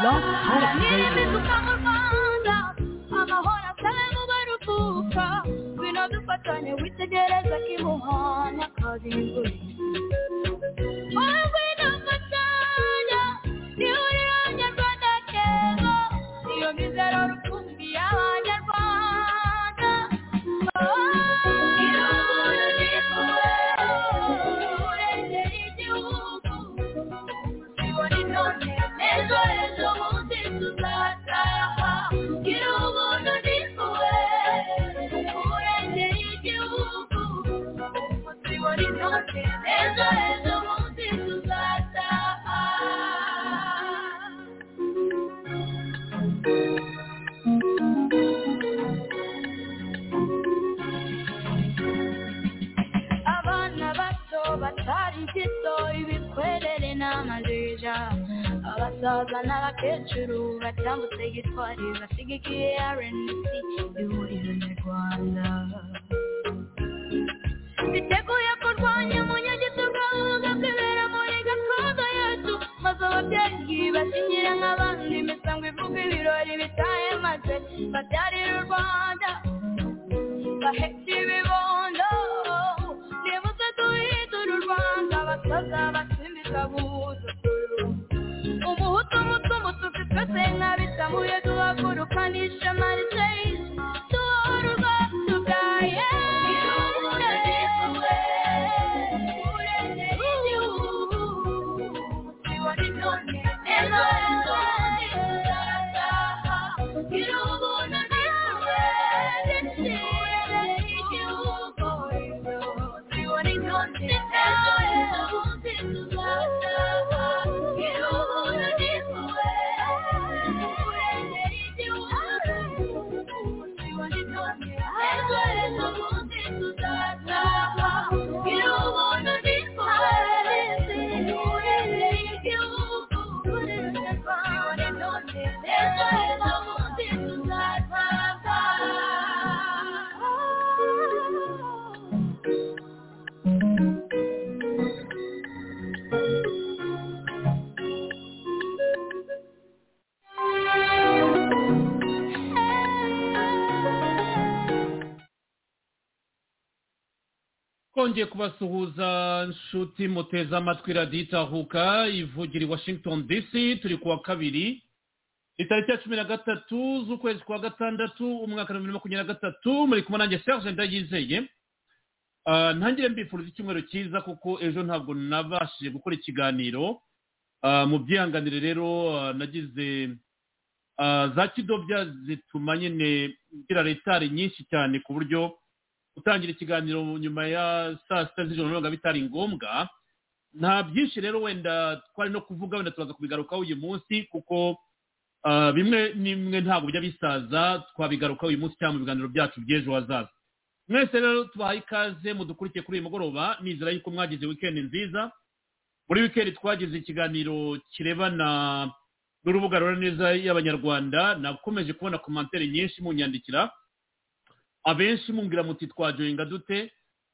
Love Heart Radio. amahoro asabe mu barutuka bino dufatanye witegereza kimuhana karindwi wowe n'amatanya nihuriro nyarwanda keza niyo mizero rukumbi y'abanyarwanda irabura n'ikure urengera igihugu tubona inone ejo ejo bundi tuzataha gira ubuntu n'impuhwe urengera igihugu tubona inone ejo ejo bundi tuzataha abana bato batari gito ibikwerere n'amajija abasaza n'abakecuru batambutse gitwari basigikiye rnc ihuriro nyarwanda biteguye kurwanya umunyagitugu gakubera muri gakondo yacu maze ababyeyi basinyira nk'abandi imisango ivuga ibirori bitaye maze babyarira u rwanda bahetse ibibondo nibuze duhindura u rwanda abasaza basimbiza buzuzu umuhutu umutumu tufitwese nk'abitamuye duhaguruka n'ishema riteye tubohora ubwacu bwaye twongeye kubasuhuza nshuti muteze amatwi radiyo itahuka ivugira i washington dc turi kuwa kabiri itariki ya cumi na gatatu z'ukwezi kwa gatandatu umwaka wa bibiri na makumyabiri na gatatu muri kumwe nanjye serge ndayizeye Ah, ntangire mbifuriza icyumweru cyiza kuko ejo ntabwo nabashije gukora ikiganiro Ah, mu byihanganire rero ah, nagize ah, za kidobya zituma nyine ngira retari nyinshi cyane ku buryo gutangira ikiganiro nyuma ya saa sita z'ijoro ntabwo bitari ngombwa nta byinshi rero wenda twari no kuvuga wenda turaza kubigarukaho uyu munsi kuko ah, bimwe n'imwe ntabwo bijya bisaza twabigarukaho uyu munsi cyangwa mu biganiro byacu by'ejo hazaza mwese rero tubahaye ikaze mudukurikiye kuri uyu mugoroba nizera yuko mwagize wikendi nziza muri wikendi twagize ikiganiro kirebana n'urubuga rura neza y'abanyarwanda nakomeje kubona komantere nyinshi munyandikira abenshi mumbwira muti twajoyinga dute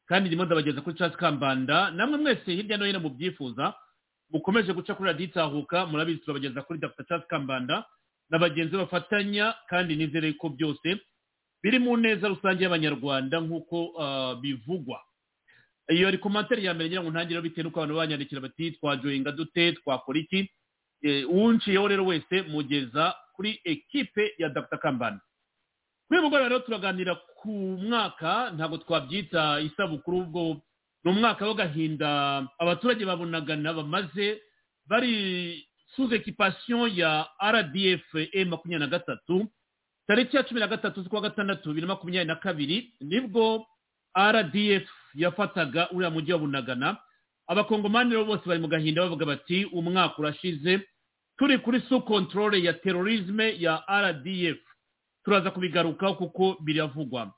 kandi ndimo ndabageza kuri casi kambanda namwe mwese hirya no hino mubyifuza mukomeje guca kuri radiyo itahuka murabizi turabageza kuri dr casi kambanda na bagenzi bafatanya kandi nizere ko byose biri mu neza rusange y'abanyarwanda nk'uko ah, bivugwa iyo ari komantere ya mbere ngira ngo ntangire bitewe n'uko abantu banyandikira bati twajoyinga dute twakora iki Eh, uwunciyeho rero wese mugeza kuri ekipe ya dr kambanda kuri uyu mugoroba rero turaganira ku mwaka ntabwo twabyita isabukuru ubwo ni umwaka w'agahinda abaturage babunagana bamaze bari sous ekipasiyo ya rdf e makumyabiri na gatatu tariki ya cumi na gatatu z'ukwa gatandatu bibiri na makumyabiri na kabiri nibwo rdf yafataga uriya mujyi wa bunagana abakongomani rero bose bari mu gahinda bavuga bati umwaka urashize turi kuri su controle ya terorisme ya rdf turaza kubigarukaho kuko biravugwa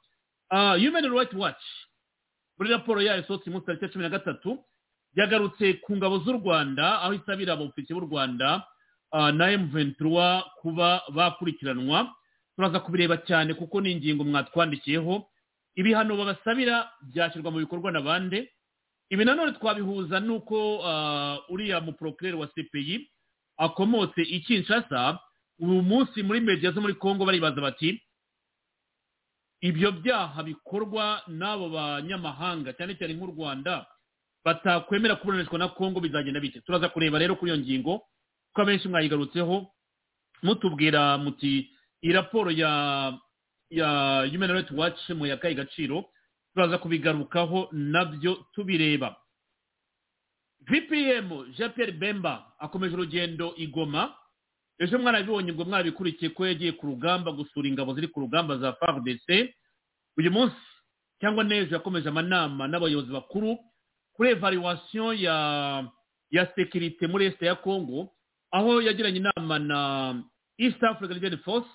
Ah, human rights watch muri raporo yayo isohotse umunsi tariki ya cumi na gatatu yagarutse ku ngabo z'u rwanda aho isabira abofisiye b'u rwanda ah, na m23 kuba bakurikiranwa turaza kubireba cyane kuko ni ingingo mwatwandikiyeho ibihano babasabira byashyirwa mu bikorwa na bande ibi nanone twabihuza n'uko ah, uriya muprokireri wa cpi akomotse i kinshasa uyu munsi muri media zo muri congo baribaza bati ibyo byaha bikorwa n'abo banyamahanga cyane cyane nk'u rwanda batakwemera kuburanishwa na congo bizagenda bike turaza kureba rero kuri iyo ngingo ko abenshi mwayigarutseho mutubwira muti iyi raporo ya ya human rights watch mu yakaye gaciro turaza kubigarukaho nabyo tubireba vpm jean pierre bemba akomeje urugendo i goma ejo mwarabibonye ubwo mwabikurikiye ko yagiye ku rugamba gusura ingabo ziri ku rugamba za fardc uyu munsi cyangwa n'ejo yakomeje amanama n'abayobozi bakuru kuri evaluation ya ya sekirite muri esite ya congo aho yagiranye inama na east africa legion force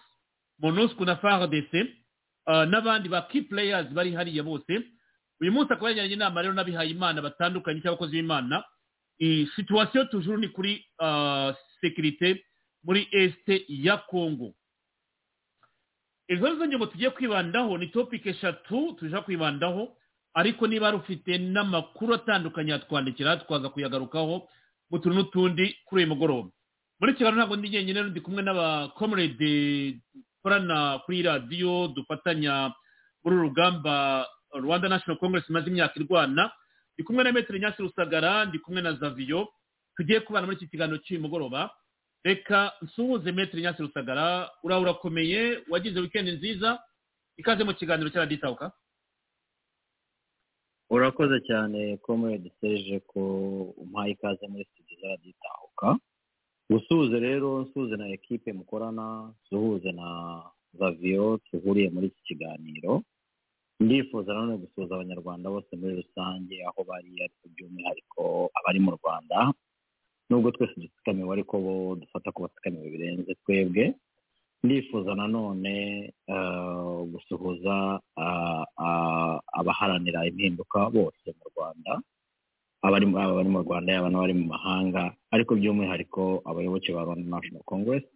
monusco na fardc uh, n'abandi ba key players bari hariya bose uyu munsi akaba yagiranye inama rero n'abihaye imana batandukanye cy'abakozi b'imana iyi situwasiyo tujuru ni kuri uh, sekirite muri esite ya congo izo nizo ngingo tugiye kwibandaho ni topike eshatu tujya kwibandaho ariko niba rufite n'amakuru atandukanye yatwandikira twaza kuyagarukaho mu tuntu n'utundi kuri uyu mugoroba muri kigali ntabwo ndi jyenyine ndi kumwe n'abakomurede dukorana kuri radiyo dufatanya muri uru rugamba rwanda national congress imaze imyaka irwana ndi kumwe na metero nyasi rusagara ndi kumwe na zaviyo tugiye kubana muri iki kiganiro cy'uyu mugoroba reka nsuhuze metero nyasi rusagara urawe urakomeye wagize wikendi nziza ikaze mu kiganiro cya raditawuka urakoze cyane comrade serge ko umpaye ikaze muri studio za raditawuka gusuhuze rero nsuhuze na ekipe mukorana nsuhuze na zaviyo duhuriye muri iki kiganiro ndifuza nanone gusuhuza abanyarwanda bose muri rusange aho bari ariko by'umwihariko abari mu rwanda nubwo twese dutsikamiwe ariko bo dufata ku batsikamiwe birenze twebwe ndifuza nanone gusuhuza abaharanira impinduka bose mu rwanda abari mu rwanda yaba n'abari mu mahanga ariko by'umwihariko abayoboke ba rwanda national congress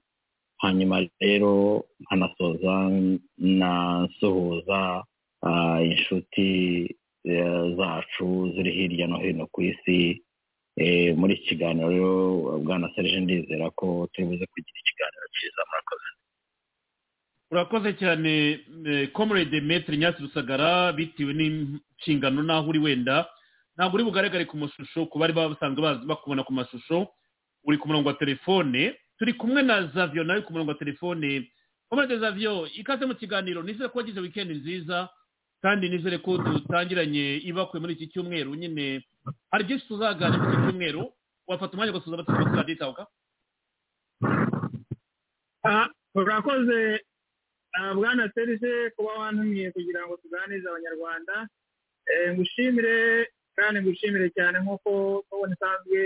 hanyuma rero nkanasoza nasuhuza inshuti zacu ziri hirya no hino ku isi muri iki kiganiro rero bwana serge ndizera ko turi buze kugira ikiganiro cyiza murakoze urakoze cyane comrade metero nyasi rusagara bitewe n'inshingano n'aho uri wenda ntabwo uri bugaragare ku mashusho ku bari basanzwe bakubona ku mashusho uri ku murongo wa telefone turi kumwe na zavio nawe ku murongo wa telefone comrade zavio ikaze mu kiganiro nizere ko wagize wikendi nziza kandi nizere ko dutangiranye ibakwe muri iki cyumweru nyine hari byinshi tuzaganira muri iki cyumweru wafata umwanya ugasuza abaturage bose raditawuka urakoze bwana serije kuba wantumiye kugira ngo tuganirize abanyarwanda ngushimire kandi ngushimire cyane nk'uko tubona isanzwe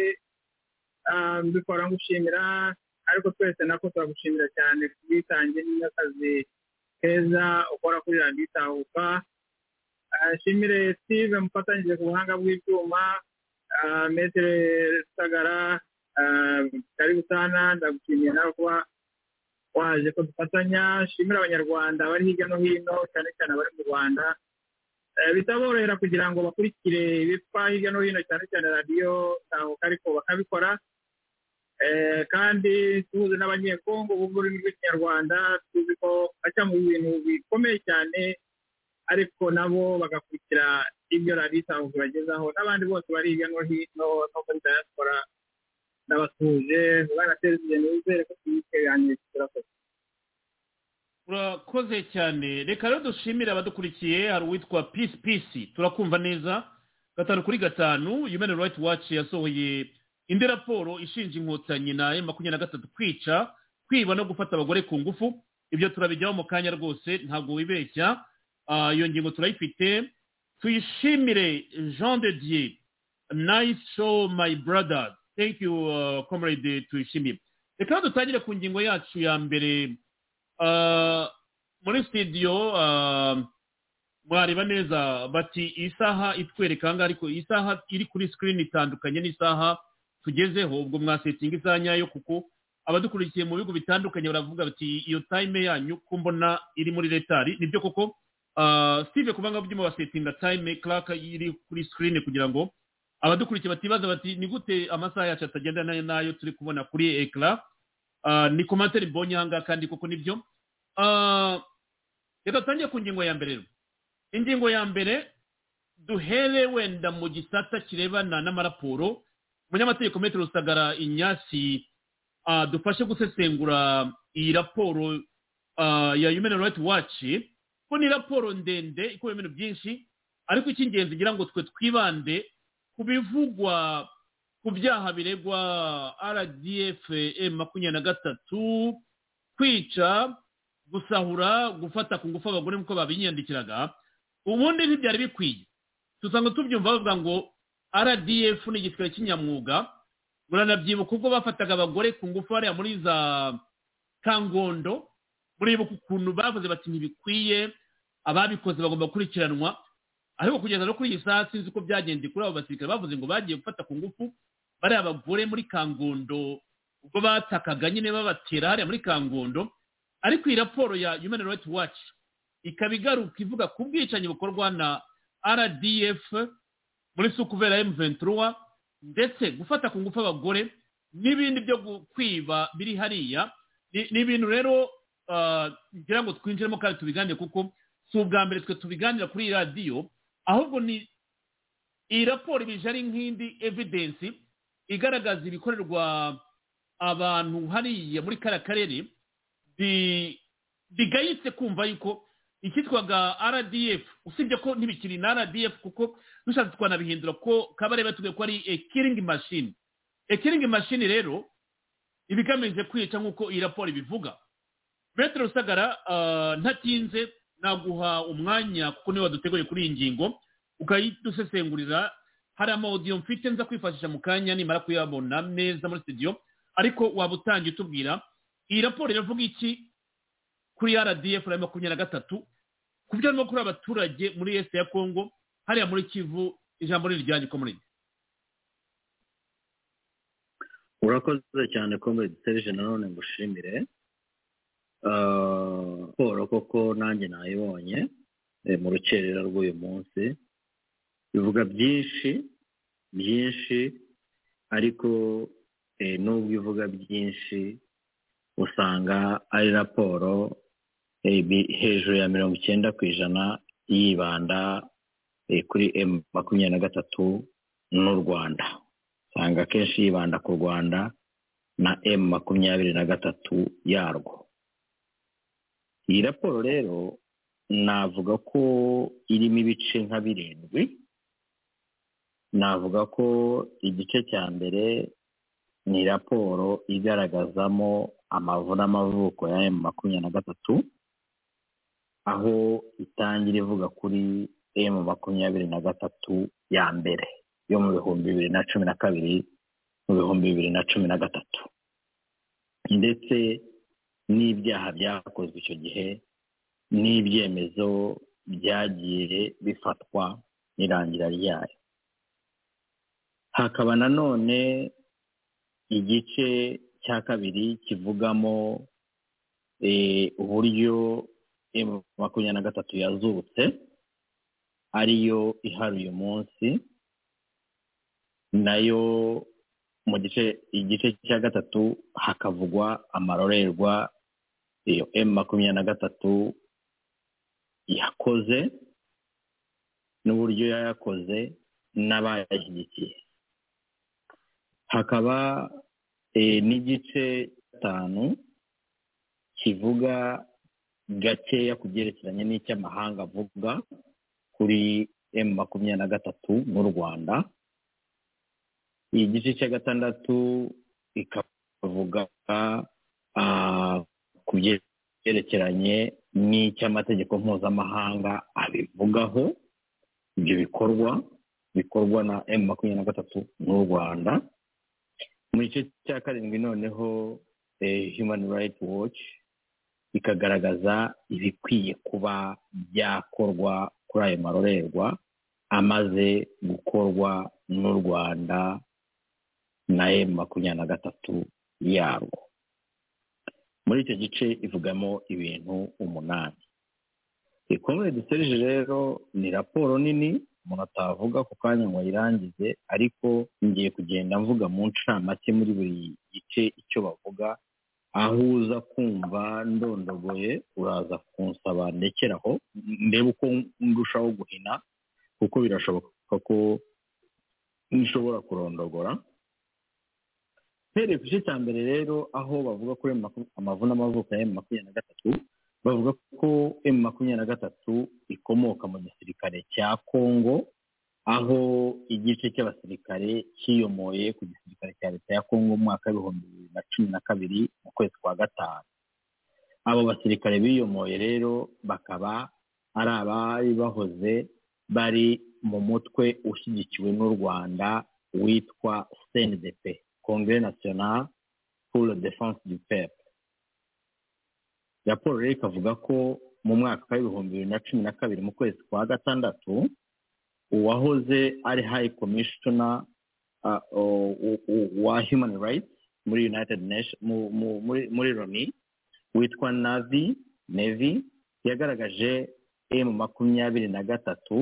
mbikora ngushimira ariko twese nako turagushimira cyane ku bwitange n'akazi keza ukora kuri raditawuka ashimire steve mufatanyije ku buhanga bw'ibyuma metere rusagara karibu sana ndagushimiye nawe kuba waje ko dufatanya shimira abanyarwanda bari hirya no hino cyane cyane abari mu rwanda bitaborohera kugira ngo bakurikire ibipfa hirya no hino cyane cyane radiyo ntahuka ariko bakabikora kandi tuzi n'abanyekongo ubu muri rw'ikinyarwanda tuzi ko bajya mu bintu bikomeye cyane ariko nabo bagakurikira ibyo radiyo ibagezaho n'abandi bose bari hirya no hino no muri diaspora ndabasuhuje barateza ikintu wizere ko tuyiteganyije turakoze urakoze cyane reka rero dushimire abadukurikiye hari uwitwa pisi pisi turakumva neza gatanu kuri gatanu human rights watch yasohoye indi raporo ishinja inkotanyi na e makumyabiri na gatatu kwica kwiba no gufata abagore ku ngufu ibyo turabijyaho mu kanya rwose ntabwo wibeshya iyo ngingo turayifite tuyishimire jean de dieu nice show my brother thank you uh, comrade tuyishimire reka dutangire ku ngingo yacu ya mbere muri studio mwareba neza bati isaha itwereka ahangaha ariko isaha iri kuri screen itandukanye n'isaha tugezeho ubwo mwasetinga isaha nyayo kuko abadukurikiye mu bihugu bitandukanye baravuga bati iyo time yanyu ko mbona iri muri retari nibyo koko steve kubanga byuma basetinga time clark iri kuri screen kugira ngo abadukurikiye batibaza bati ni gute amasaha yacu atagenda nayo nayo turi kubona kuri ekara ni komantere mbonye aha ngaha kandi kuko nibyo Ah, reka dutangire ku ngingo ya mbere rero ingingo ya mbere duhere wenda mu gisata kirebana n'amaraporo umunyamategeko metero rusagara inyasi ah, dufashe gusesengura iyi raporo ah, ya human rights watch ko ni raporo ndende ikubiyemo ibintu byinshi ariko icy'ingenzi ngira ngo twe twibande ku bivugwa ku byaha biregwa rdf makumyabiri na gatatu kwica gusahura gufata ku ngufu abagore nk'uko babinyandikiraga ubundi ntibyari bikwiye dusanga tubyumva bavuga ngo rdf ni igisirikare cy'inyamwuga muranabyibuka ubwo bafataga abagore ku ngufu hariya muri za kangondo muribuka ukuntu bavuze bati ntibikwiye ababikoze bagomba gukurikiranwa ariko kugeza no kuri iyi saha sinzi uko byagenze kuri abo basirikare bavuze ngo bagiye gufata ku ngufu bariya abagore muri kangondo ubwo batakaga nyine babatera hariya muri kangondo ariko iyi raporo ya human rights watch ikaba igaruka ivuga ku bwicanyi bukorwa na rdf muri sukuvera m23 ndetse gufata ku ngufu abagore n'ibindi byo gu- kwiba biri hariya ni ni ibintu rero ah, ngira ngo twinjiremo kandi tubiganire kuko si ubwa mbere twe tubiganira kuri iyi radiyo ahubwo ni iyi raporo ibije ari nk'indi evidensi igaragaza ibikorerwa abantu hariya muri kariya karere bi- bigayitse kumva yuko ikitwaga rdf usibye ko ntibikiri na rdf kuko dushatse twanabihindura ko kabarebe tuge ko ari ekiringi mashini ekiringi mashini rero iba igamije kwica nk'uko iyi raporo ibivuga metero rusagara ah, ntatinze naguha umwanya kuko niwe waduteguye kuri iyi ngingo ukayidusesengurira hari amawudiyo mfite nza kwifashisha mu kanya nimara kuyabona neza muri studio ariko waba utangiye utubwira iyi raporo iravuga iki kuri rdf ya makumyabiri na gatatu ku byo arimo kuri abaturage muri est ya congo hariya muri kivu ijambo ni iryanyu ko muri urakoze cyane ko muri dutereje nanone ngushimire Ah, siporo koko nanjye nayibonye eh, mu rukerera rw'uyu munsi bivuga byinshi byinshi ariko eh, nubwo ivuga byinshi usanga ari raporo eh, bi- hejuru ya mirongo icyenda ku ijana yibanda eh, kuri emu makumyabiri na gatatu n'u rwanda usanga akenshi yibanda ku rwanda na emu makumyabiri na gatatu yarwo iyi raporo rero navuga ko irimo ibice nka birindwi navuga ko igice cya mbere ni raporo igaragazamo amavu n'amavuko ya emu makumyabiri na gatatu aho itangira ivuga kuri emu makumyabiri na gatatu ya mbere yo mu bihumbi bibiri na cumi na kabiri mu bihumbi bibiri na cumi na gatatu ndetse n'ibyaha byakozwe icyo gihe n'ibyemezo byagiye bifatwa n'irangira ryayo hakaba nanone igice cya kabiri kivugamo eh, uburyo emu makumyabiri na gatatu yazutse ariyo ihari uyu munsi nayo mu gice igice cya gatatu hakavugwa amarorerwa iyo emu makumyabiri na gatatu yakoze n'uburyo yayakoze n'abayashyigikiye hakaba eh, n'igice gatanu kivuga gakeya ku byerekeranye n'icy'amahanga avuga kuri emu makumyabiri na gatatu n'u rwanda igice cya gatandatu ikavuga ah, ku byerekeranye n'icy'amategeko mpuzamahanga abivugaho ibyo bikorwa bikorwa na emu makumyabiri na gatatu n'u rwanda mu gice cya karindwi noneho eh, human rights watch ikagaragaza ibikwiye kuba byakorwa kuri ayo marorerwa amaze gukorwa n'u rwanda na emu makumyabiri na gatatu yarwo muri icyo gice ivugamo ibintu umunani ikomeye duserije rero ni raporo nini umuntu atavuga ako kanya ngo ayirangize ariko ngiye kugenda mvuga mu ncamake muri buri gice icyo bavuga aho uza kumva ndondogoye uraza kunsaba ndekeraho ndebe uko ndushaho guhina kuko birashoboka ko nshobora kurondogora mpereye ku gice cya mbere rero aho bavuga ko emu maku- amavuna amavuko ya emu makumyabiri na gatatu bavuga ko emu makumyabiri na gatatu ikomoka mu gisirikare cya kongo aho igice cy'abasirikare cyiyomoye ku gisirikare cya leta ya kongo mu mwaka w'ibihumbi bibiri na cumi na kabiri mu kwezi kwa gatanu abo basirikare biyomoye rero bakaba ari abari bahoze bari mu mutwe ushyigikiwe n'u rwanda witwa cndp congre national pour la défense du peuple raporo rero ikavuga ko mu mwaka w'ibihumbi bibiri na cumi na kabiri mu kwezi kwa gatandatu uwahoze ari high commissioner uh, o- o- o- wa human rights muri united nation mu- mu- muri- muri loni witwa navi nevi yagaragaje emu makumyabiri na gatatu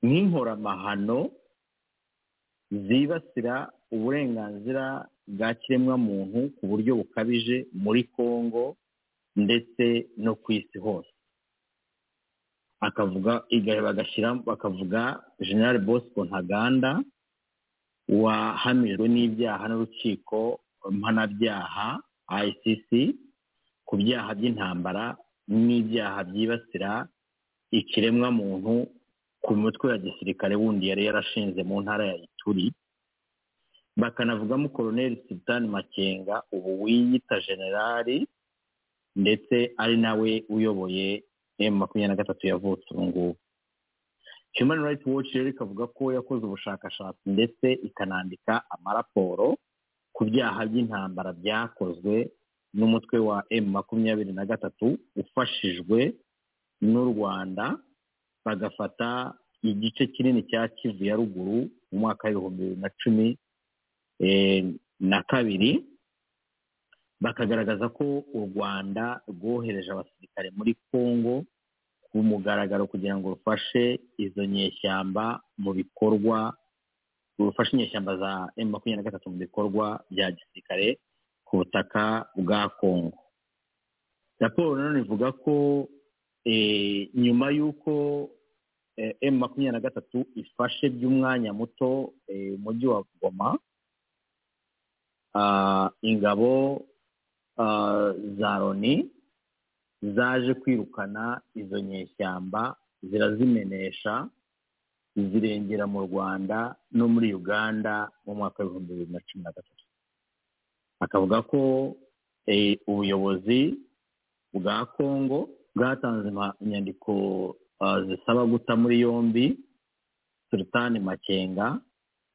nk'inkoramahano zibasira uburenganzira bwa kiremwamuntu ku buryo bukabije muri kongo ndetse no ku isi hose akavuga iga- bagashyira bakavuga general bosco ntaganda wahamijwe n'ibyaha n'urukiko mpanabyaha icc ku byaha by'intambara n'ibyaha byibasira ikiremwamuntu ku mitwe ya gisirikare wundi yari yarashinze mu ntara ya ituri bakanavugamo koloneli sitani makenga ubu wiyita generali ndetse ari nawe uyoboye emu makumyabiri na gatatu yavutse ubu ngubu human rights watch rero ikavuga ko yakoze ubushakashatsi ndetse ikanandika amaraporo ku byaha by'intambara byakozwe n'umutwe wa emu makumyabiri na gatatu ufashijwe n'u rwanda bagafata igice kinini cya kivu ya ruguru mu mwaka w'ibihumbi bibiri na cumi eh, na kabiri bakagaragaza ko u rwanda rwohereje abasirikare muri congo ku mugaragaro kugira ngo rufashe izo nyeshyamba mu bikorwa rufashe inyeshyamba za emu makumyabiri na gatatu mu bikorwa bya gisirikare ku butaka bwa congo raporo nanone ivuga ko eh, nyuma y'uko emu makumyabiri na gatatu ifashe by'umwanya muto eh, umujyi wa goma ah, ingabo ah, za loni zaje kwirukana izo nyeshyamba zirazimenesha zirengera mu rwanda no muri uganda mu mwaka w'ibihumbi bibiri na cumi na gatatu akavuga ko eh, ubuyobozi bwa kongo bwatanze ima- inyandiko ah, zisaba guta muri yombi sultani makenga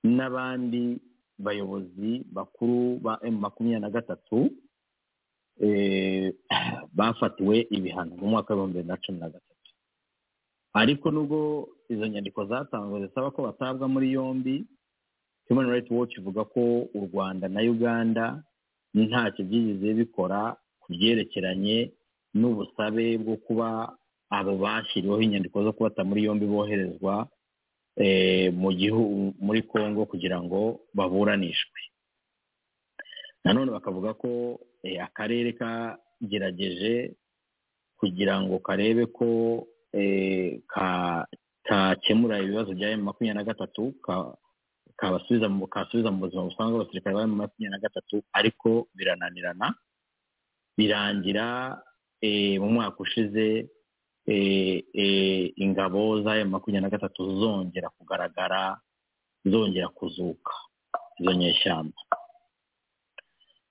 n'abandi bayobozi bakuru ba emu makumyabiri na gatatu eh, bafatiwe ibihano mu mwaka w'ibihumbi bibiri na cumi na gatatu ariko nubwo izo nyandiko zatanzwe zisaba ko batabwa muri yombi human rights watch ivuga ko u rwanda na uganda ntacyo byigeze bikora ku byerekeranye n'ubusabe bwo kuba abo bashyiriweho inyandiko zo kubata muri yombi boherezwa eh, mu gihugu muri congo kugira ngo baburanishwe nanone bakavuga ko eh, akarere kagerageje kugira ngo karebe ko eh, ka- kakemura ibibazo bya emu makumyabiri na gatatu ka- kabasubiza mu kasubiza mu buzima busanzwe abasirikare ba emu makumyabiri na gatatu ariko birananirana birangira eh, mu mwaka ushize eh, eh, ingabo za emu makumyabiri na gatatu zongera kugaragara zongera kuzuka izo nyeshyamba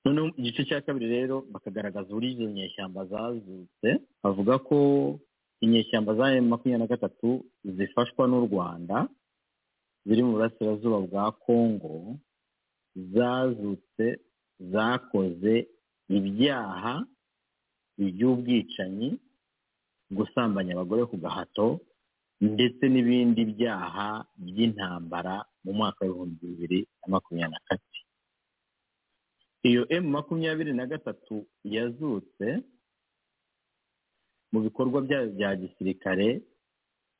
noneho igice cya kabiri rero bakagaragaza uburyo izo nyeshyamba zazutse bavuga ko inyeshyamba za emu makumyabiri na gatatu zifashwa n'u rwanda ziri mu burasirazuba bwa kongo zazutse zakoze ibyaha by'ubwicanyi gusambanya abagore ku gahato ndetse n'ibindi byaha by'intambara mu mwaka w'ibihumbi bibiri na makumyabiri na kane iyo emu makumyabiri na gatatu yazutse mu bikorwa byayo bya gisirikare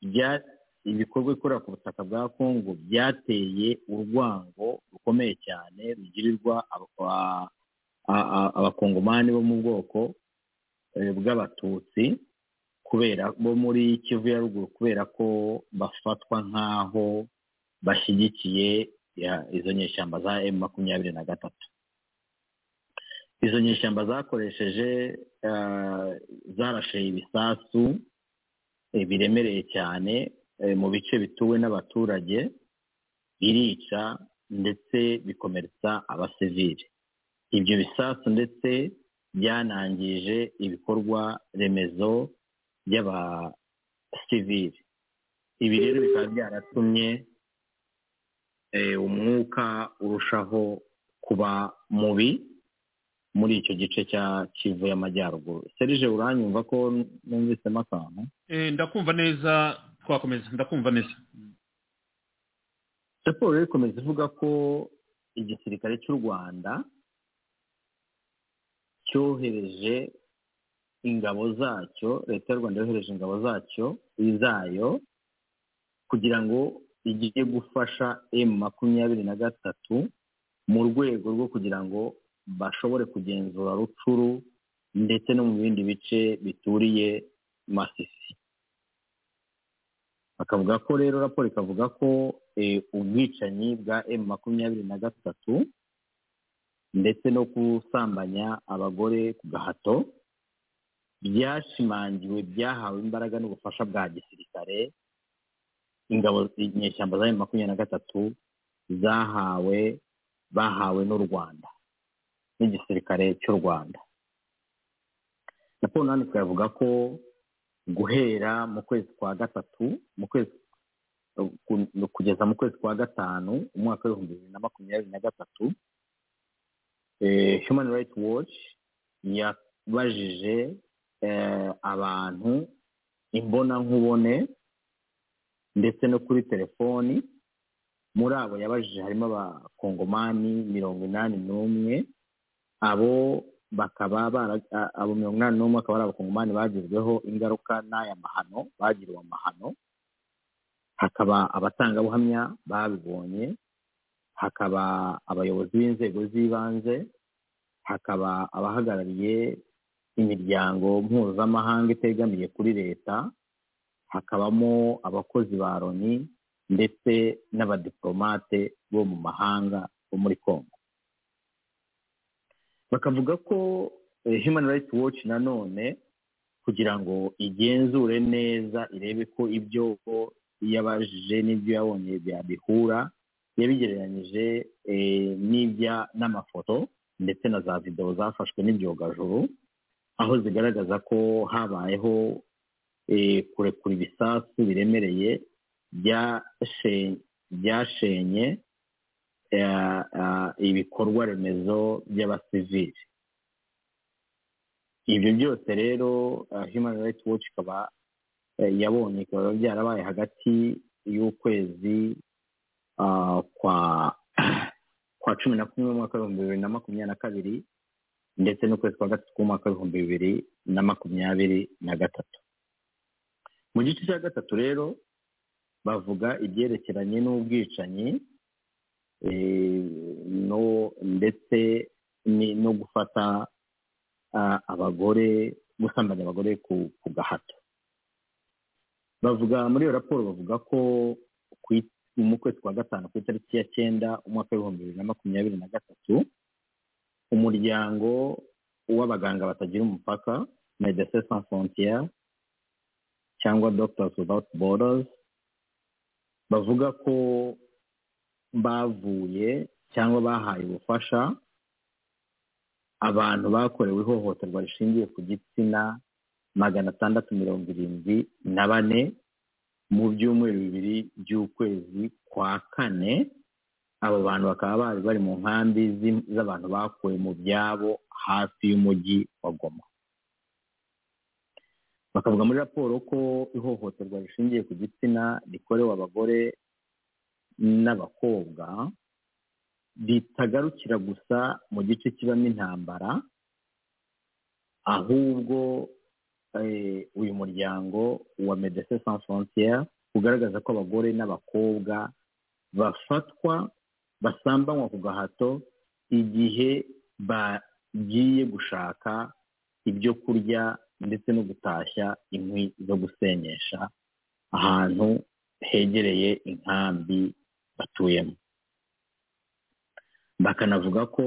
bya ibikorwa ikorera ku butaka bwa kongo byateye urwango rukomeye cyane rugirirwa aba- a- a- abakongomani bo mu bwoko eh, bw'abatutsi kubera bo muri kivu ya ruguru kubera ko bafatwa nk'aho bashyigikiye ya- izo nyeshyamba za emu makumyabiri na gatatu izo nyeshyamba zakoresheje eh, zarasheye ibisasu eh, biremereye cyane eh, mu bice bituwe n'abaturage birica ndetse bikomeretsa abasivili ibyo bisasu ndetse byanangije ibikorwa remezo by'abasivili ibi rero bikaba byaratumye eh, umwuka urushaho kuba mubi muri icyo gice cya kivu y'amajyaruguru serije uranyumva ko numvisemo akantu Eh, ndakumva neza twakomeza ndakumva neza raporo rero ikomeza ivuga ko igisirikare cy'u rwanda cyohereje ingabo zacyo leta y'u rwanda yohereje ingabo zacyo zayo kugira ngo ijye gufasha emu makumyabiri na gatatu mu rwego rwo kugira ngo bashobore kugenzura rucuru ndetse no mu bindi bice bituriye masisi bakavuga ko rero raporo ikavuga ko eh, ubwicanyi bwa emu makumyabiri na gatatu ndetse no gusambanya abagore ku gahato byashimangiwe byahawe imbaraga n'ubufasha bwa gisirikare ingabo inyeshyamba za emu makumyabiri na gatatu zahawe bahawe n'u rwanda n'igisirikare cy'u rwanda raporo nanone ikavuga ko guhera mu kwezi kwa gatatu mu kwezi ku- kugeza mu kwezi kwa gatanu umwaka w'ibihumbi bibiri na makumyabiri na gatatu eh, human rights watch yabajije eh, abantu imbonankubone ndetse no kuri telefoni muri abo yabajije harimo abakongomani mirongo inani n'umwe abo bakaba bara- a- abo mirongo inani n'umwe akaba ari abakongomani bagizweho ingaruka n'aya mahano bagiriwe amahano hakaba abatangabuhamya babibonye hakaba abayobozi b'inzego z'ibanze hakaba abahagarariye imiryango mpuzamahanga itegamiye kuri leta hakabamo abakozi ba loni ndetse n'abadiplomate bo mu mahanga bo muri congo bakavuga ko eh, human rights watch nanone kugira ngo igenzure neza irebe ko ibyo yabajije n'ibyo yabonye byabihura yabigereranyije eh, n'ibya n'amafoto ndetse na za videwo zafashwe n'ibyogajuru aho zigaragaza ko habayeho eh, kurekura ibisasu biremereye byashe- byashenye eh, eh, ibikorwa remezo by'abasivili ibyo byose rero eh, human rights watch ikaba eh, yabonye bikaba byarabaye hagati y'ukwezi ah, kwa kwa cumi na kumwe umwaka w'ibihumbi bibiri na makumyabiri na kabiri ndetse n'ukwezi kwa gatatu k'umwaka w'ibihumbi bibiri na makumyabiri na gatatu mu gice cya gatatu rero bavuga ibyerekeranye n'ubwicanyi eh, no ndetse ni- no gufata ah, abagore gusambanya abagore ku ku gahato bavuga muri iyo raporo bavuga ko ku i- mu kwezi kwa gatanu ku itariki ya cyenda umwaka w'ibihumbi bibiri na makumyabiri na gatatu umuryango w'abaganga batagira umupaka medecins sans frontiere cyangwa doctors without borders bavuga ko bavuye cyangwa bahaye ubufasha abantu bakorewe ihohoterwa rishingiye ku gitsina magana atandatu mirongo irindwi na bane mu byumweru bibiri by'ukwezi kwa kane abo bantu bakaba bari bari mu nkambi z'i- z'abantu bakuwe mu byabo hafi y'umujyi wa goma bakavuga muri raporo ko ihohoterwa rishingiye ku gitsina rikorewe abagore n'abakobwa ritagarukira gusa mu gice kibamo intambara ahubwo eh, uyu muryango wa medecins sans frontiere bugaragaza ko abagore n'abakobwa bafatwa basambanywa ku gahato igihe bagiye gushaka ibyo kurya ndetse no gutashya inkwi zo gusenyesha ahantu hegereye inkambi batuyemo bakanavuga ko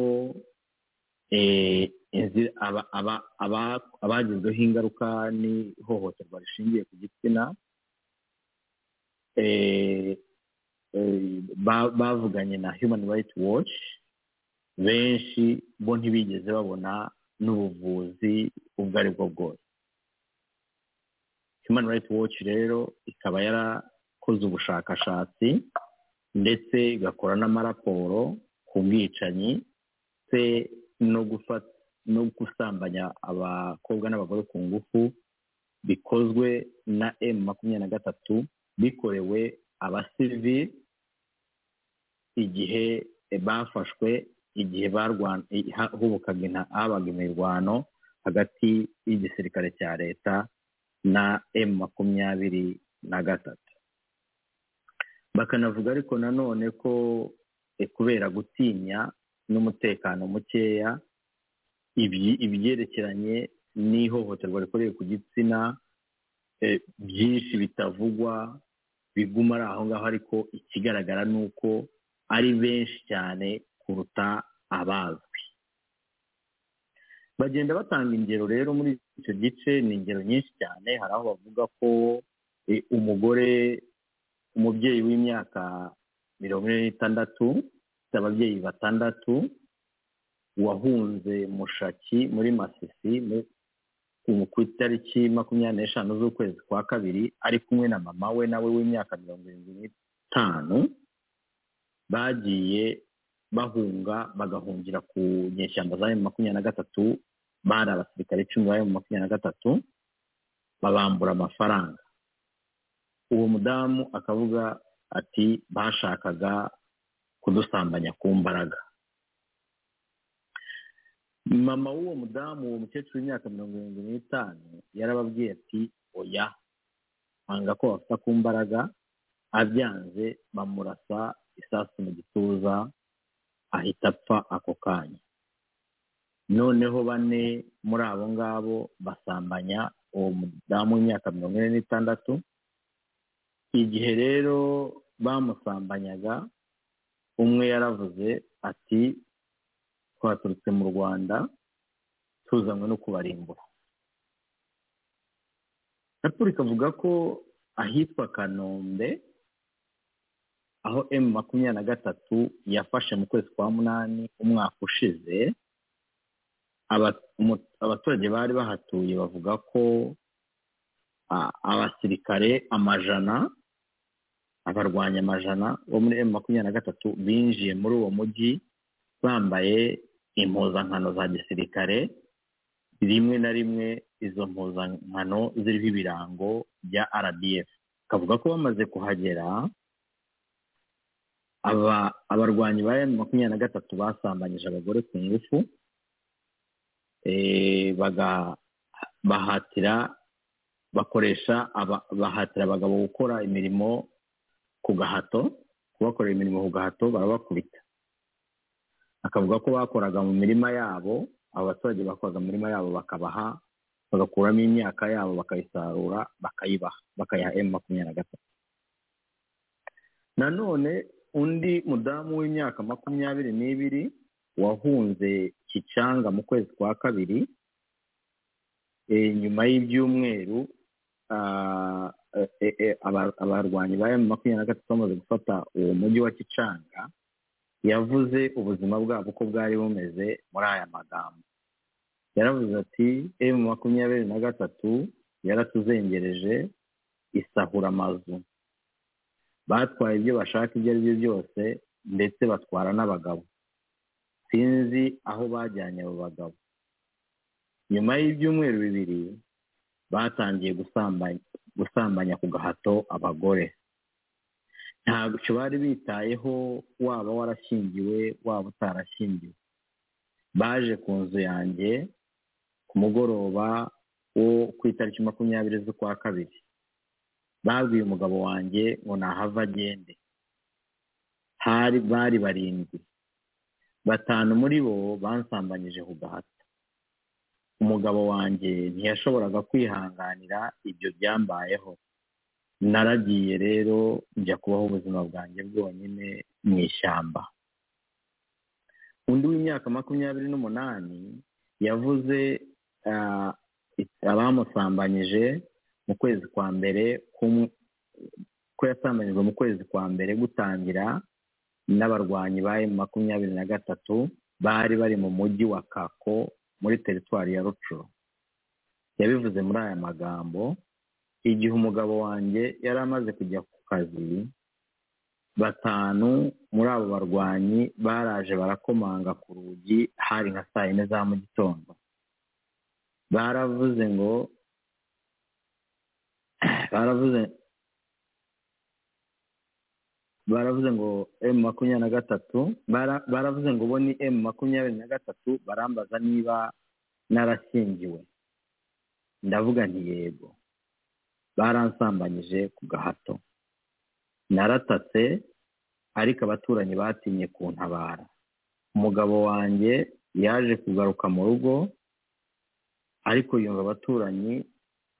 abagizweho ingaruka n'ihohoterwa rishingiye ku gitsina bavuganye na human rights watch benshi bo ntibigeze babona n'ubuvuzi ubwo ari bwo bwose human rights watch rero ikaba yarakoze ubushakashatsi ndetse igakora n'amaraporo ku bwicanyi ndetse no gusambanya abakobwa n'abagore ku ngufu bikozwe na emu makumyabiri na gatatu bikorewe abasivili igihe bafashwe igihe hubukaga habaga imirwano hagati y'igisirikare cya leta na emu makumyabiri na gatatu bakanavuga ariko nanone ko kubera gutinya n'umutekano mukeya ibyerekeranye n'ihohoterwa rikoreye ku gitsina byinshi bitavugwa biguma ari aho ngaho ariko ikigaragara ni uko ari benshi cyane kuruta abazwi bagenda batanga ingero rero muri icyo gice ni ingero nyinshi cyane hari aho bavuga ko umugore umubyeyi w'imyaka mirongo ine n'itandatu ifite ababyeyi batandatu wahunze mushaki muri masisi ku itariki makumyabiri n'eshanu z'ukwezi kwa kabiri ari kumwe na mama we nawe w'imyaka mirongo irindwi n'itanu bagiye bahunga bagahungira ku nyeshyamba za emu makumyabiri na gatatu bari abasirikare icumi ba emu makumyabiri na gatatu babambura amafaranga uwo mudamu akavuga ati bashakaga kudusambanya ku mbaraga mama w'uwo mudamu uwo mukecuru w'imyaka mirongo irindwi n'itanu yarababwiye ati oya anga ko bafata ku mbaraga abyanze bamurasa isasu mu gituza ahita apfa ako kanya noneho bane muri abo ngabo basambanya uwo mudamu w'imyaka mirongo ine n'itandatu igihe rero bamusambanyaga umwe yaravuze ati twaturutse mu rwanda tuzanywe no kubarimbura raporo ikavuga ko ahitwa kanombe aho emu makumyabiri na gatatu yafashe mu kwezi kwa munani umwaka ushize abaturage bari bahatuye bavuga ko abasirikare amajana abarwanya amajana bo muri emu makumyabiri na gatatu binjiye muri uwo mujyi bambaye impuzankano za gisirikare rimwe na rimwe izo mpuzankano ziriho ibirango bya rdf kavuga ko bamaze kuhagera abarwanyi ba emu makumyabiri na gatatu basambanyije abagore ku ngufu bahatira bakoresha bahatira abagabo gukora imirimo ku gahato kubakorera imirimo ku gahato barabakubita akavuga ko bakoraga mu mirima yabo abo baturage bakoraga mu mirima yabo bakabaha bagakuramo imyaka yabo bakayisarura bakayibaha bakayiha emu makumyabiri na gatatu nanone undi mudamu w'imyaka makumyabiri n'ibiri wahunze kicanga mu kwezi kwa kabiri nyuma y'ibyumweru abarwanyi ba emu makumyabiri na gatatu bamaze gufata uwo mujyi wa kicanga yavuze ubuzima bwabo uko bwari bumeze muri aya magambo yaravuze ati emu makumyabiri na gatatu yaratuzengereje isahura amazu batwaye ibyo bashaka ibyo ari byo byose ndetse batwara n'abagabo sinzi aho bajyanye abo bagabo nyuma y'ibyumweru bibiri batangiye gusambanya ku gahato abagore ntabwo bari bitayeho waba warashyingiwe waba utarashyingiwe baje ku nzu yanjye ku mugoroba wo ku itariki makumyabiri z'ukwa kabiri babwiye umugabo wanjye ngo nahava agende hari bari barindwi batanu muri bo bansambanyije ku gahato umugabo wanjye ntiyashoboraga kwihanganira ibyo byambayeho naragiye rero njya kubaho ubuzima bwanjye bwonyine mu ishyamba undi w'imyaka makumyabiri n'umunani yavuze abamusambanyije mu kwezi kwa mbere ko yasambanyijwe mu kwezi kwa mbere gutangira n'abarwanyi ba makumyabiri na gatatu bari bari mu mujyi wa kako muri teritwari ya rucuro yabivuze muri aya magambo igihe umugabo wanjye yari amaze kujya ku kazi batanu muri abo barwanyi baraje barakomanga ku rugi hari nka saa yine za mu gitondo baravuze ngo baravuze baravuze ngo emu makumyabiri na gatatu baravuze ngo bo ni emu makumyabiri na gatatu barambaza niba narashyingiwe ndavuga nti yego baransambanyije ku gahato naratatse ariko abaturanyi batinye kuntabara umugabo wanjye yaje kugaruka mu rugo ariko yumva abaturanyi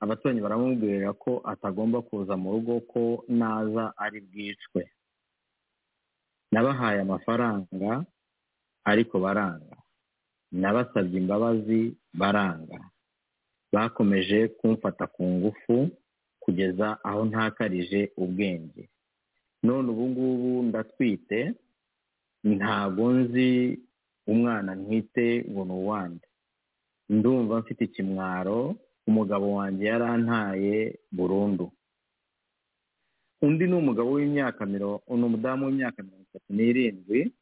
abaturanyi baramubwira ko atagomba kuza mu rugo ko naza ari bwicwe nabahaye amafaranga ariko baranga nabasabye imbabazi baranga bakomeje kumfata ku ngufu kugeza aho ntakarije ubwenge none ubu ngubu ndatwite ntabwo nzi umwana ntwite ngo ni uwande ndumva mfite ikimwaro umugabo wanjye yarantaye burundu undi ni umugabo w'imyaka ni umudamu w'imyaka mirongo itatu n'irindwi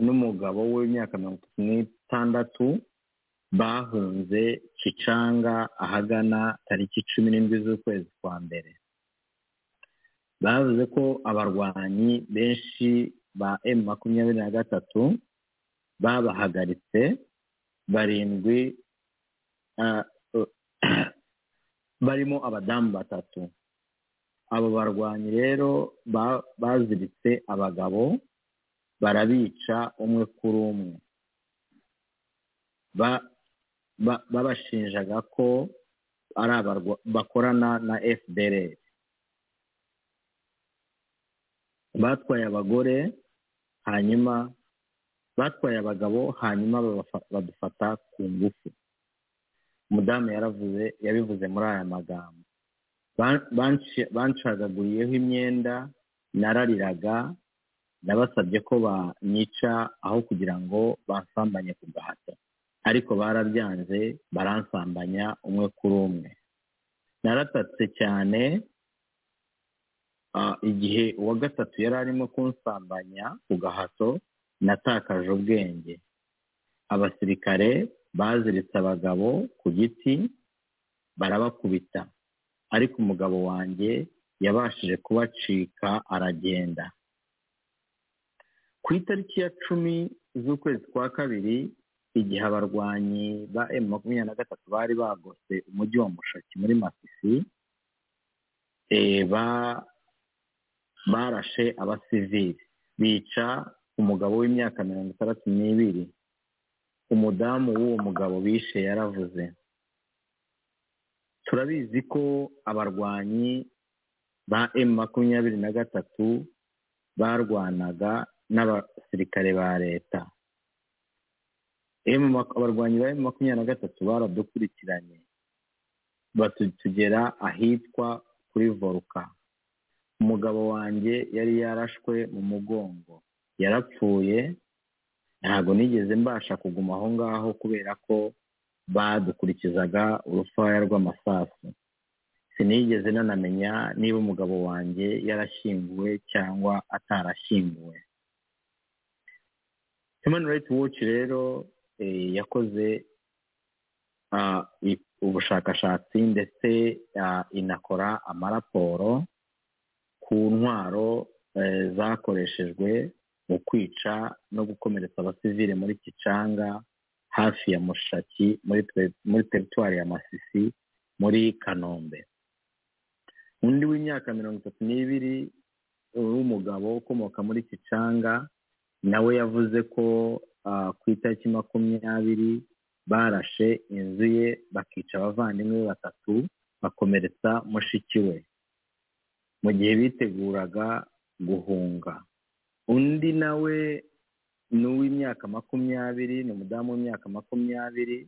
n'umugabo w'imyaka mirongo itatu n'itandatu bahunze kicanga ahagana tariki cumi n'indwi z'ukwezi kwa mbere bavuze ko abarwanyi benshi ba emu makumyabiri na gatatu babahagaritse barindwi barimo abadamu batatu abo barwanyi rero baziritse abagabo barabica umwe kuri umwe babashinjaga ko ari bakorana na fdr batwaye abagore hanyuma batwaye abagabo hanyuma badufata ku ngufu umudamu yaravuze yabivuze muri aya magambo bancagaguriyeho imyenda narariraga nabasabye ko banica aho kugira ngo bansambanye ku gahato ariko barabyanze baransambanya umwe kuri umwe naratatse cyane igihe uwa gatatu yari arimo kunsambanya ku gahato natakaje ubwenge abasirikare baziritse abagabo ku giti barabakubita ariko umugabo wanjye yabashije kubacika aragenda ku itariki ya cumi z'ukwezi kwa kabiri igihe abarwanyi ba emu makumyabiri na gatatu bari bagose umujyi wa mushaki muri masisi barashe abasivili bica umugabo w'imyaka mirongo itandatu n'ibiri umudamu w'uwo mugabo bishe yaravuze turabizi ko abarwanyi ba emu makumyabiri na gatatu barwanaga n'abasirikare ba leta abarwanyi ba emu makumyabiri na gatatu baradukurikiranye batugera ahitwa kuri voruka umugabo wanjye yari yarashwe mu mugongo yarapfuye ntabwo nigeze mbasha kuguma aho ngaho kubera ko badukurikizaga urufaya rw'amasasu sinigeze nanamenya niba umugabo wanjye yarashyinguwe cyangwa atarashyinguwe human rights watch rero yakoze ubushakashatsi ndetse inakora amaraporo ku ntwaro zakoreshejwe mu kwica no gukomeretsa abasivile muri kicanga hafi ya mushaki muri teritwari ya masisi muri kanombe undi w'imyaka mirongo itatu n'ibiri w'umugabo ukomoka muri kicanga nawe yavuze ko ah, ku itariki makumyabiri barashe inzu ye bakica abavandimwe be batatu bakomeretsa mushiki we mu gihe biteguraga guhunga undi nawe ni uw'imyaka makumyabiri ni umudamu w'imyaka makumyabiri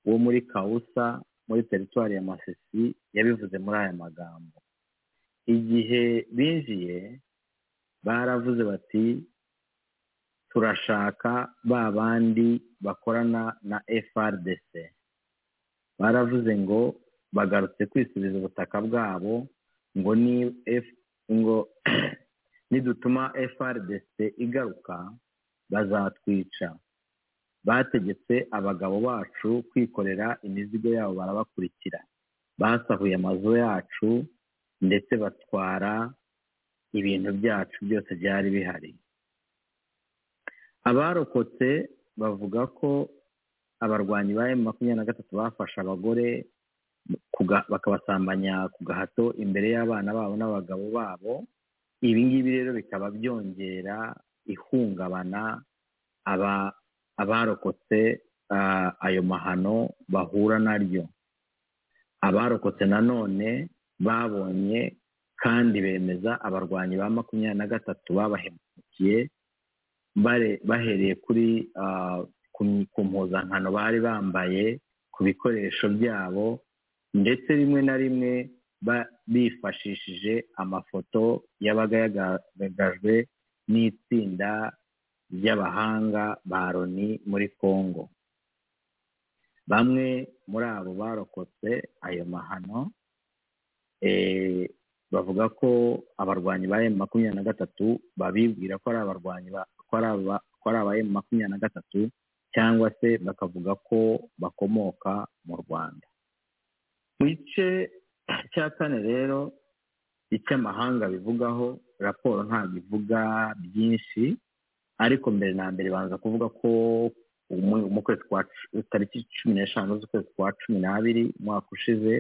wo muri kawusa muri teritwari ya masisi yabivuze muri aya magambo igihe binjiye baravuze bati turashaka ba bandi bakorana na FRDC baravuze ngo bagarutse kwisubiza ubutaka bwabo ngo ni F ngo nidutuma FRDC igaruka bazatwica bategetse abagabo bacu kwikorera imizigo yabo barabakurikira basahuye amazu yacu ndetse batwara ibintu byacu byose byari bihari abarokotse bavuga ko abarwanyi ba emu makumyabiri na gatatu bafashe abagore ku ga- bakabasambanya ku gahato imbere y'abana babo n'abagabo babo ibi ngibi rero bikaba byongera ihungabana aba abarokotse ah, ayo mahano bahura naryo abarokotse nanone babonye kandi bemeza abarwanyi ba makumyabiri na gatatu babahemukiye bare- bahereye kuri ah, ku mi- ku mpuzankano bari bambaye ku bikoresho byabo ndetse rimwe na rimwe ba- bifashishije amafoto yabaga yagaragajwe n'itsinda ry'abahanga ba loni muri congo bamwe muri abo barokotse ayo mahano eh, bavuga ko abarwanyi ba emu makumyabiri na gatatu babibwira ko ari abarwanyi ba- ko ari aba- ko ari aba emu makumyabiri na gatatu cyangwa se bakavuga ko bakomoka mu rwanda mu gice cya kane rero icyo amahanga bivugaho raporo ntabwo ivuga byinshi ariko mbere na mbere banza kuvuga ko umu- mu kwezi kwa cu- tariki cumi n'eshanu z'ukwezi kwa cumi n'abiri umwaka ushize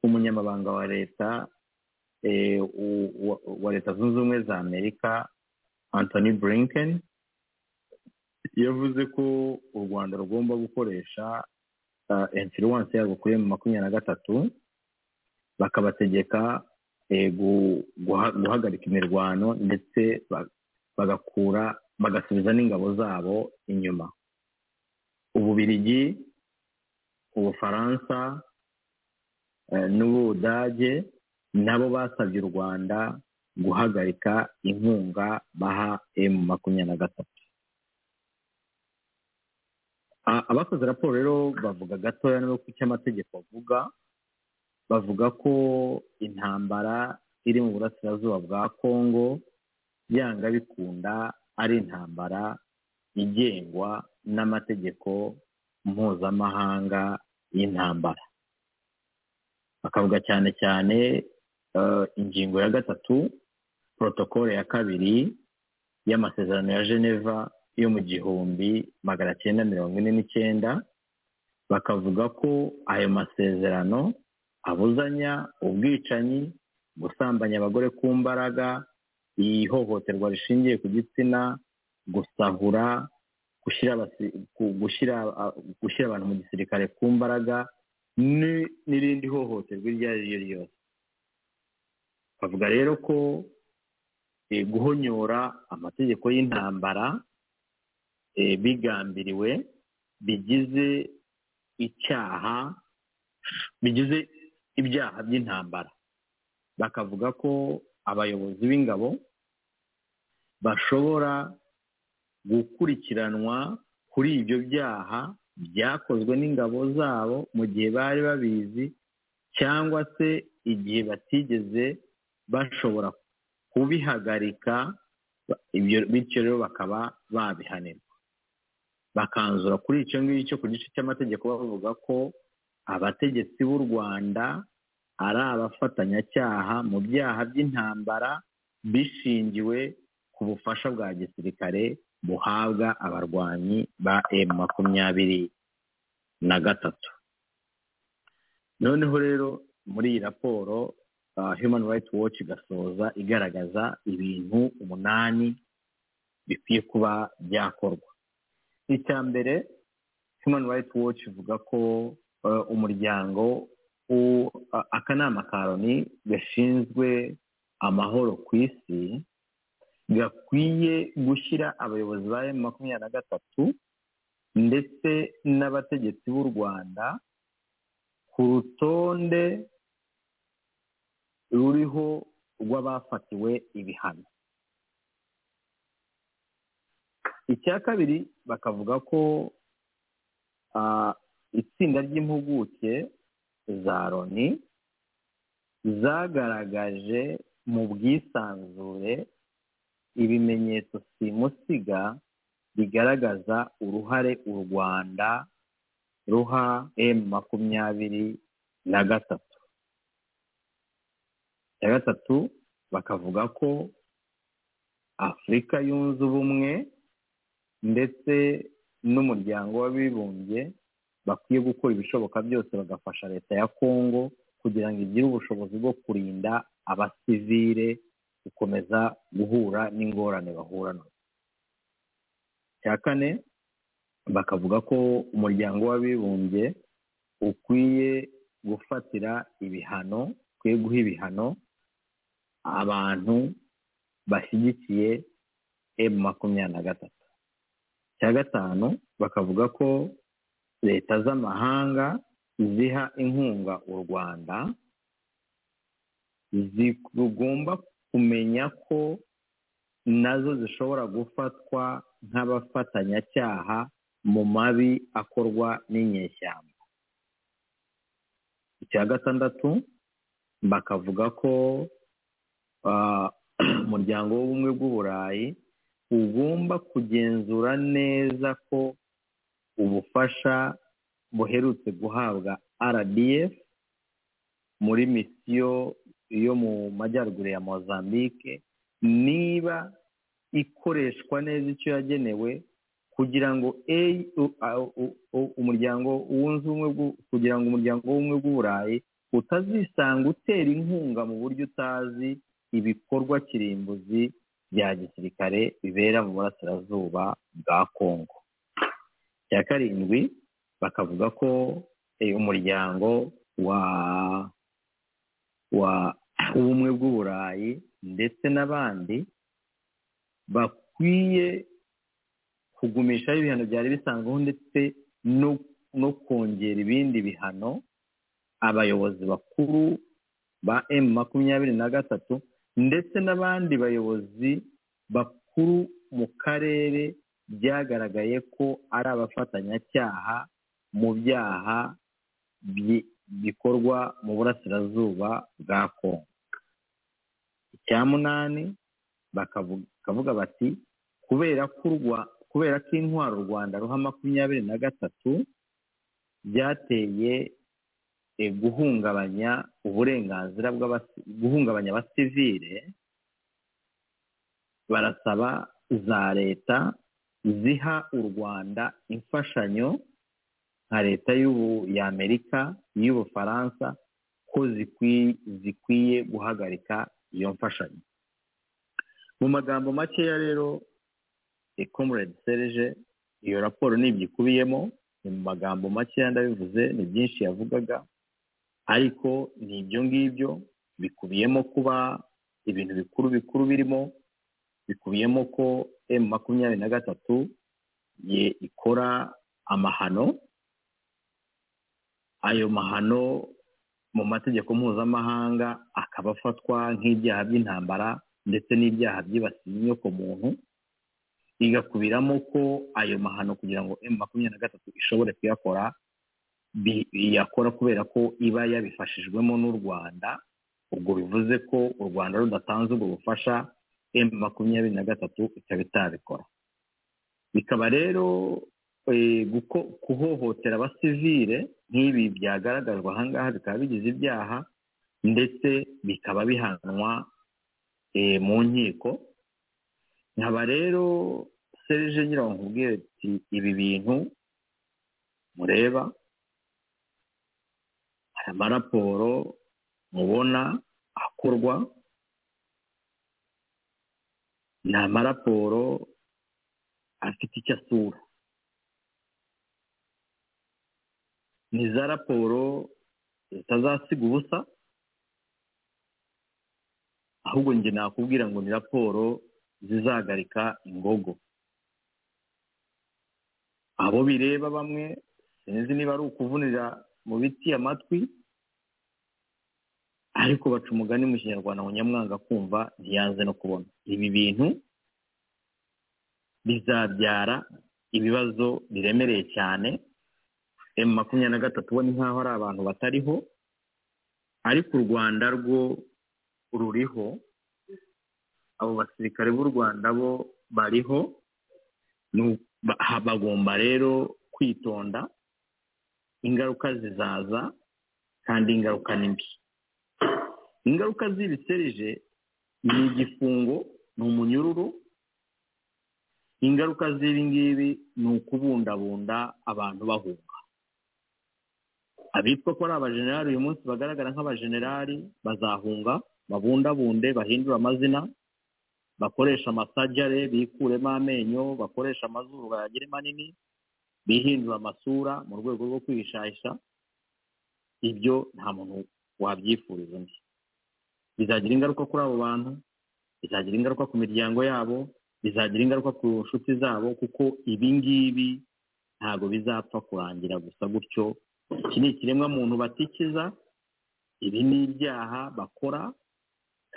umunyamabanga wa leta eh, u- wa- wa leta zunze ubumwe za amerika anthony blinken yavuze ko u rwanda rugomba gukoresha ah, influence yabo kuri emu makumyabiri na gatatu bakabategeka eh, gu- guha- guhagarika imirwano ndetse ba- bagakura bagasubiza n'ingabo zabo inyuma ububirigi ubufaransa eh, n'ubudage nabo basabye u rwanda guhagarika inkunga baha emu makumyabiri na gatatu A- abakoze raporo rero bavuga gatoya no ku cyo amategeko avuga bavuga ko intambara iri mu burasirazuba bwa kongo byanga bikunda ari intambara igengwa n'amategeko mpuzamahanga y'intambara bakavuga cyane cyane eh, ingingo ya gatatu porotokole ya kabiri y'amasezerano ya geneva yo mu gihumbi magana cyenda mirongo ine n'icyenda bakavuga ko ayo masezerano abuzanya ubwicanyi gusambanya abagore ku mbaraga ihohoterwa rishingiye ku gitsina gusahura gushyira abasi- gu- gushyira ah, gushyira abantu mu gisirikare ku mbaraga ni- n'irindi hohoterwa iryo ari ryo ryose bavuga rero ko eh, guhonyora amategeko y'intambara eh, bigambiriwe bigize icyaha bigize ibyaha by'intambara bakavuga ko abayobozi b'ingabo bashobora gukurikiranwa kuri ibyo byaha byakozwe n'ingabo zabo mu gihe bari babizi cyangwa se igihe batigeze bashobora kubihagarika ba- ibyo bityo rero bakaba babihanirwa bakanzura kuri icyo ngicyo ku gice cy'amategeko bavuga ko abategetsi b'u rwanda ari abafatanyacyaha mu byaha by'intambara bishingiwe ku bufasha bwa gisirikare buhabwa abarwanyi ba emu makumyabiri na gatatu noneho rero muri iyi raporo ah, human rights watch igasoza igaragaza ibintu umunani bikwiye kuba byakorwa icya mbere human rights watch ivuga ko eh, umuryango u- a- akanama ka loni gashinzwe amahoro ku isi gakwiye gushyira abayobozi ba emu makumyabiri na gatatu ndetse n'abategetsi b'u rwanda ku rutonde ruriho rw'abafatiwe ibihano icya kabiri bakavuga ko ah, itsinda ry'impuguke za loni zagaragaje mu bwisanzure ibimenyetso simusiga bigaragaza uruhare u rwanda ruha emu makumyabiri na gatatu ya gatatu bakavuga ko afurika yunze ubumwe ndetse n'umuryango w'abibumbye bakwiye gukora ibishoboka byose bagafasha leta ya kongo kugira ngo igire ubushobozi bwo kurinda abasivire gukomeza guhura n'ingorane bahura nazo cya kane bakavuga ko umuryango w'abibumbye ukwiye gufatira ibihano ukwiye guha ibihano abantu bashyigikiye emu makumyabiri na gatatu cya gatanu bakavuga ko leta z'amahanga ziha inkunga u rwanda zigomba kumenya ko nazo zishobora gufatwa nk'abafatanyacyaha mu mabi akorwa n'inyeshyamba icya gatandatu bakavuga ko ah, umuryango w'ubumwe bw'uburayi ugomba kugenzura neza ko ubufasha buherutse guhabwa rdf muri misiyo yo mu majyaruguru ya mozambique niba ikoreshwa neza icyo yagenewe kugira ngo A- u- a- u- u- umuryango wunze ubumwe bw'u- kugira ngo umuryango w'ubumwe bw'uburayi utazisanga utera inkunga mu buryo utazi ibikorwa kirimbuzi bya gisirikare bibera mu burasirazuba bwa kongo cya karindwi bakavuga ko eh, umuryango wa wa w'ubumwe bw'uburayi ndetse n'abandi bakwiye kugumishaho ibihano byari bisanzweho ndetse no no kongera ibindi bihano abayobozi bakuru ba emu makumyabiri na gatatu ndetse n'abandi bayobozi bakuru mu karere byagaragaye ko ari abafatanyacyaha mu byaha bi- bikorwa mu burasirazuba bwa kongo icya munani bakavu- bakavuga bati kubera ko u Rwa- kubera ko intwaro u rwanda ruha makumyabiri na gatatu byateye eh, guhungabanya uburenganzira bw'abasi- guhungabanya abasivire barasaba za leta ziha u rwanda imfashanyo nka leta y'ubu- y'amerika y'ubufaransa ko zikwi- zikwiye guhagarika iyo mfashanyo mu magambo makeya rero comrade serge iyo raporo ni ibyo ikubiyemo ni mu magambo makeya ndabivuze ni byinshi yavugaga ariko ni ibyo ngibyo bikubiyemo kuba ibintu bikuru bikuru birimo bikubiyemo ko emu makumyabiri na gatatu ye ikora amahano ayo mahano mu mategeko mpuzamahanga akaba afatwa nk'ibyaha by'intambara ndetse n'ibyaha byibasiye inyokomuntu igakubiramo ko ayo mahano kugira ngo emu makumyabiri na gatatu ishobore kuyakora bi- yakora kubera ko iba yabifashijwemo n'u rwanda ubwo bivuze ko u rwanda rudatanze ubwo bufasha emu makumyabiri na gatatu ikaba itabikora bikaba rero eh, guko- kuhohotera abasivire nk'ibi byagaragajwe ahangaha bikaba bigize ibyaha ndetse bikaba bihanwa eh, mu nkiko nkaba rero serije ngira ngo nkubwire ati ibi bintu mureba hari amaraporo mubona akorwa ni amaraporo afite icyo asura ni za raporo zitazasiga ubusa ahubwo njye nakubwira ngo ni raporo zizahagarika ingogo abo bireba bamwe sinzi niba ari ukuvunira mu biti amatwi ariko baca umugani mu kinyarwanda ngo nyamwanga kumva ntiyanze no kubona ibi bintu bizabyara ibibazo biremereye cyane emu makumyabiri na gatatu ubona nk'aho ari abantu batariho ariko u rwanda rwo ruriho abo basirikare b'u rwanda bo bariho nu- ba- bagomba rero kwitonda ingaruka zizaza kandi ingaruka ni mbi ingaruka z'ibiserije ni igifungo ni umunyururu ingaruka z'ibi ngibi ni ukubundabunda abantu bahunga abitwa ko ari abajenerali uyu munsi bagaragara nk'abajenerali bazahunga babundabunde bahindure amazina bakoresha amasajyare bikuremo amenyo bakoresha amazuru bayagire manini bihindura amasura mu rwego rwo kwihishahisha ibyo nta muntu wabyifuriza undi bizagira ingaruka kuri abo bantu bizagira ingaruka ku miryango yabo bizagira ingaruka ku nshuti zabo kuko ibi ngibi ntabwo bizapfa kurangira gusa gutyo iki ni ikiremwa muntu batikiza ibi ni ibyaha bakora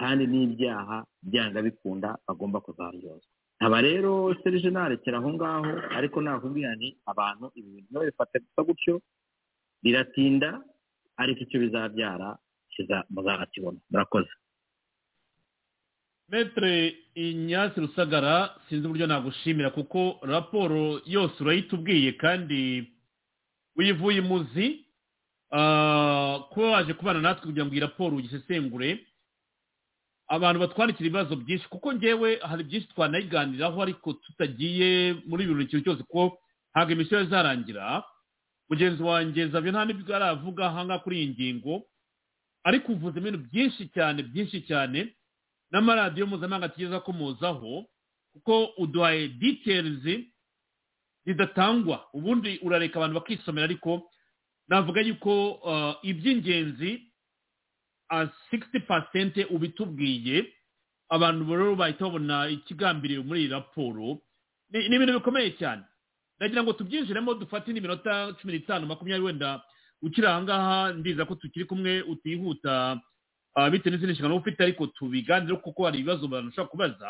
kandi ni ibyaha byanga bikunda bagomba kuzaryozwa aba rero serije narekera aho ngaho ariko nakubwira nti abantu ibi bintu niba bifata gusa gutyo biratinda ariko icyo bizabyara kiza- muzakibona murakoze metere inyasi rusagara sinzi uburyo nagushimira kuko raporo yose urayitubwiye kandi uyivuye imuzi Ah, kuba waje kubana natwe kugira ngo iyi raporo ugisesengure abantu batwandikira ibibazo byinshi kuko ngewe hari byinshi twanayiganiraho ariko tutagiye muri buri kintu cyose kuko ntabwo imisiyo yari izarangira mugenzi wanjye zavyo nta n'ibyo aravuga ahangaha kuri iyi ngingo ariko uvuzemo ibintu byinshi cyane byinshi cyane n'amaradiyo mpuzamahanga tugeza ko muzaho kuko uduhaye ditelizi zidatangwa ubundi urareka abantu bakisomera ariko navuga yuko ah, iby'ingenzi sikiti pasente ubitubwiye abantu rero bahita babona ikigambiriwe muri iyi raporo ni ni ibintu bikomeye cyane ndagira ngo tubyinjiremo dufate n'iminota cumi n'itanu makumyabiri wenda ukiri ahangaha ndiza ko tukiri kumwe utihuta ah, bitewe n'izindi nshingano uba ufite ariko tubiganire kuko hari ibibazo abantu bashobora kubaza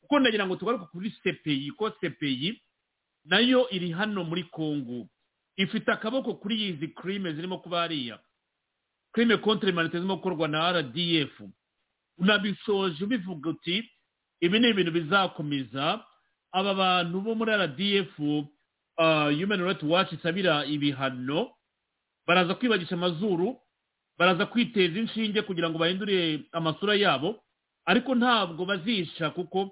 kuko ndagira ngo tugaruke kuri sepeyi ko sepeyi nayo iri hano muri kongo ifite akaboko kuri izi kirime zirimo kuba hariya kirime konti remanite zirimo gukorwa na rdf unabisoje ubivuga uti ibi ni ibintu bizakomeza aba bantu bo muri rdf ah, human rights watch isabira ibihano baraza kwibagisha amazuru baraza kwiteza inshinge kugira ngo bahindure amasura yabo ariko ntabwo bazisha kuko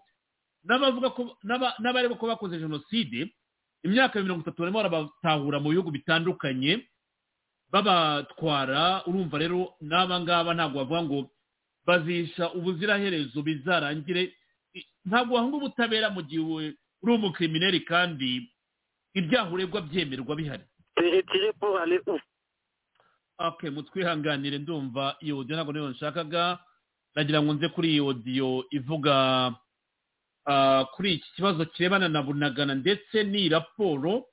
n'abavuga ko n'aba- n'abareba ko bakoze jenoside imyaka mirongo itatu barimo barabatahura mu bihugu bitandukanye babatwara urumva rero n'aba ngaba ntabwo bavuga ngo bazisha ubuziraherezo bizarangire I- ntabwo wahunga ubutabera mu gihe uri umukrimineri kandi ibyaha uregwa byemerwa bihari okay mutwihanganire ndumva iyo odiyo ntabwo niyo nshakaga nagira ngo nze kuri iyi odiyo ivuga ah, kuri iki kibazo kirebana na bunagana ndetse n'iyi raporo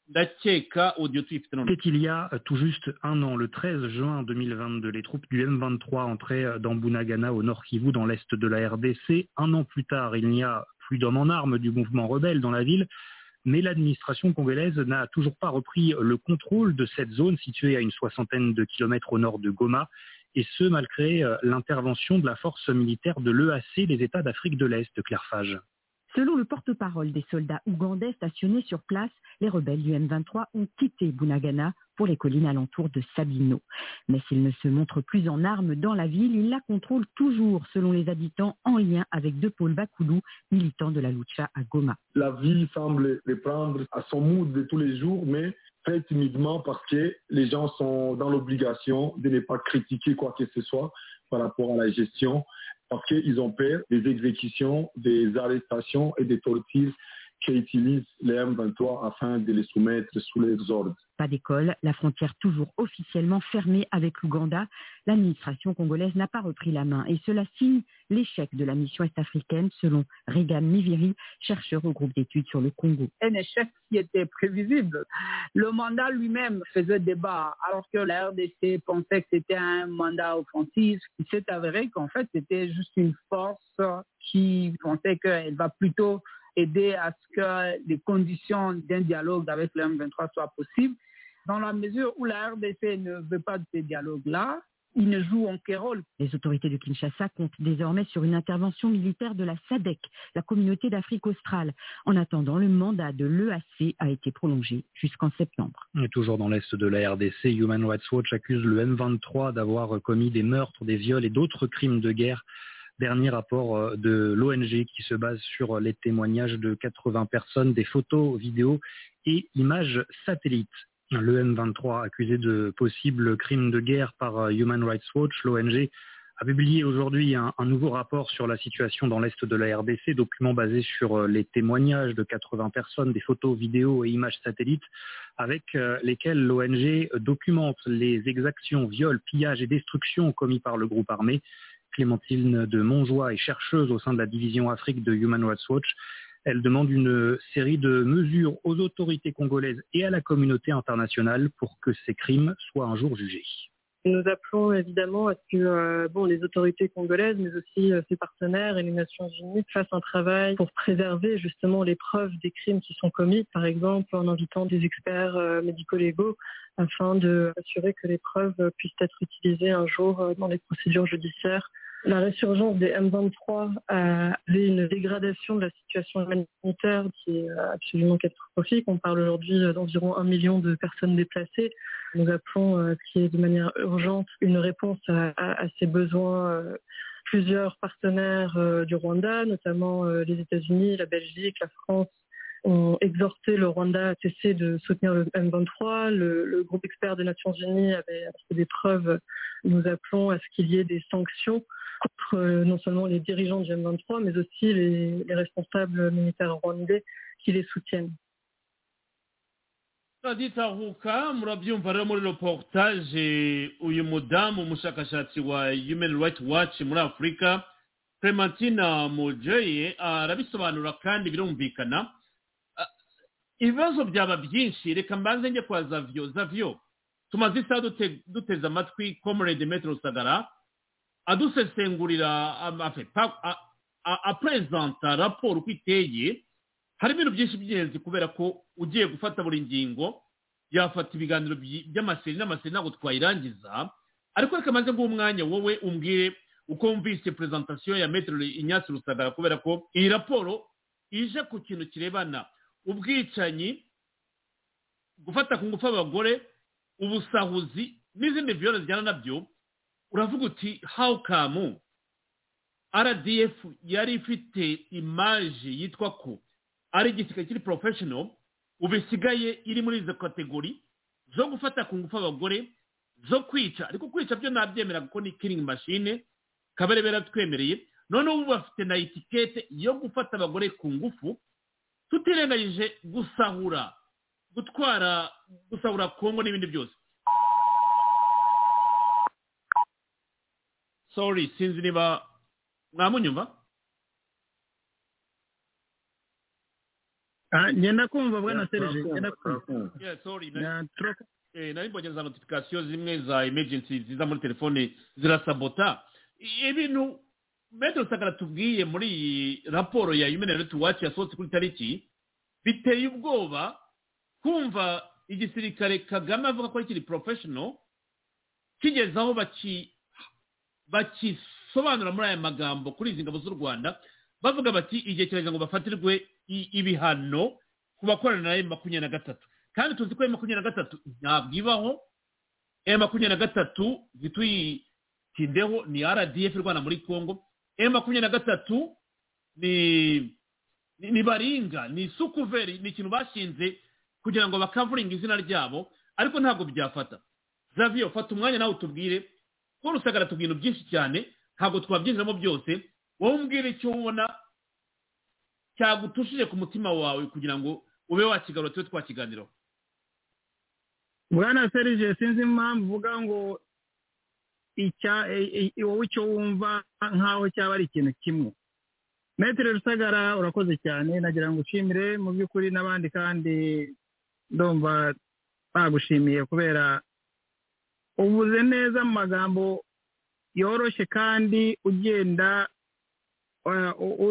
ndakeka odiyo tuyifite none C'était il y a euh, tout juste un an, le 13 juin 2022, les troupes du M23 entraient euh, dans Bunagana au nord Kivu, dans l'est de la RDC. Un an plus tard, il n'y a plus d'hommes en armes du mouvement rebelle dans la ville, mais l'administration congolaise n'a toujours pas repris le contrôle de cette zone située à une soixantaine de kilomètres au nord de Goma, et ce malgré euh, l'intervention de la force militaire de l'EAC, les États d'Afrique de l'Est, Claire Fage. Selon le porte-parole des soldats ougandais stationnés sur place, les rebelles du M23 ont quitté Bunagana pour les collines alentour de Sabino. Mais s'ils ne se montrent plus en armes dans la ville, ils la contrôlent toujours, selon les habitants, en lien avec deux pôles Bakoulou, militants de la Lucha à Goma. la vie semble reprendre à son mood de tous les jours, mais fait timidement parce que les gens sont dans l'obligation de ne pas critiquer quoi que ce soit par rapport à la gestion, parce qu'ils ont peur des exécutions, des arrestations et des tortures qu'utilisent les M23 afin de les soumettre sous leurs ordres. Pas d'école, la frontière toujours officiellement fermée avec l'Ouganda. L'administration congolaise n'a pas repris la main et cela signe l'échec de la mission est-africaine selon Regan Miviri, chercheur au groupe d'études sur le Congo. Un échec qui était prévisible. Le mandat lui-même faisait débat alors que la RDC pensait que c'était un mandat offensif. Il s'est avéré qu'en fait c'était juste une force qui pensait qu'elle va plutôt aider à ce que les conditions d'un dialogue avec le M23 soient possibles. Dans la mesure où la RDC ne veut pas de ces dialogues-là, ils ne jouent aucun rôle. Les autorités de Kinshasa comptent désormais sur une intervention militaire de la SADC, la communauté d'Afrique australe. En attendant, le mandat de l'EAC a été prolongé jusqu'en septembre. Et toujours dans l'est de la RDC, Human Rights Watch accuse le M23 d'avoir commis des meurtres, des viols et d'autres crimes de guerre dernier rapport de l'ONG qui se base sur les témoignages de 80 personnes, des photos, vidéos et images satellites. Le M23 accusé de possibles crimes de guerre par Human Rights Watch, l'ONG a publié aujourd'hui un, un, nouveau rapport sur la situation dans l'Est de la RDC, document basé sur les témoignages de 80 personnes, des photos, vidéos et images satellites, avec lesquelles l'ONG documente les exactions, viols, pillages et destructions commis par le groupe armé. Clémentine de Montjoie est chercheuse au sein de la division Afrique de Human Rights Watch. Elle demande une série de mesures aux autorités congolaises et à la communauté internationale pour que ces crimes soient un jour jugés. Nous appelons évidemment à ce que euh, bon, les autorités congolaises, mais aussi euh, ses partenaires et les Nations Unies fassent un travail pour préserver justement les preuves des crimes qui sont commis, par exemple en invitant des experts euh, médico-légaux afin de assurer que les preuves puissent être utilisées un jour dans les procédures judiciaires. La résurgence des M23 a fait une dégradation de la situation humanitaire qui est absolument catastrophique. On parle aujourd'hui d'environ un million de personnes déplacées. Nous appelons, ce qui est de manière urgente, une réponse à, à, à ces besoins plusieurs partenaires euh, du Rwanda, notamment euh, les États-Unis, la Belgique, la France ont exhorté le Rwanda à cesser de soutenir le M23. Le, le groupe expert des Nations Unies avait fait des preuves. Nous appelons à ce qu'il y ait des sanctions contre euh, non seulement les dirigeants du M23, mais aussi les, les responsables militaires rwandais qui les soutiennent. Radit Ahuka murabyumva rero muri reportage uyu mudamu umushakashatsi wa Human Rights Watch muri Afurika Clementina Mujeye arabisobanura kandi birumvikana ibibazo byaba byinshi reka mbanze njye kwa Zavyo Zavyo tumaze isaha duteze amatwi Comrade Metro Sagara adusesengurira amafe apresenta raporo uko iteye hari ibintu byinshi by'ingenzi kubera ko ugiye gufata buri ngingo yafata ibiganiro by'amaseri n'amaseri ntabwo twayirangiza ariko reka maze guha umwanya wowe umbwire uko wumvise perezantasiyo ya metero inyatsi rusagara kubera ko iyi raporo ije ku kintu kirebana ubwicanyi gufata ku ngufu abagore ubusahuzi n'izindi viyoro zijyana nabyo uravuga uti how come rdf yari ifite imaje yitwa ko ari igisirikare kiri porofeshono ubu isigaye iri muri izo kategori zo gufata ku ngufu abagore zo kwica ariko kwica byo nabyemera kuko ni kiringi mashine kabarebe yaratwemereye noneho ubu bafite na etikete yo gufata abagore ku ngufu tutirengagije gusahura gutwara gusahura kongo n'ibindi byose sorry sinzi niba mwamunyumva ngenda kumva bwana serije ngenda kumva nari mbonye za notifikasiyo zimwe za emergency ziza muri telefone zirasabota ibintu metero sagara tubwiye muri iyi raporo ya human rights watch yasohotse kuri tariki biteye ubwoba kumva igisirikare kagame avuga ko kiri professional kigeze aho bakisobanura muri aya magambo kuri izi ngabo z'u rwanda bavuga bati igihe kirageze ngo bafatirwe ibihano ku bakorana na emu makumyabiri na gatatu kandi tuzi ko emu makumyabiri na gatatu ntabwo ibaho emu makumyabiri na gatatu ntituyitindeho ni rdf rwanda muri congo emu makumyabiri na gatatu ni baringa ni sukuveri ni ikintu bashinze kugira ngo bakavuringe izina ryabo ariko ntabwo byafata Xavier fata umwanya nawe utubwire ko rusagara tubwira ibintu byinshi cyane ntabwo twabyinjiramo byose wowe umbwire icyo ubona cyagutushije ku mutima wawe kugira ngo ube wakigarura tube twakiganiraho bwana serije sinzi impamvu uvuga ngo icya wowe icyo wumva nk'aho cyaba ari ikintu kimwe metero rusagara urakoze cyane nagira ngo ushimire mu by'ukuri n'abandi kandi ndumva bagushimiye kubera uvuze neza mu magambo yoroshye kandi ugenda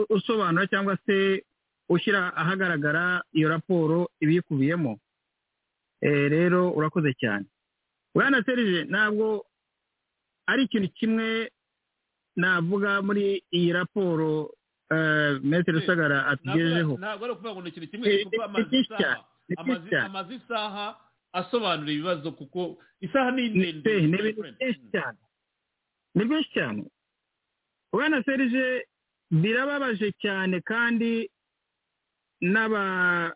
usobanura cyangwa se ushyira ahagaragara iyo raporo ibikubiyemo rero urakoze cyane bwana serije ntabwo ari ikintu kimwe navuga muri iyi raporo metero rusagara atugejejeho ntabwo ari ukuvuga ngo ni ikintu kimwe kuko amazi isaha amazi amazi isaha asobanura ibibazo kuko isaha ni ndende ni byinshi cyane ni byinshi cyane bwana serije birababaje cyane kandi n'aba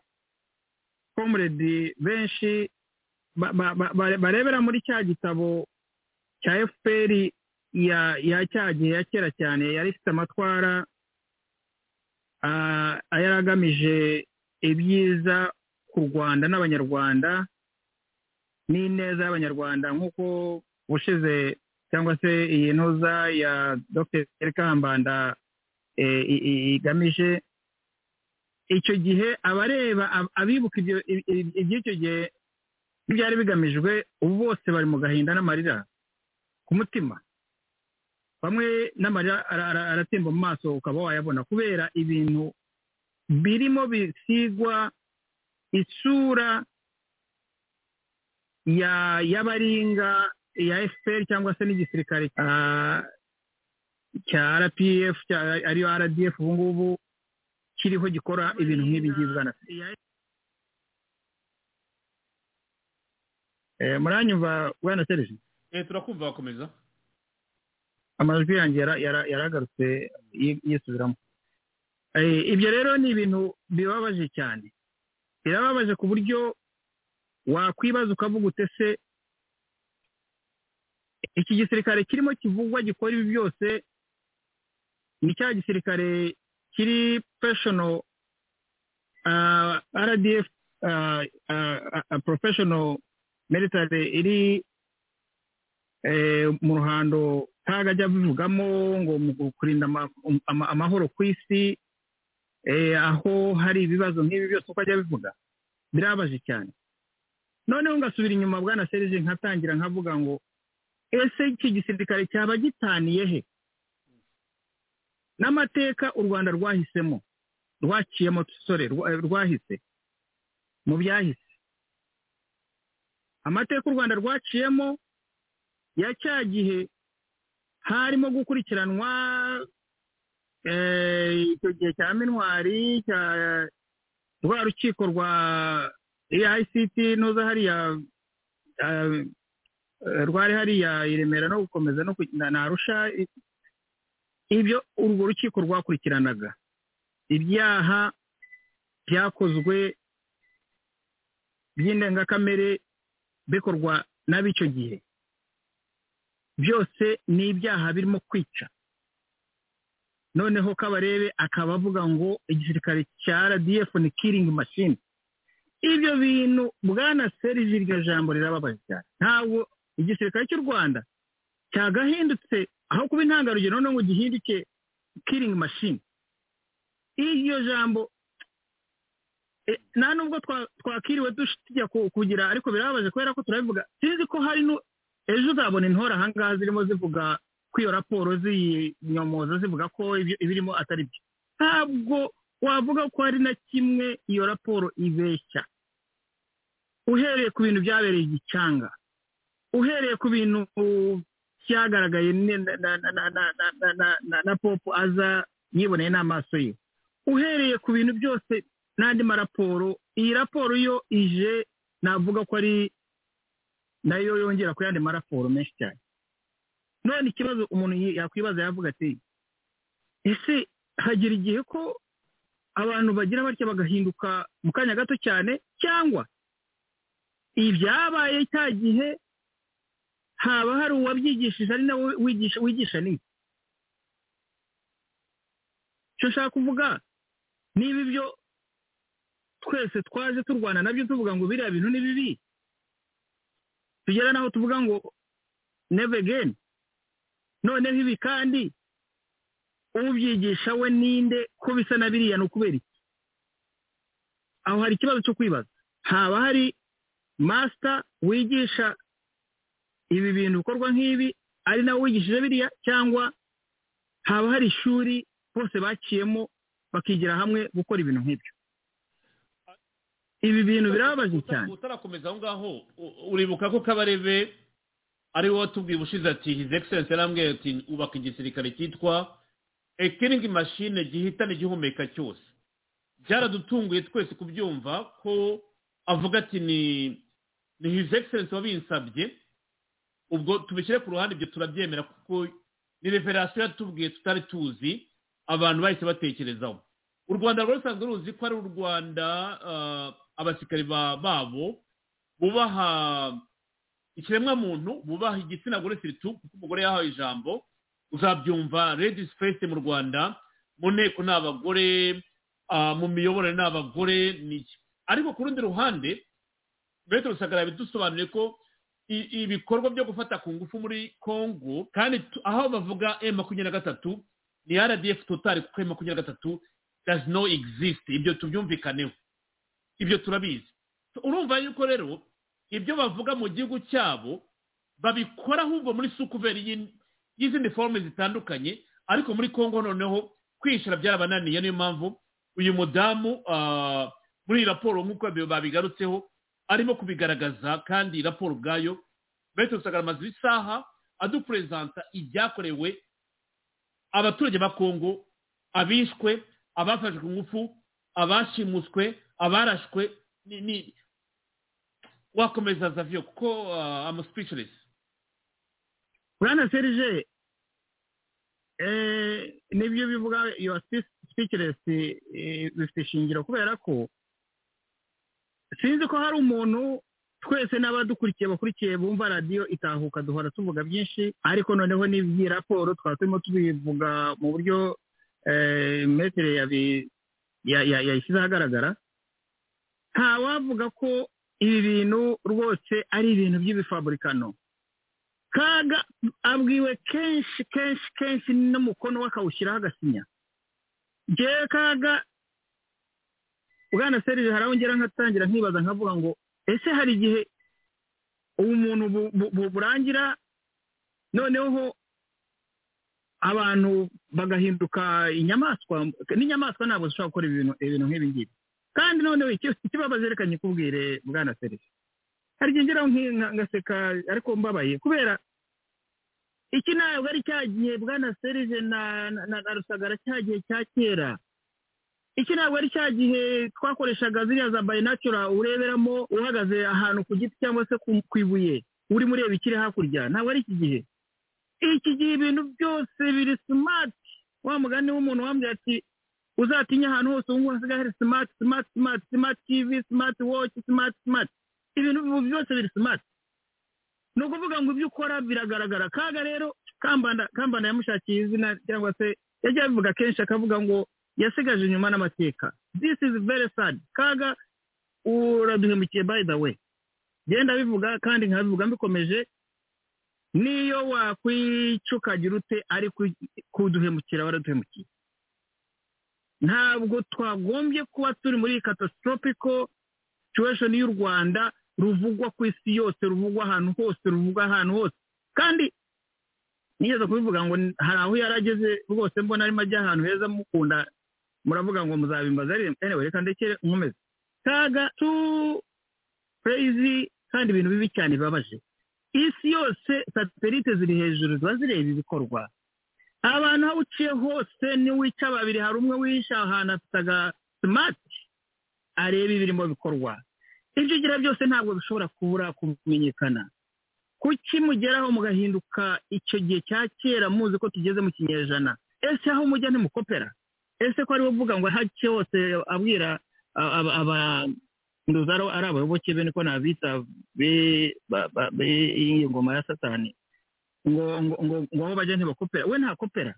komuredi benshi barebera muri cya gitabo cya efuperi ya cya gihe ya kera cyane yari ifite amatwara yari agamije ibyiza ku rwanda n'abanyarwanda n'ineza y'abanyarwanda nk'uko ubushize cyangwa se iyi ntuza ya dr kambanda igamije icyo gihe abareba abibuka iby'icyo gihe byari bigamijwe ubu bose bari mu gahinda n'amarira ku mutima bamwe n'amarira aratemba mu maso ukaba wayabona kubera ibintu birimo bisigwa isura y'abaringa ya efuperi cyangwa se n'igisirikare cya rpf ariyo rdf ubu ngubu kiriho gikora ibintu nk'ibi ngibi bwana muranyumva bwana serije turakumva bakomeza amajwi yanjye yaragarutse yisubiramo ibyo rero ni ibintu bibabaje cyane birababaje ku buryo wakwibaza ukavuga utese iki gisirikare kirimo kivugwa gikora ibi byose ni cya gisirikare kiri peshono rdf porofeshono meritare iri mu ruhando ntabwo ajya bivugamo ngo mu kurinda amahoro ku isi aho hari ibibazo nk'ibi byose uko ajya bivuga birabaje cyane noneho ngasubira inyuma bwana serije nkatangira nkavuga ngo ese iki gisirikare cyaba gitaniye he n'amateka u rwanda rwahisemo rwaciyemo sore rwahise mu byahise amateka u rwanda rwaciyemo ya cya gihe harimo gukurikiranwa icyo gihe cya minwari cya rwa rukiko rwa AICT nuza hariya rwari hariya i Remera no gukomeza no na Arusha ibyo urwo rukiko rwakurikiranaga ibyaha byakozwe by'indengakamere bikorwa n'ab'icyo gihe byose ni ibyaha birimo kwica noneho kabarebe akaba avuga ngo igisirikare cya rdf ni kiringi mashini ibyo bintu bwana serije iryo jambo rirababaje cyane ntabwo igisirikare cy'u rwanda cyagahindutse aho kuba intangarugero noneho ngo gihinduke kiringi mashini iryo jambo nta nubwo twakiriwe tujya kugira ariko birababaje kubera ko turabivuga sinzi ko hari ejo uzabona intore ahangaha zirimo zivuga ko iyo raporo ziyinyomoza zivuga ko ibirimo atari byo ntabwo wavuga ko hari na kimwe iyo raporo ibeshya uhereye ku bintu byabereye igicanga uhereye ku bintu cyagaragaye na popo aza yiboneye n'amaso ye uhereye ku bintu byose n'andi maraporo iyi raporo yo ije navuga ko ari nayo yongera ku yandi maraporo menshi cyane none ikibazo umuntu yakwibaza yavuga ati ese hagera igihe ko abantu bagira batya bagahinduka mu kanya gato cyane cyangwa ibyabaye cya gihe haba hari uwabyigishije ari nawe wigisha wigisha ni icyo nshaka kuvuga niba ibyo twese twaje turwana nabyo tuvuga ngo biriya bintu ni bibi tugera n'aho tuvuga ngo never again noneho ibi kandi ubyigisha we ninde ko bisa na biriya ni ukubera iki aho hari ikibazo cyo kwibaza haba hari masita wigisha ibi bintu bikorwa nk'ibi ari nawe wigishije biriya cyangwa haba hari ishuri bose baciyemo bakigira hamwe gukora ibintu nk'ibyo ibi bintu birababaje cyane utarakomeza aho ngaho u- uribuka ko kabarebe ari wowe watubwiye ubushize ati his excellence yarambwiye ati ubaka igisirikare cyitwa a killing machine gihitana igihumeka cyose byaradutunguye twese kubyumva ko avuga ati ni ni his excellence wabinsabye ubwo tubishyire ku ruhande ibyo turabyemera kuko ni reverasiyo yatubwiye tutari tuzi abantu bahise batekerezaho u rwanda rwari rusanzwe ruzi ko ari u rwanda ah, abasirikari ba- babo bubaha ikiremwamuntu bubaha igitsina gore siritu kuko umugore yahawe ijambo uzabyumva ladies first mu rwanda mu nteko ni abagore ah, mu miyoborere ni abagore ni iki ariko ku rundi ruhande bete rusagara bidusobanuye ko i- ibikorwa byo gufata ku ngufu muri congo kandi tu- aho bavuga m makumyabiri na gatatu ni rdf total kuko m makumyabiri na gatatu does no exist ibyo tubyumvikaneho ibyo turabizi urumva yuko rero ibyo bavuga mu gihugu cyabo babikora ahubwo muri sukuveri y'in- y'izindi forume zitandukanye ariko muri congo noneho kwishyura byarabananiye niyo mpamvu uyu mudamu ah, muri iyi raporo nk'uko babi- babigarutseho arimo kubigaragaza kandi iyi raporo ubwayo bete rusagara amaze isaha aduperezanta ibyakorewe abaturage ba congo abishwe abafashwe ku ngufu abashimuswe abarashwe ni ni wakomeza zavyo kuko uh, am speechless bwana serije nibyo bivuga yuwa sitikiresi bifite ishingiro kubera ko sinzi ko hari umuntu twese n'abadukurikiye bakurikiye bumva radiyo itahuka duhora tuvuga byinshi ariko noneho n'iby'iyi raporo twaba turimo tubivuga mu buryo eh, metere yabi- ya- ya- yayishyize ahagaragara ntawavuga ko ibi bintu rwose ari ibintu by'ibifaburikano kaga abwiwe kenshi kenshi kenshi n'umukono we akawushyiraho agasinya ngewe kaga bwana serije hari aho ngera nkatangira nkibaza nkavuga ngo ese hari igihe ubumuntu bu- bu- bu- burangira noneho abantu bagahinduka inyamaswa n'inyamaswa ntabwo zishobora gukora ibintu ibintu nk'ibi ngibi kandi noneho iki- ikibabaje reka nyikubwire bwana serije hari igihe ngeraho nki- nka- ngaseka ariko mbabaye kubera iki ntabwo ari cya gihe bwana serije na na- na na rusagara cya gihe cya kera iki ntabwo ari cya gihe twakoreshaga ziriya za bayinacura ureberamo uhagaze ahantu ku giti cyangwa se ku- ku ibuye urimo ureba ikiri hakurya ntabwo ari iki gihe iki gihe ibintu byose biri simati wa mugani w'umuntu wambwira ati uzatinya ahantu hose ubu ngubu hasigaye hari simati simati simati simati tivi simati woci simati simati ibintu ubu byose biri simati ni ukuvuga ngo ibyo ukora biragaragara kaga rero kambanda kambanda yamushakiye izina cyangwa se yajya abivuga kenshi akavuga ngo yasigaje inyuma n'amateka this is very sad kaga uraduhemukiye by the way genda bivuga kandi nkabivuga mbikomeje niyo wakwicukagira ute ariko kuduhemukira waraduhemukiye ntabwo twagombye kuba turi muri iyi catastrophical situation y'u rwanda ruvugwa ku isi yose ruvugwa ahantu hose ruvugwa ahantu hose kandi nigeze kubivuga ngo n- hari aho yari ageze rwose mbona arimo ajya ahantu heza mukunda muravuga ngo muzabimbaza anyway reka ndekere nkomeze kaga tu crazy kandi ibintu bibi cyane bibabaje isi yose satelite ziri hejuru ziba zireba ibikorwa abantu aho uciye hose n'iwica babiri hari umwe wishe ahantu afite agasimati areba ibirimo bikorwa ibyo ugira byose ntabwo bishobora kubura kumenyekana kuki mugeraho mugahinduka icyo gihe cya kera muzi ko tugeze mu kinyejana ese aho mujya ntimukopera ese ko ariwe uvuga ngo hake hose abwira aba- aba- ndoza ari abayoboke be niko nabita be ba- ba- be iyi ngoma ya satani ngo ngo ngo ngo abo bajya ntibakopera we ntakopera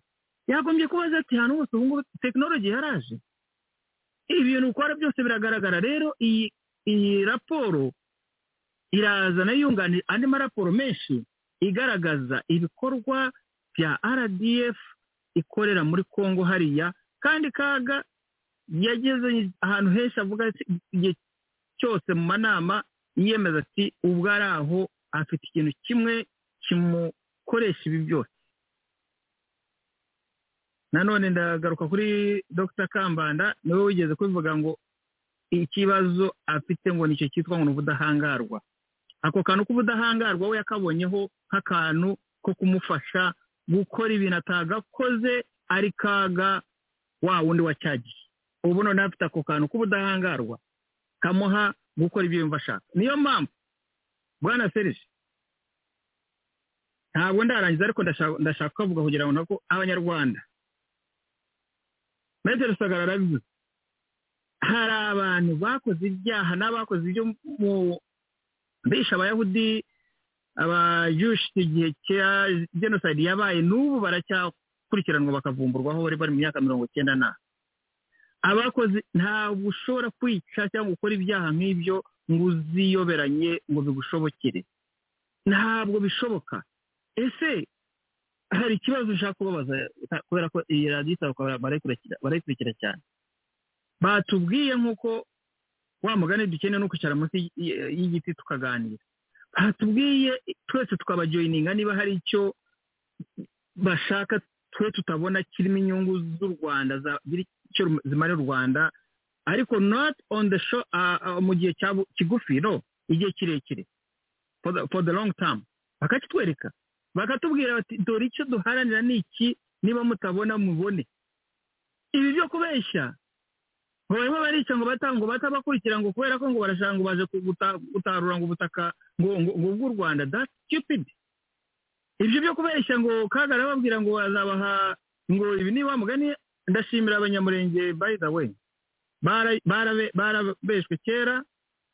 yagombye kubaza ati hano hose ubu ngubu tekinoloji yaraje ibintu ukora byose biragaragara rero iyi iyi raporo irazana yunganira andi maraporo menshi igaragaza ibikorwa bya rdf ikorera muri congo hariya kandi kaga yageze ahantu henshi avuga ati igihe cyose mu manama yiyemeza ati ubwo ari aho afite ikintu kimwe kimukoresha ibi byose nanone ndagaruka kuri dr kambanda niwe wigeze kubivuga ngo ikibazo afite ngo nicyo cyitwa ngo ni ubudahangarwa ako kantu k'ubudahangarwa we yakabonyeho nk'akantu ko kumufasha gukora ibintu atagakoze ari kaga wa wundi wa cyagihe ubu noneho afite ako kantu k'ubudahangarwa kamuha gukora ibyo yumva ashaka niyo mpamvu bwana serije ntabwo ndarangiza ariko ndashaka- ndashaka kuvuga kugira ngo nako abanyarwanda metero sagara arabivuze hari abantu bakoze ibyaha n'abakoze ibyo mu bishe abayahudi abajushi igihe cya jenoside yabaye n'ubu baracyakurikiranwa bakavumburwaho bari bari mu myaka mirongo icyenda na abakoze ntabwo ushobora kwica cyangwa gukora ibyaha nk'ibyo ngo uziyoberanye ngo bigushobokere ntabwo bishoboka ese hari ikibazo ushaka kubabaza kubera ko iyi radiyo isaba barayikurikira barayikurikira cyane batubwiye nk'uko wa mugani dukeneye no kwicara munsi y- y'igiti tukaganira batubwiye twese tukabajoyininga niba hari icyo bashaka twe tutabona kirimo inyungu z'u rwanda zagira icyo rum- zimarira u rwanda ariko not on the show ah, ah, mu gihe cya bu- kigufi no igihe kirekire for the- for the long term bakakitwereka bakatubwira bati dore icyo duharanira ni iki niba mutabona mubone ibi byo kubeshya ngo barimo barica ngo bata ngo batabakurikira ngo kubera ko ngo barashaka ngo baje kuguta- gutarura ngo ubutaka ngo ngo ngo bw'u rwanda that's stupid ibyo byo kubeshya ngo kagara babwira ngo azabaha ngo ibi ni wa mugani ndashimira abanyamurenge by the way Bara- barabe- barabeshwe kera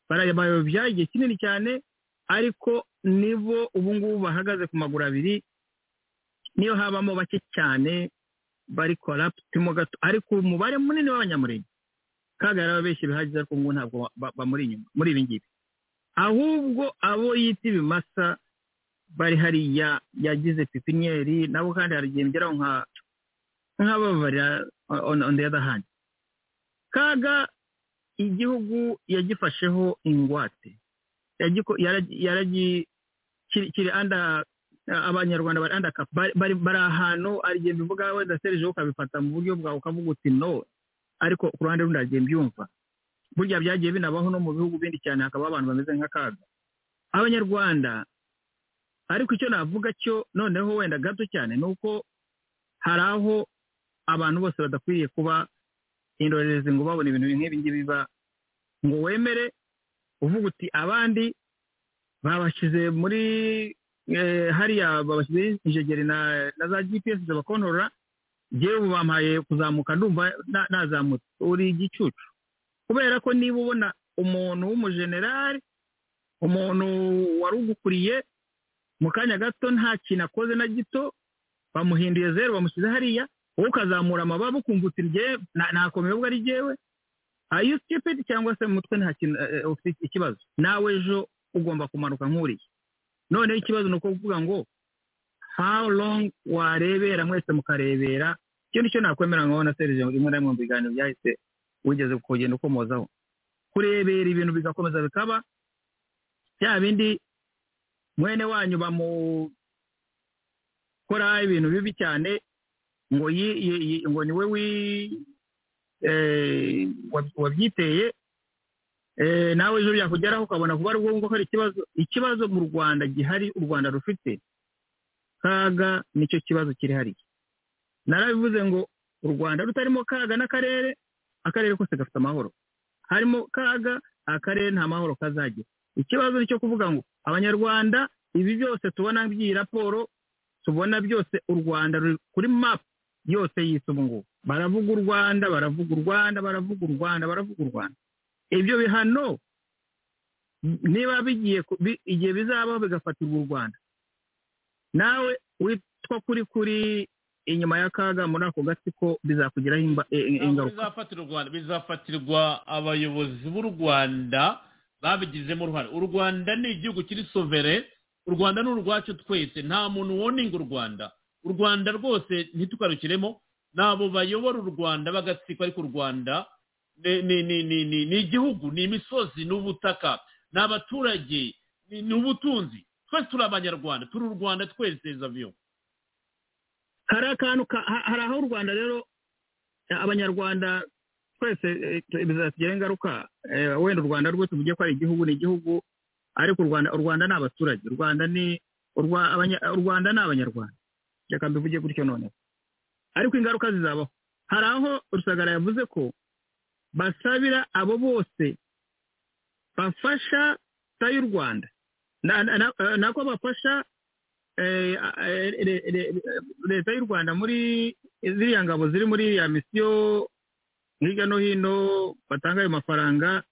barabayobya igihe kinini cyane ariko nibo ubu ngubu bahagaze ku maguru abiri niyo habamo bake cyane bari koraputimo gato ariko umubare munini w'abanyamurenge kagara yarababeshye bihagije ariko ngo ntabwo ba- bamuri inyuma muri ibi ngibi ahubwo abo yita ibimasa bari hariya yagize pipiniyeri nabo kandi hari igihe ngeraho nka nk'ababarira on- on on the other hand kaga igihugu yagifasheho ingwate yagiko- yaragi- yaragi kiri kiri anda abanyarwanda bari anda cap bari bari bari ahantu arigihe mbivuga wenda serije ukabifata mu buryo bwawe ukavuga uti no ariko ku ruhande rundi aragiye mbyumva burya byagiye binabaho no mu bihugu bindi cyane hakaba abantu bameze nk'akaga abanyarwanda ariko icyo navuga cyo noneho wenda gato cyane ni uko hari aho abantu bose badakwiriye kuba indorerezi ngo babone ibintu nk'ibi ngibi biba ngo wemere uvuga uti abandi babashyize muri eh, hariya babashyizeho injegeri na na za gps zibakontorora ngewe ubu bampaye kuzamuka ndumva na- nazamutse uri igicucu kubera ko niba ubona umuntu w'umujenerali umuntu wari ugukuriye mu kanya gato nta kintu akoze na gito bamuhinduye zeru bamushyize hariya wowe ukazamura amababa ukumva uti njyewe na- nakomeye ubwo ari njyewe are you stupid cyangwa se mu mutwe nta kintu eh, eh, ufite ikibazo nawe ejo ugomba kumanuka nk'uriya noneho ikibazo ni uko kuvuga ngo how long warebera mwese mukarebera icyo nicyo nakwemera nkaho na serije rimwe na rimwe mu biganiro byahise wigeze kugenda ukomozaho kurebera ibintu bigakomeza bikaba bya bindi mwene wanyu bamukora ibintu bibi cyane ngo yi, yi, yi, ngo ni we wi eh, wab- wabyiteye eh, nawe ejo byakugeraho ukabona kuba ari wowe ngo hari ikibazo ikibazo mu rwanda gihari u rwanda rufite kaga nicyo kibazo kiri hariya narabivuze ngo u rwanda rutarimo kaga n'akarere akarere kose gafite amahoro harimo kaga akarere nta mahoro kazagira ikibazo ni cyo kuvuga ngo abanyarwanda ibi byose tubona by'iyi raporo tubona byose u rwanda ruri kuri mapu yose y'isi ubu ngubu baravuga u rwanda baravuga u rwanda baravuga u rwanda baravuga u rwanda ibyo bihano niba bigiye ku- bi- igihe bizabaho bigafatirwa u rwanda nawe witwa kuri kuri inyuma y'akaga muri ako gatsiko bizakugiraho imba- i- i- Ntabwo ingaruka bizafatira u rwanda bizafatirwa abayobozi b'u rwanda babigizemo uruhare u rwanda ni igihugu kiri sovere u rwanda ni urwacu twese nta muntu woninga u rwanda u rwanda rwose ntitukarukiremo ni abo bayobora u rwanda bagatsiko ariko u rwanda ni- ni- ni- ni- ni- ni igihugu ni imisozi ni ubutaka ni abaturage ni- ni ubutunzi twese turi abanyarwanda turi u rwanda twese zaviyo hari akantu ka- ha- hari aho u rwanda rero eh, abanyarwanda twese eh, tu- bizatugiraho ingaruka eh, wenda u rwanda rwose tuvuge ko ari igihugu ni igihugu ariko u rwanda u rwanda ni abaturage u rwanda ni u Rwa- abanya- u rwanda ni abanyarwanda reka mbivuge gutyo noneho ariko ingaruka zizabaho hari aho rusagara yavuze ko basabira abo bose bafasha leta y'u rwanda Na- na- na- eh, nako bafasha eh, eh, re- re- leta y'u rwanda muri ziriya ngabo ziri muri ya misiyo hirya no hino batanga ayo mafaranga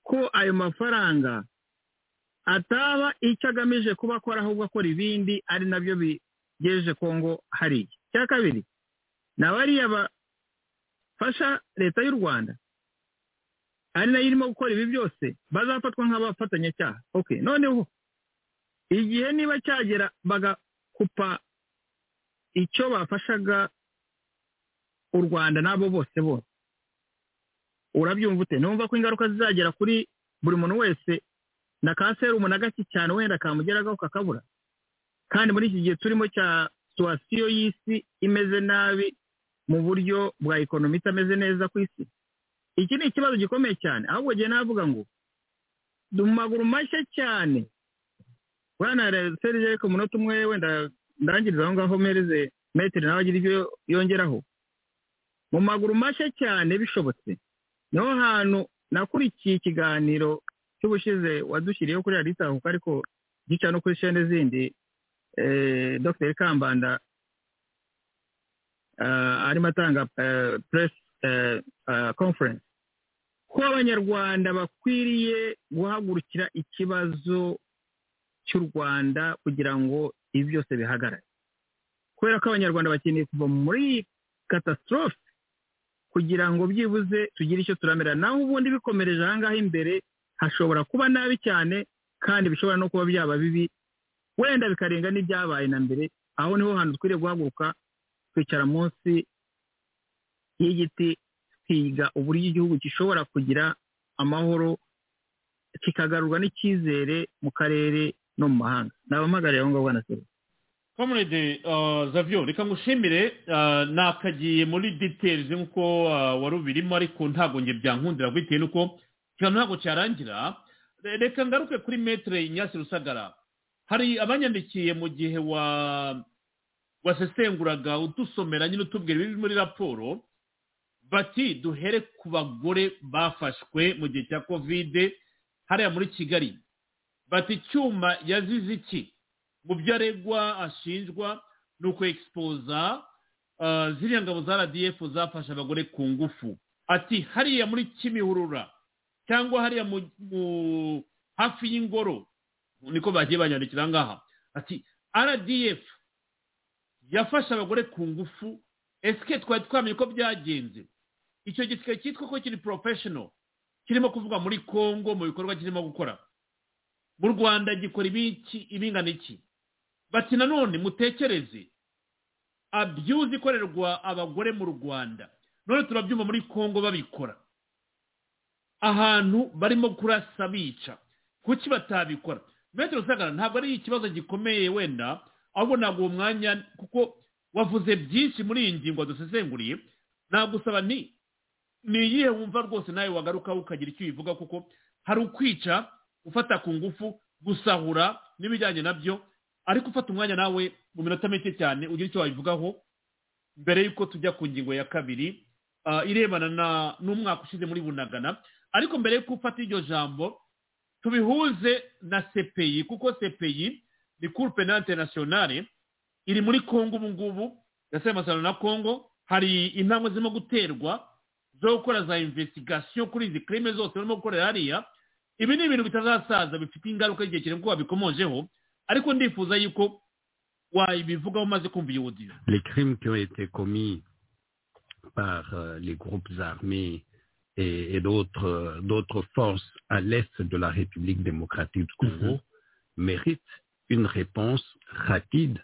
ko ayo mafaranga ataba icyo agamije kuba akora ahubwo akora ibindi ari nabyo bigejeje kongo hariya icya kabiri ni abariya bafasha leta y'u rwanda ari nayo irimo gukora ibi byose bazafatwa nk'abafatanyacyaha ok noneho igihe niba cyagera bagakupa icyo bafashaga u rwanda n'abo bose bose urabyumva ute numva ko ingaruka zizagera kuri buri muntu wese na ka serumu na gake cyane wenda kamugeraho kakabura kandi muri iki gihe turimo cya situwasiyo y'isi imeze nabi mu buryo bwa ekonomi itameze neza ku isi iki ni ikibazo gikomeye cyane ahubwo njye navuga ngo du mu maguru mashya cyane bwana serije ariko umunota umwe wenda ndangiriza aho ngaho mpereze metero nawe agira ibyo yongeraho mu maguru mashya cyane bishobotse niho hantu nakurikiye ikiganiro cy'ubushize wadushyiriyeho kuri raditahuka ariko gica no kuri shene zindi eh, dr kambanda eh, arimo atanga eh, press eh, eh, conference ko abanyarwanda bakwiriye guhagurukira ikibazo cy'u rwanda kugira ngo ibi byose bihagarare kubera ko abanyarwanda bakeneye kuva muri katastrophe kugira ngo byibuze tugire icyo turamera naho ubundi bikomereje ahangaha imbere hashobora kuba nabi cyane kandi bishobora no kuba byaba bibi wenda bikarenga n'ibyabaye na mbere aho niho hantu dukwiriye guhaguruka twicara munsi y'igiti twiga uburyo igihugu gishobora kugira amahoro kikagarurwa n'icyizere mu karere no mu mahanga nabampagariye aho ngaho bwana seri comrade uh, zavyo reka ngushimire uh, nakagiye muri details nkuko uh, wari ubirimo ariko ntabwo nge byankundira bitewe nuko ikiganiro ntabwo cyarangira Re- reka ngaruke kuri metre inyasi rusagara hari abanyandikiye mu gihe wa wasesenguraga udusomera nyine utubwira ibiri muri raporo bati duhere ku bagore bafashwe mu gihe cya kovide hariya muri kigali bati icyuma yazize iki mu byo aregwa ashinjwa ni ukwexpoza uh, ziriya ngabo za rdf zafashe abagore ku ngufu ati hariya muri kimihurura cyangwa hariya mu, mu hafi y'ingoro niko bagiye banyandikira aha ngaha ati rdf yafashe abagore ku ngufu esike twari twamenye ko byagenze icyo gisike cyitwa ko kiri professional kirimo kuvuga muri congo mu bikorwa kirimo gukora mu rwanda gikora ibiki ibingana iki bati nanone mutekereze abuse ikorerwa abagore mu rwanda none turabyumva muri congo babikora ahantu barimo kurasa bica kuki batabikora metero sagara ntabwo ari ikibazo gikomeye wenda ahubwo ntabwo uwo mwanya kuko wavuze byinshi muri iyi ngingo dusesenguriye nagusaba ni ni iyihe wumva rwose nawe wagarukaho ukagira icyo ubivuga kuko hari ukwica gufata ku ngufu gusahura n'ibijyanye nabyo ariko ufata umwanya nawe mu minota mike cyane ugira icyo wabivugaho mbere y'uko tujya ku ngingo ya kabiri ah, irebana na n'umwaka ushize muri bunagana ariko mbere y'uko ufata iryo jambo tubihuze na sepeyi kuko sepeyi ni cour penal internationale iri muri congo ubu ngubu yasaba amasezerano na congo hari intambwe zirimo guterwa zo gukora za investigation kuri izi crime zose barimo gukorera hariya ibi ni ibintu bitazasaza bifite ingaruka igihe kirenga ko wabikomojeho ariko ndifuza yuko wabivugaho umaze kumva iyo audio Les crimes qui ont été commis par euh, les groupes armés et, et d'autres euh, d'autres forces à l'est de la République démocratique du Congo méritent une réponse rapide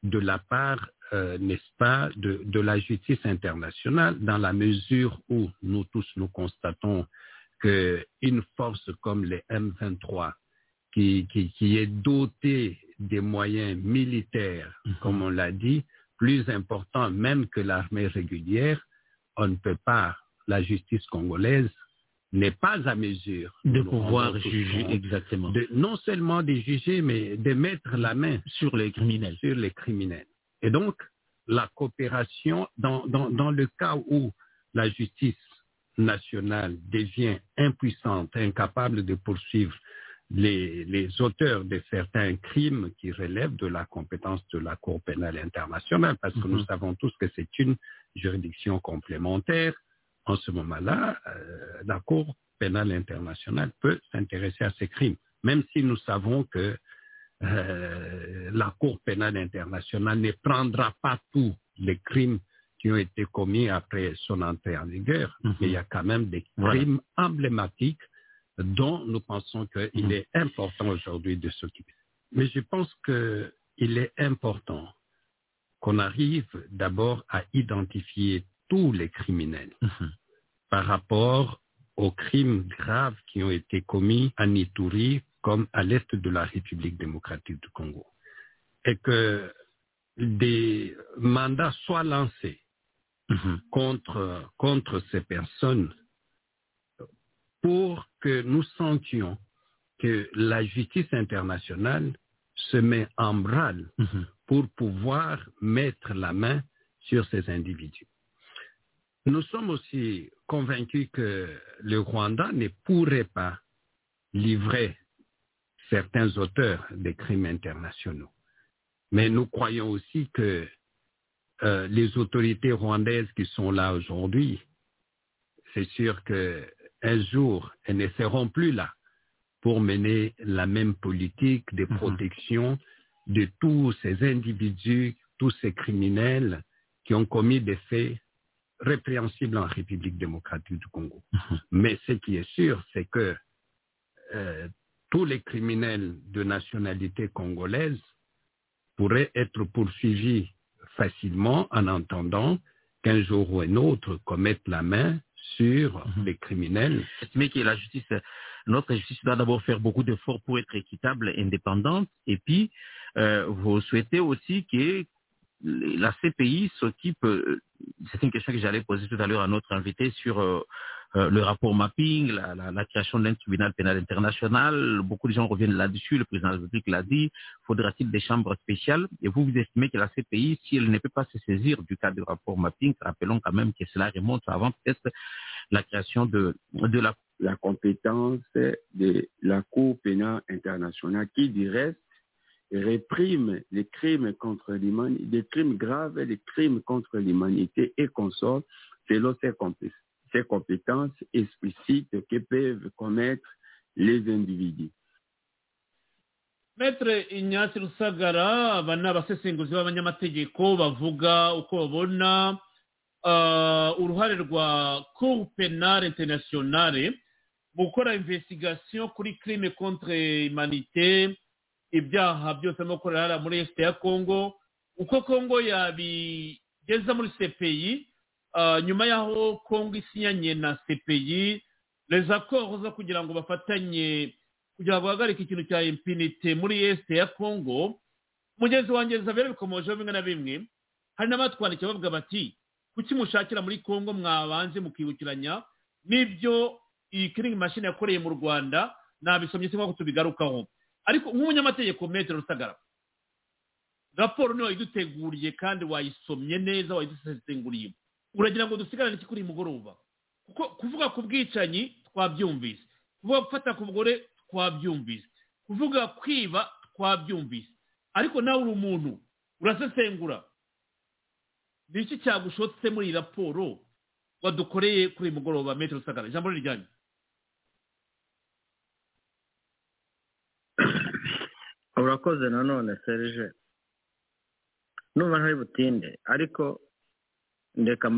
de la part, euh, n'est-ce pas, de, de la justice internationale, dans la mesure où nous tous nous constatons qu'une force comme les M23, qui, qui, qui est dotée des moyens militaires, comme on l'a dit, plus importants même que l'armée régulière, on ne peut pas, la justice congolaise n'est pas à mesure De nous pouvoir rendre juger compte exactement. de- non seulement de juger, mais de mettre la main sur les criminels. Sur les criminels. Et donc, la coopération, dans, dans, dans le cas où la justice nationale devient impuissante, incapable de poursuivre les, les auteurs de certains crimes qui relèvent de la compétence de la Cour pénale internationale, parce que nous savons tous que c'est une juridiction complémentaire, en ce moment-là, euh, la Cour pénale internationale peut s'intéresser à ces crimes, même si nous savons que euh, la Cour pénale internationale ne prendra pas tous les crimes qui ont été commis après son entrée en vigueur, mais il y a quand même des Voilà. crimes emblématiques dont nous pensons qu'il est important aujourd'hui de s'occuper. Mais je pense qu'il est important qu'on arrive d'abord à identifier tous les criminels par rapport aux crimes graves qui ont été commis à Ituri comme à l'est de la République démocratique du Congo. Et que des mandats soient lancés contre, contre ces personnes pour que nous sentions que la justice internationale se met en branle pour pouvoir mettre la main sur ces individus. Nous sommes aussi convaincus que le Rwanda ne pourrait pas livrer certains auteurs des crimes internationaux. Mais nous croyons aussi que euh, les autorités rwandaises qui sont là aujourd'hui, c'est sûr qu'un jour, elles ne seront plus là pour mener la même politique de protection de tous ces individus, tous ces criminels qui ont commis des faits répréhensibles en République démocratique du Congo. Mais ce qui est sûr, c'est que euh, tous les criminels de nationalité congolaise pourraient être poursuivis facilement en entendant qu'un jour ou un autre qu'on mette la main sur les criminels. Mais que la justice, notre justice doit d'abord faire beaucoup d'efforts pour être équitable, indépendante. Et puis, euh, vous souhaitez aussi que la CPI s'occupe, euh, c'est une question que j'allais poser tout à l'heure à notre invité sur euh, euh, le rapport mapping, la, la- la création d'un tribunal pénal international. Beaucoup de gens reviennent là-dessus, le président de la République l'a dit. Faudra-t-il des chambres spéciales Et vous, vous estimez que la CPI, si elle ne peut pas se saisir du cas du rapport mapping, rappelons quand même que cela remonte avant peut-être la création de, de la la compétence de la Cour pénale internationale qui, du reste, réprime les crimes contre l'humanité, des crimes graves et les crimes contre l'humanité et consort selon ses, compé- ses compétences explicites que peuvent commettre les individus. Maître Ignace Rusagara aba ni abasesenguzi b'abanyamategeko bavuga uko babona ah, uruhare rwa Cour Penale Internationale mu gukora investigation kuri crime contre humanité ibyaha byose no korara muri Est ya Congo uko Congo yabigeza muri CPI ah, nyuma y'aho Congo isinyanye na CPI les accords zo kugira ngo bafatanye kugira ngo bahagarike ikintu cya impinite muri este ya congo mugenzi wanjye zabere bikomojeho bimwe na bimwe hari n'abatwandikiye bavuga bati kuki mushakira muri congo mwabanje mukibukiranya n'ibyo iyi kiringi mashini yakoreye mu rwanda nabisomye sinko ko tubigarukaho ariko nk'umunyamategeko metero rusagara raporo niyo wayiduteguriye kandi wayisomye neza wayidusesenguriye uragira ngo dusigarane iki kuri uyu mugoroba kuko kuvuga ku bwicanyi twabyumvise kuvuga gufata ku mugore twabyumvise kuvuga kwiba twabyumvise ariko nawe uri umuntu urasesengura ni iki cyagushotse muri iyi raporo wadukoreye kuri uyu mugoroba metero rusagara ijambo riryanyu urakoze nanone serge numva ntari butinde ariko ndeka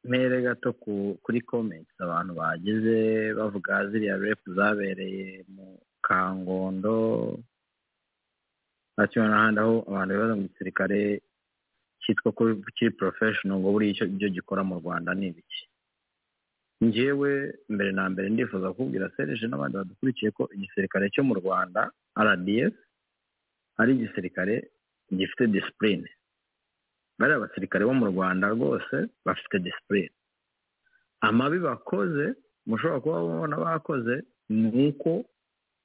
mpere gato ku- kuri comments abantu bagize bavuga ziriya repu zabereye mu kangondo nta kimwe n'ahandi aho abantu bibaza mu gisirikare cyitwa ko kiri porofeshono ngo buriya icyo ibyo gikora mu rwanda ni ibiki njyewe mbere na mbere ndifuza kubwira serije n'abandi badukurikiye ko igisirikare cyo mu rwanda rdf ari igisirikare gifite disipurine bariya abasirikare bo mu rwanda rwose bafite disipurine amabi bakoze mushobora kuba mubona bakoze ni uko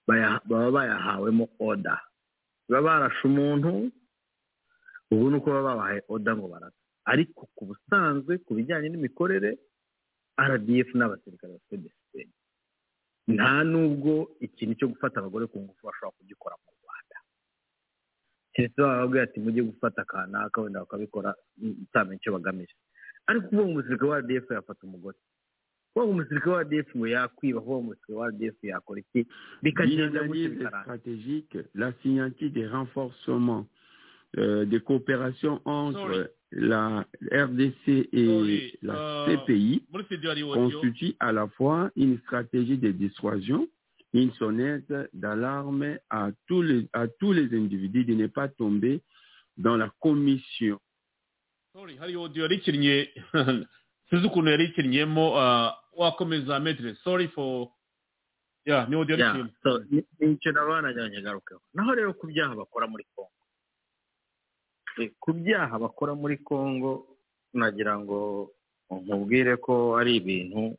baya- baba bayahawemo oda baba barashe umuntu ubu ni uko baba babahaye oda ngo barase ariko ku busanzwe ku bijyanye n'imikorere rdf n'abasirikare bafite disipurine nta nubwo ikintu cyo gufata abagore ku ngufu bashobora kugikora mu rwanda keretse bababwira ati mujye gufata akanaka wenda bakabikora mm, utamenye icyo bagamije ariko uvuga ngo umusirikare wa rdf yafata umugore uvuga ngo umusirikare wa rdf ngo yakwiba uvuga ngo umusirikare wa rdf yakora iki bikagenda gutya L'initiative bikaranga stratégique, la signature des renforcements euh, des coopérations entre Sorry. la RDC et Sorry, la euh, CPI muri studio hari audio constitue à la fois une stratégie de dissuasion, une sonnette d'alarme à tous les à tous les individus de ne pas tomber dans la commission. Sorry, hari audio yari ikinnye sinzi ukuntu yari ikinnyemo ah, wakomeza metre sorry for yeah ni audio yari Yeah, ikinnye so, ni- ni icyo nabo banajyanye garukeho naho rero ku byaha bakora muri congo Eh, ku byaha bakora muri congo nagira ngo nkubwire ko ari ibintu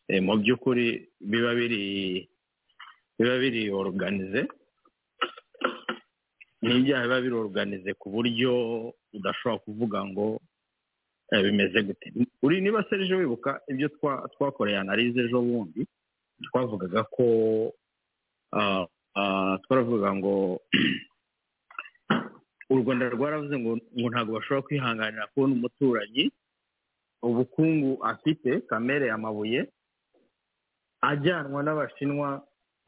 eh, mu by'ukuri biba biri biba biri oruganize ni ibyaha biba biri oruganize ku buryo udashobora kuvuga ngo eh, bimeze gute uri niba serije wibuka ibyo twa- twakoreye analize ejo bundi twavugaga ko ah, ah, twaravuga ngo u rwanda rwaravuze ngo ngo ntabwo bashobora kwihanganira kubona umuturanyi ubukungu afite kamere amabuye ajyanwa n'abashinwa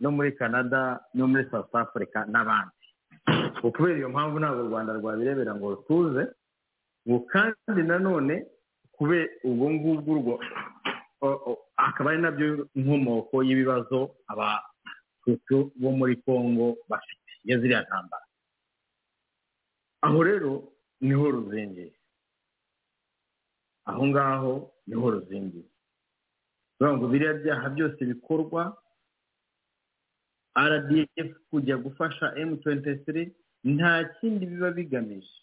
no muri canada no muri south africa n'abandi Ngo kubera iyo mpamvu ntabwo u rwanda rwabirebera ngo rutuze ngo kandi nanone kubera ubwo ngubwo urwo o- o- akaba ari nabyo inkomoko y'ibibazo abatutsi bo muri congo bafite iyo ziriya ntambara aho rero niho ruzingiye aho ngaho niho ruzingiye bivuga ngo biriya byaha byose bikorwa rdf kujya gufasha m23 nta kindi biba bigamije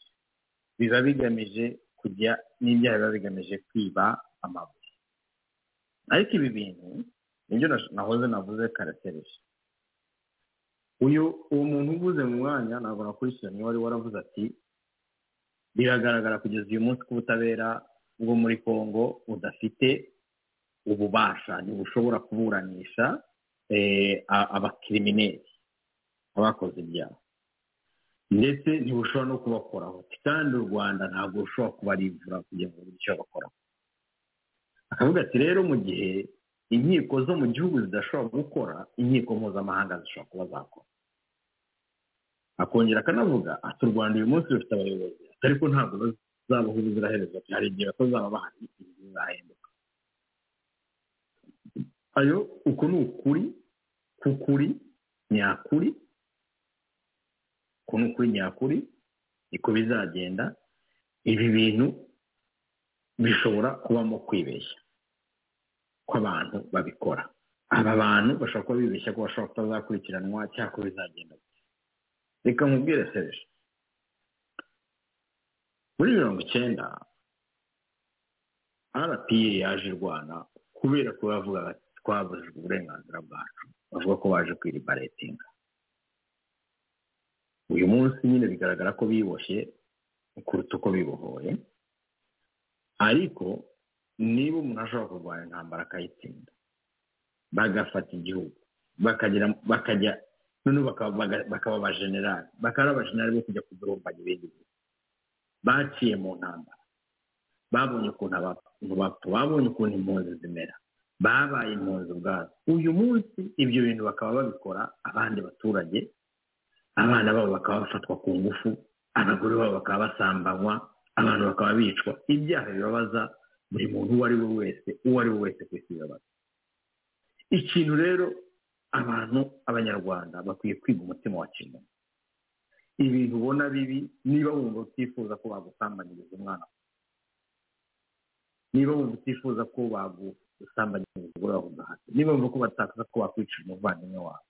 biba bigamije kujya n'ibyaha biba bigamije kwiba amabuye ariko ibi bintu nibyo nash- nahoze navuze karatereje uyu uwo muntu uvuze mu mwanya ntabwo nakurikiranye wari waravuze ati biragaragara kugeza uyu munsi ko ubutabera bwo muri congo budafite ububasha ntibushobora kuburanisha eh, a- abakirimineri abakoze ibyaha ndetse ntibushobora no kubakoraho kandi u rwanda ntabwo rushobora kubarivura kugira ngo rubone icyo bakoraho akavuga ati rero mu gihe inkiko zo mu gihugu zidashobora gukora inkiko mpuzamahanga zishobora kuba zakora akongera akanavuga ati u rwanda uyu munsi rufite abayobozi ati ariko ntabwo bazabaho ubuziraherezo ati hari igihe batazaba bahari igihe bizahinduka ayo uko ni ukuri k'ukuri nyakuri uku ni ukuri nyakuri niko bizagenda ibi bintu bishobora kubamo kwibeshya kw'abantu babikora aba bantu bashobora kuba bibeshya ko bashobora kutazakurikiranwa cyangwa ko bizagenda gute reka nkubwire serije muri mirongo icyenda rpa yaje irwana kubera ko bavuga bati twabujijwe uburenganzira bwacu bavuga ko baje kwiribaletinga uyu munsi nyine bigaragara ko biboshye kuruta uko bibohoye ariko niba umuntu ashobora kurwanya intambara akayitsinda bagafata igihugu bakagira bakajya noneho bakaba baga- bakaba abajenerali bakaba ari abajenerali bo kujya kudurumbanya ibindi bihugu baciye mu ntambara babonye ukuntu abantu bapfa babonye ukuntu impunzi zimera babaye impunzi ubwabo uyu munsi ibyo bintu bakaba babikora abandi baturage abana babo bakaba bafatwa ku ngufu abagore babo bakaba basambanywa abantu bakaba bicwa ibyaha bibabaza buri muntu uwo ari we wese uwo ari we wese ku isi bibabaza ikintu rero abantu abanyarwanda bakwiye kwiga umutima wa kimuntu ibintu ubona bibi niba wumva utifuza ko bagusambanyiriza umwana niba wumva utifuza ko bagusambanyiriza umugore wawe ugahata niba wumva ko batakaza ko bakwica umuvandimwe wawe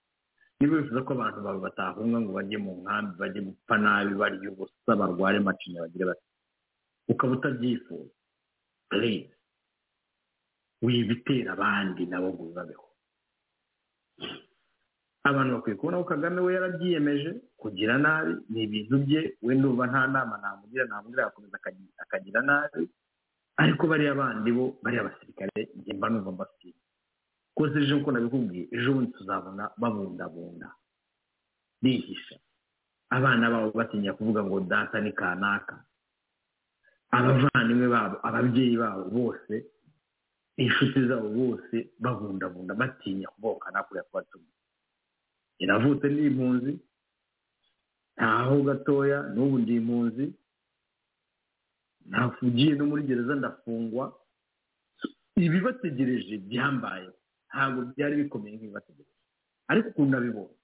niba wifuza ko abantu bawe batahunga ngo bajye mu nkambi bajye gupfa nabi barya ubusa barware macinya bagire bati ukaba utabyifuza rero wibitera abandi nabo ngo bibabeho abantu bakwiye kubona ko kagame we yarabyiyemeje kugira nabi ni ibintu bye we ndumva nta nama namugira namugira agakomeza akagira- akagira nabi ariko bariya bandi bo bariya basirikare njye mba numva mbasiye rwose ejo uko nabikubwiye ejo bundi tuzabona babundabunda bihisha abana babo batinya kuvuga ngo data ni kanaka abavandimwe babo ababyeyi babo bose inshuti zabo bose babundabunda batinya kuvuga ngo kanaka uriya kubatuma iravutse ni impunzi ntaho gatoya n'ubu ndi impunzi nafugiye no muri gereza ndafungwa ibibategereje byambaye ntabwo byari bikomeye nk'ibibategereje ariko ukuntu nabibonye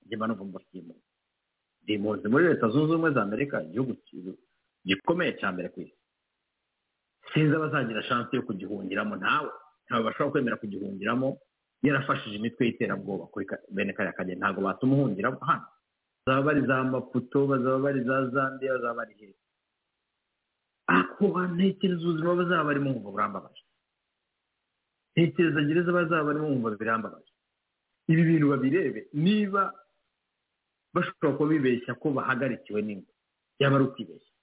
njye mba numva mbafitiye ndi impunzi muri leta zunze ubumwe za amerika igihugu ki- gikomeye cya mbere ku isi sinzi abazagira shansi yo kugihungiramo nawe ntabwo bashobora kwemera kugihungiramo yarafashije imitwe y'iterabwoba kuri ka- bene kariya kageni ntabwo batuma uhungiramo hano bazaba bari za maputo bazaba bari za zambia bazaba bari heza ako ntekereza ubuzima bazaba barimo nkumva burambabaje ntekereza gereza bazaba barimo nkumva birambabaje ibi bintu babirebe niba bashobora kuba bibeshya ko bahagarikiwe n'ingwe yaba ari ukwibeshya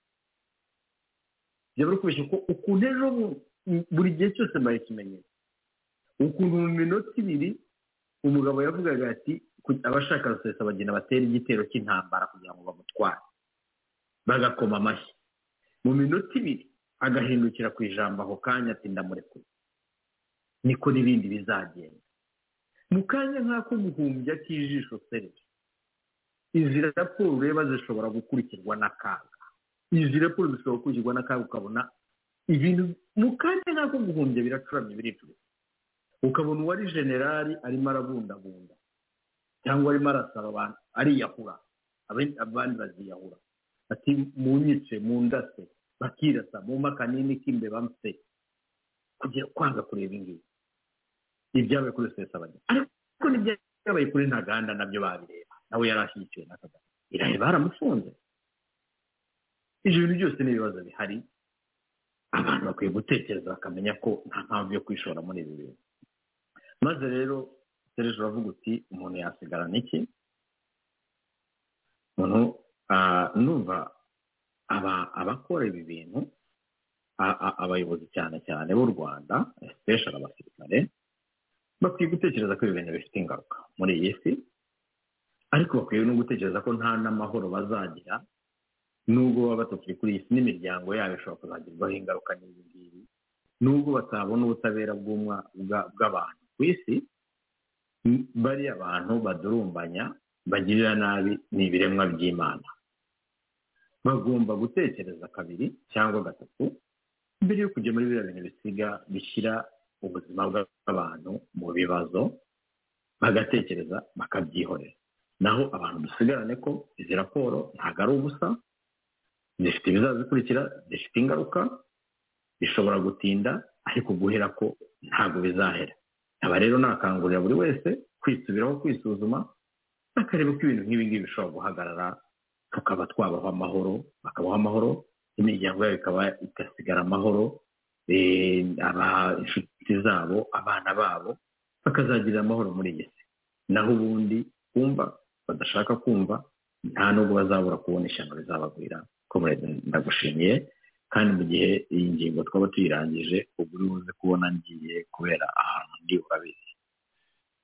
byaba ari ukwibeshya ko ukuntu ejo bu- buri gihe cyose mbaye ikimenyetso ukuntu mu minota ibiri umugabo yavugaga ati ku- abashaka rusesa bagenda batera igitero cy'intambara kugira ngo bamutware bagakoma amashyi mu minota ibiri agahindukira ku ijambo ako kanya ati ndamurekuye niko n'ibindi bizagenda mu kanya nk'ako guhumbya k'ijisho sereje izi raporo reba zishobora gukurikirwa n'akaga izi raporo zishobora gukurikirwa n'akaga ukabona ibintu mu kanya nk'ako guhumbya biracuramye biricuritse ukabona uwari generali arimo arabundabunda cyangwa arimo arasaba abantu ariyahura abe- abandi baziyahura ati munyice mundase bakirasa mumpe akanini k'imbeba mfe kugira kwanga kureba ingibi ibyabaye kuri sesa bajya ariko n'ibyabaye kuri ntaganda nabyo babireba nawe yari ashyigikiwe na kagame irareba baramufunze ibyo bintu byose ni ibibazo bihari abantu bakwiye gutekereza bakamenya ko nta mpamvu yo kwishora muri ibi bintu maze rero serije uravuga uti umuntu yasigarana iki umuntu ah, numva aba- abakora ibi bintu a- a- abayobozi cyane cyane b'u rwanda especially abasirikare bakwiye gutekereza ko ibi bintu bifite ingaruka muri iyi si ariko bakwiye no gutekereza ko nta n'amahoro bazagira nubwo baba batakiri kuri iyi si n'imiryango yabo ishobora kuzagerwaho ingaruka n'ibi ngibi nubwo batabona ubutabera bw'umwa- bwa- bw'abantu ku isi m- bariya abantu badurumbanya bagirira nabi ni ibiremwa by'imana bagomba gutekereza kabiri cyangwa gatatu mbere yo kujya muri biriya bintu bisiga bishyira ubuzima bw'abantu mu bibazo bagatekereza bakabyihorera naho abantu dusigarane ko izi raporo ntabwo ari ubusa zifite ibizazikurikira zifite ingaruka bishobora gutinda ariko guhera ko ntabwo bizahera aba rero nakangurira buri wese kwisubiraho kwisuzuma bakareba ko ibintu nk'ibi ngibi bishobora guhagarara tukaba twabaho amahoro bakabaho amahoro imiryango yabo ikaba igasigara amahoro eh, aba- inshuti zabo abana babo bakazagirira amahoro muri iyi si naho ubundi kumva badashaka kumva nta nubwo bazabura kubona ishyano rizabagwira komurede ndagushimiye kandi mu gihe iyi ngingo twaba tuyirangije uba uri buze kubona ngiye kubera ahantu ndi urabizi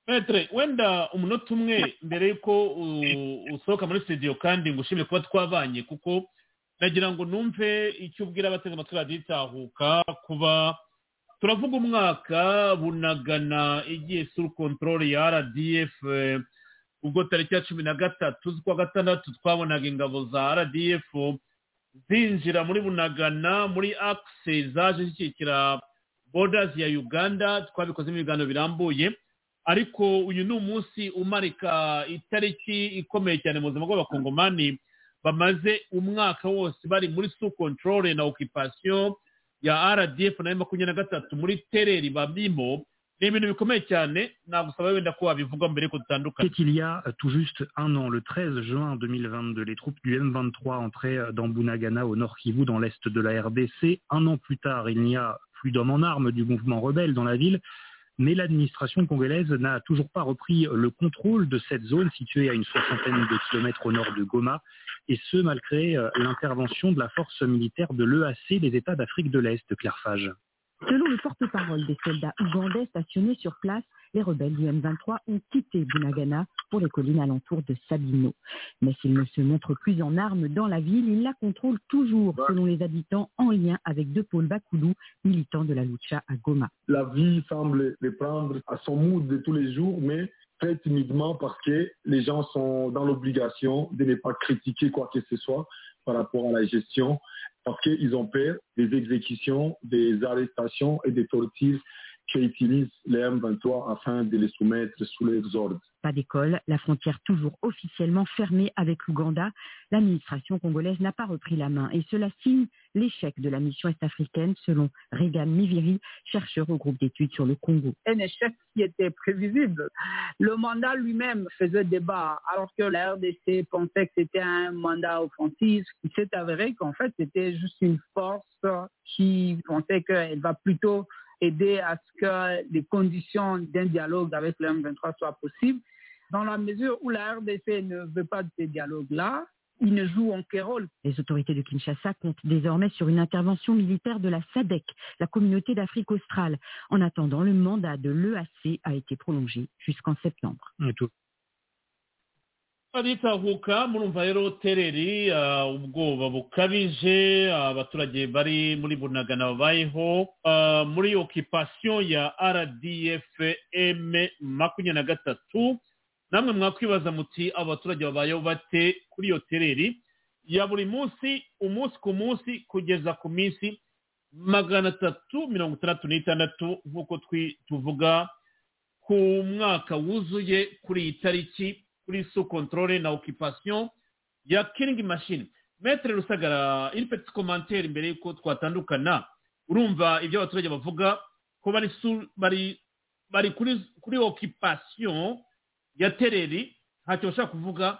petere wenda umunota umwe mbere y'uko u- usohoka muri studio kandi ngushimire kuba twabanye kuko nagira ngo numve icyo ubwira abateze amatwi radiyo itahuka kuba turavuga umwaka bunagana igiye suru kontorore ya rdf ubwo tariki ya cumi na gatatu z'ukwa gatandatu twabonaga ingabo za rdf zinjira muri bunagana muri akise zaje zishyikira bodazi ya uganda twabikozemo ibiganiro birambuye ariko uyu ni umunsi umarika itariki ikomeye cyane mu buzima bw'abakongomani bamaze umwaka wose bari muri su kontorore na okipasiyo ya rdf na makumyabiri na gatatu muri tereri babimo ni ibintu bikomeye cyane nagusaba wenda ko wabivuga mbere ko dutandukanye C'est qu'il y a tout juste un an, le 13 juin 2022, les troupes du M23 entraient dans Bunagana, au nord Kivu, dans l'est de la RDC. Un an plus tard, il n'y a plus d'hommes en armes du mouvement rebelle dans la ville, mais l'administration congolaise n'a toujours pas repris le contrôle de cette zone située à une soixantaine de kilomètres au nord de Goma, et ce, malgré euh, l'intervention de la force militaire de l'EAC des États d'Afrique de l'Est, Claire Fage. Selon le porte-parole des soldats ougandais stationnés sur place, les rebelles du M23 ont quitté Bunagana pour les collines alentours de Sabino. Mais s'ils ne se montrent plus en armes dans la ville, ils la contrôlent toujours, selon les habitants, en lien avec deux pôles Bakoulou, militants de la Lucha à Goma. La vie semble les prendre à son mood de tous les jours, mais très timidement parce que les gens sont dans l'obligation de ne pas critiquer quoi que ce soit par rapport à la gestion, parce qu'ils ont peur des exécutions, des arrestations et des tortures qu'utilisent les M23 afin de les soumettre sous leurs ordres. Pas d'école, la frontière toujours officiellement fermée avec l'Ouganda. L'administration congolaise n'a pas repris la main et cela signe l'échec de la mission est-africaine selon Regan Miviri, chercheur au groupe d'études sur le Congo. un échec qui était prévisible. Le mandat lui-même faisait débat, alors que la RDC pensait que c'était un mandat offensif. Il s'est avéré qu'en fait, c'était juste une force qui pensait qu'elle va plutôt aider à ce que les conditions d'un dialogue avec le M23 soient possibles. Dans la mesure où la RDC ne veut pas de ces dialogues-là, ils ne jouent aucun rôle. Les autorités de Kinshasa comptent désormais sur une intervention militaire de la SADEC, la communauté d'Afrique australe. En attendant, le mandat de l'EAC a été prolongé jusqu'en septembre. baritahuka murumva rero tereri ah, ubwoba bukabije abaturage bari muri bunagana babayeho Ah, muri okipasiyo ya rdfm makumyabiri na gatatu namwe mwakwibaza muti abaturage babayeho bate kuri iyo tereri ya buri munsi umunsi ku munsi kugeza ku minsi magana atatu mirongo itandatu n'itandatu nk'uko twi- tuvuga ku mwaka wuzuye kuri iyi tariki kuri sous contrôle na occupation ya killing machine metre rusagara une petite commentaire imbere yuko twatandukana urumva ibyo abaturage bavuga ko bari sous- bari bari kuri kuri occupation ya tereri ntacyo bashaka kuvuga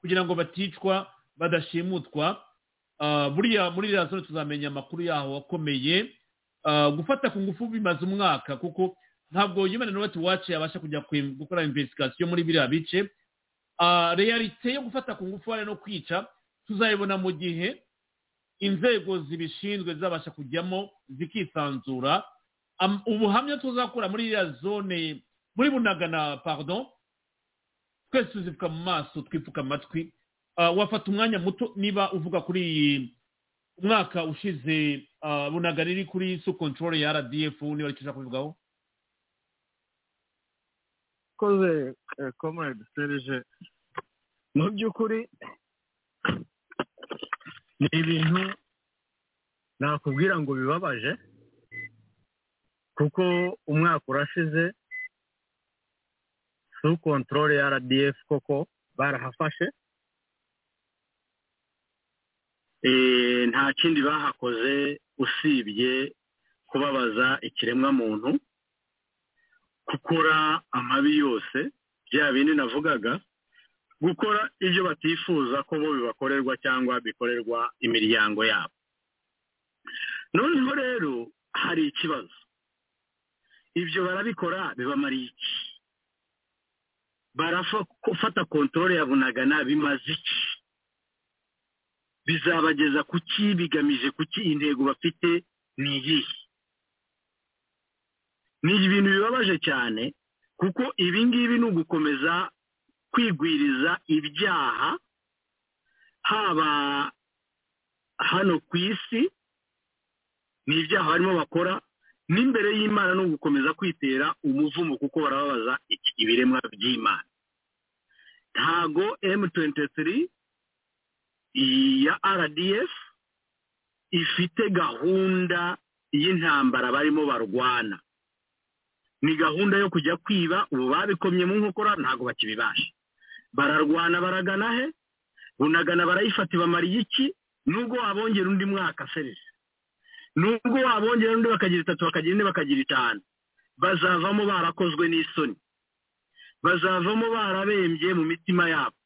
kugira ngo baticwa badashimutwa Ah, buriya muri radiyo tuzamenya amakuru yaho akomeye Ah, gufata ku ngufu bimaze umwaka kuko ntabwo yimana n'uwati wace yabasha kujya kwe- gukora investigation muri biriya bice Ah, realite yo gufata ku ngufu hariya no kwica tuzayibona mu gihe inzego zibishinzwe zizabasha kujyamo zikisanzura Am- ubuhamya tuzakura muri iriya zone muri bunagana pardon twese tuzipfuka mu maso twipfuka amatwi Ah, wafata umwanya muto niba uvuga kuri iyi umwaka ushize ah, bunagana iri kuri sous control ya rdf niba ari cyo ushaka kubivugaho koze komerede serije mu by'ukuri ni ibintu nakubwira ngo bibabaje kuko umwaka urashize su kontorore ya rdf koko barahafashe Eh, nta kindi bahakoze usibye kubabaza ikiremwamuntu gukora amabi yose bya bindi navugaga gukora ibyo batifuza ko bo bibakorerwa cyangwa bikorerwa imiryango yabo noneho rero hari ikibazo ibyo barabikora bibamariye iki barafata kontorore ya bunagana bimaze iki bizabageza ku ki bigamije ku ki intego bafite ni iyihe ni ibintu bibabaje cyane kuko ibi ngibi ni ugukomeza kwigwiriza ibyaha haba hano ku isi ni ibyaha barimo bakora n'imbere y'imana ni ugukomeza kwitera umuvumo kuko barababaza iki- ibiremwa by'imana ntago M23 ya RDF ifite gahunda y'intambara barimo barwana ni gahunda yo kujya kwiba ubu babikomye mu nkokora ntabwo bakibibasha bararwana baragana he bunagana barayifata ibamara iki nubwo wabongera undi mwaka serije nubwo wabongera undi bakagira itatu bakagira ine bakagira itanu bazavamo barakozwe n'isoni bazavamo barabembye mu mitima yabo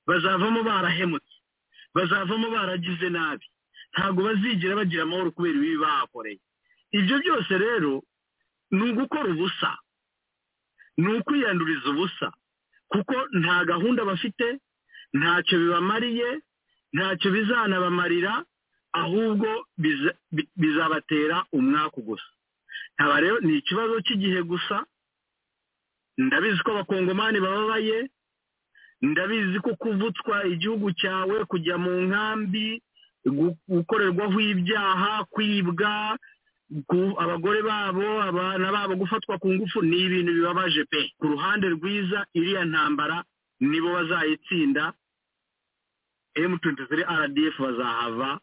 bazavamo barahemutse bazavamo baragize nabi ntabwo bazigira bagira amahoro kubera ibibi bahakoreye ibyo byose rero ni ugukora ubusa ni ukwiyanduriza ubusa kuko nta gahunda bafite ntacyo bibamariye ntacyo bizanabamarira ahubwo bizabatera umwaku gusa aba rero ni ikibazo cy'igihe gusa ndabizi ko abakongomani bababaye ndabizi ko kuvutswa igihugu cyawe kujya mu nkambi gukorerwaho ibyaha kwibwa abagore babo abana babo gufatwa ku ngufu ni ibintu bibabaje pe ku ruhande rwiza iriya ntambara nibo bazayitsinda M23 RDF bazahava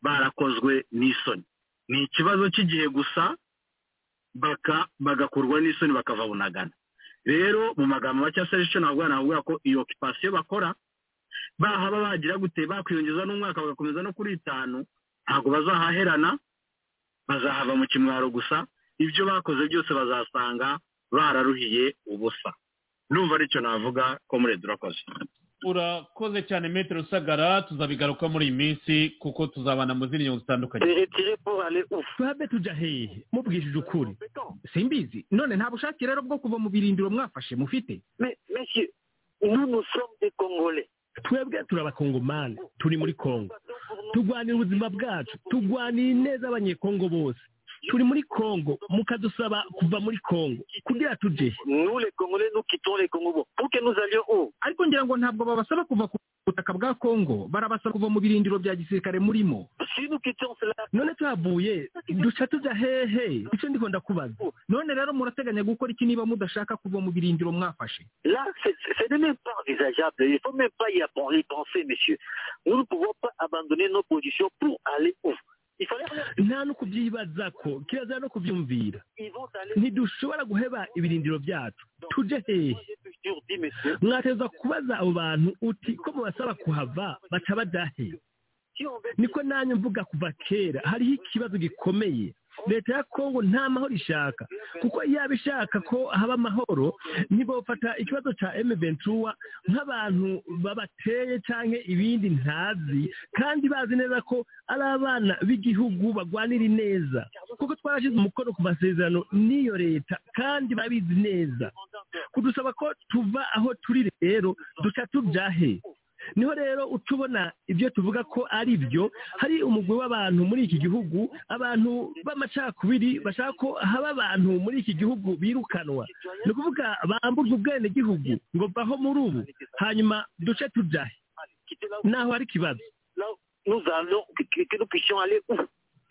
barakozwe n'isoni ni ikibazo cy'igihe gusa bagakurwa n'isoni bakava bunagana rero mu magambo make asaba icyo ntabwo navuga ko iyo okipasiyo bakora bahaba bagira gute bakwiyongeza n'umwaka bagakomeza no kuri itanu ntabwo bazahaherana bazahava mu kimwaro gusa ibyo bakoze byose bazasanga bararuhiye ubusa numva aricyo navuga ko muri durakoze urakoze cyane metero usagara tuzabigaruka muri iyi minsi kuko tuzabana mu zindi nyungu zitandukanye twabe tujya hehe mubwishije ukuri simbizi none nta bushake rero bwo kuva mu birindiro mwafashe mufite twebwe turi abakongomani turi muri kongo turwanira ubuzima bwacu turwaniye neza abanyekongo bose turi muri kongo mukadusaba kuva muri kongo kugira tujye ariko ngira ngo ntabwo babasaba kuva ku butaka bwa kongo barabasaba kuva mu birindiro bya gisirikare murimo none tuhavuye duca tujya hehe icyo ndi ndakubaza none rero murateganya gukora iki niba mudashaka kuva mu birindiro mwafashe Là, c'est c'est même pas envisageable. Il faut même pas y appen- y penser, monsieur. Nous ne pouvons pas abandonner nos positions pour aller où Il fallait nta no kubyibaza ko kirazira no kubyumvira ntidushobora guheba ibirindiro byacu tujye hehe mwateza kubaza abo bantu uti ko mubasaba kuhava baca bajya hehe niko nanjye mvuga kuva kera hariho ikibazo gikomeye leta ya kongo nta mahoro ishaka kuko yaba ishaka ko haba amahoro ntibafata ikibazo cya emeventura nk'abantu babateye cyangwa ibindi ntazi kandi bazi neza ko ari abana b'igihugu bagwanira ineza kuko twarashyize umukono ku masezerano n'iyo leta kandi babizi neza kudusaba ko tuva aho turi rero duca tujya he niho rero utubona ibyo tuvuga ko ari byo hari umugwi w'abantu muri iki gihugu abantu b'amacakubiri bashaka ko haba abantu muri iki gihugu birukanwa ni ukuvuga bambuzwa ubwenegihugu ngo baho muri ubu hanyuma duce tujahe naho hari ikibazo Nous allons, que, que- que nous puissions aller où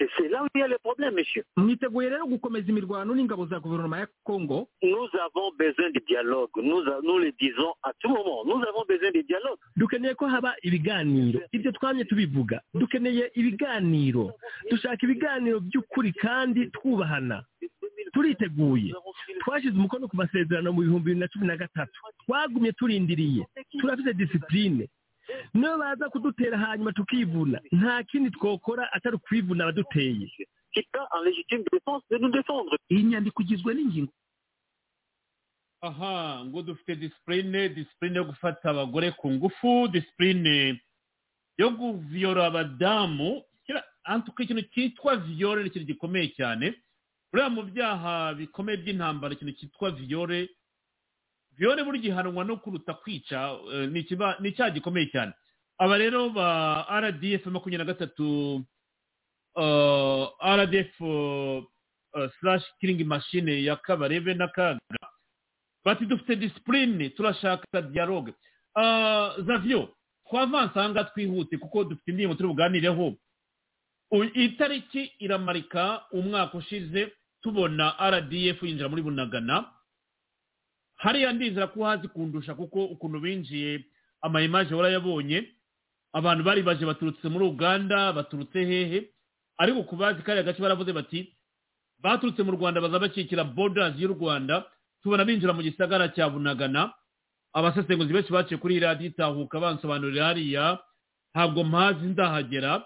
Et c'est là où il y a le problème, monsieur. mwiteguye rero gukomeza imirwano n'ingabo za guverinoma ya kongo Nous avons besoin de dialogue. Nous, a- nous le disons à tout moment. Nous avons besoin de dialogue. dukeneye ko haba ibiganiro ibyo twamye tubivuga dukeneye ibiganiro dushaka ibiganiro by'ukuri kandi twubahana turiteguye twashyize umukono ku masezerano mu bihumbi bibiri na cumi na gatatu twagumye turindiriye turafite disipurine niyo baza kudutera hanyuma tukivuna nta kindi twokora atari ukwivuna abaduteye iyi nyandiko igizwe n'ingingo aha ngo dufite disipurine disipurine yo gufata abagore ku ngufu disipurine yo guviyora abadamu kera antuka ikintu cyitwa viyore ni ikintu gikomeye cyane buriya mu byaha bikomeye by'intambara ikintu cyitwa viyore viyore burya ihanwa no kuruta kwica eh, ni ikiba- ni icyaha gikomeye cyane aba rero ba rdf makumyabiri na gatatu eh, rdf slash kiringi mashine ya kabarebe na kaga bati dufite disipurine turashaka dialogue Ah, zavyo twavanse aha ngaha twihute kuko dufite indirimbo turi buganireho U- itariki iramarika umwaka ushize tubona rdf yinjira muri bunagana hariya ndizera ko uhazi kundusha kuko ukuntu binjiye amayimaje warayabonye abantu bari baje baturutse muri uganda baturutse hehe ariko ku bazi kariya gace baravuze bati baturutse mu rwanda baza bakikira borders y'u rwanda tubona binjira mu gisagara cya bunagana abasesenguzi benshi baciye kuri iyi radiyo itahuka bansobanurira hariya ntabwo mpazi ndahagera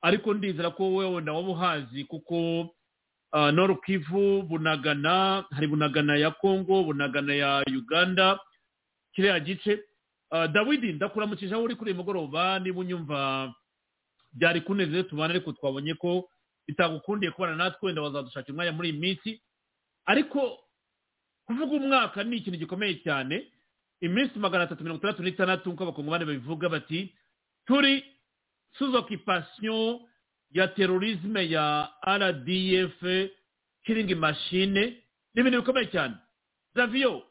ariko ndizera ko wowe wenda waba uhazi kuko ah, Nord Kivu bunagana hari bunagana ya congo bunagana ya uganda kiriya gice Ah, dawidi ndakuramukije aho uri kuri uyu mugoroba niba unyumva byari kunezeze tubana ariko twabonye ko bitagukundiye kubana natwe wenda wazadushakira umwanya muri iyi minsi ariko kuvuga umwaka ni ikintu gikomeye cyane iminsi magana atatu mirongo itandatu n'itandatu nk'uko abakongomani babivuga bati turi sous occupation ya terorisme ya rdf killing machine ni ibintu bikomeye cyane zaviyo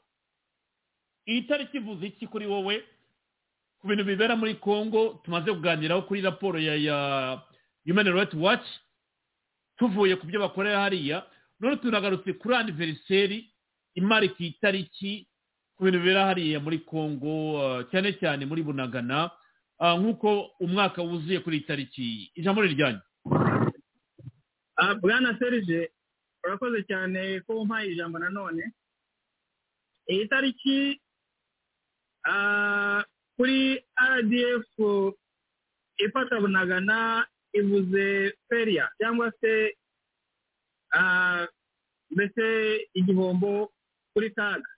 iyi tariki ivuze iki kuri wowe ku bintu bibera muri congo tumaze kuganiraho kuri raporo ya ya human rights watch tuvuye ku byo bakorera hariya none tunagarutse kuri aniveriseri imarika iyi tariki ku bintu bibera hariya muri congo uh, cyane cyane muri bunagana Ah, nk'uko umwaka wuzuye kuri iyi tariki ijambo ni ryanyu Ah, bwana serge urakoze cyane ko umpaye ijambo nanone iyi tariki ah, kuri rdf ifata bunagana ivuze feria cyangwa se ah, mbese igihombo kuri kaga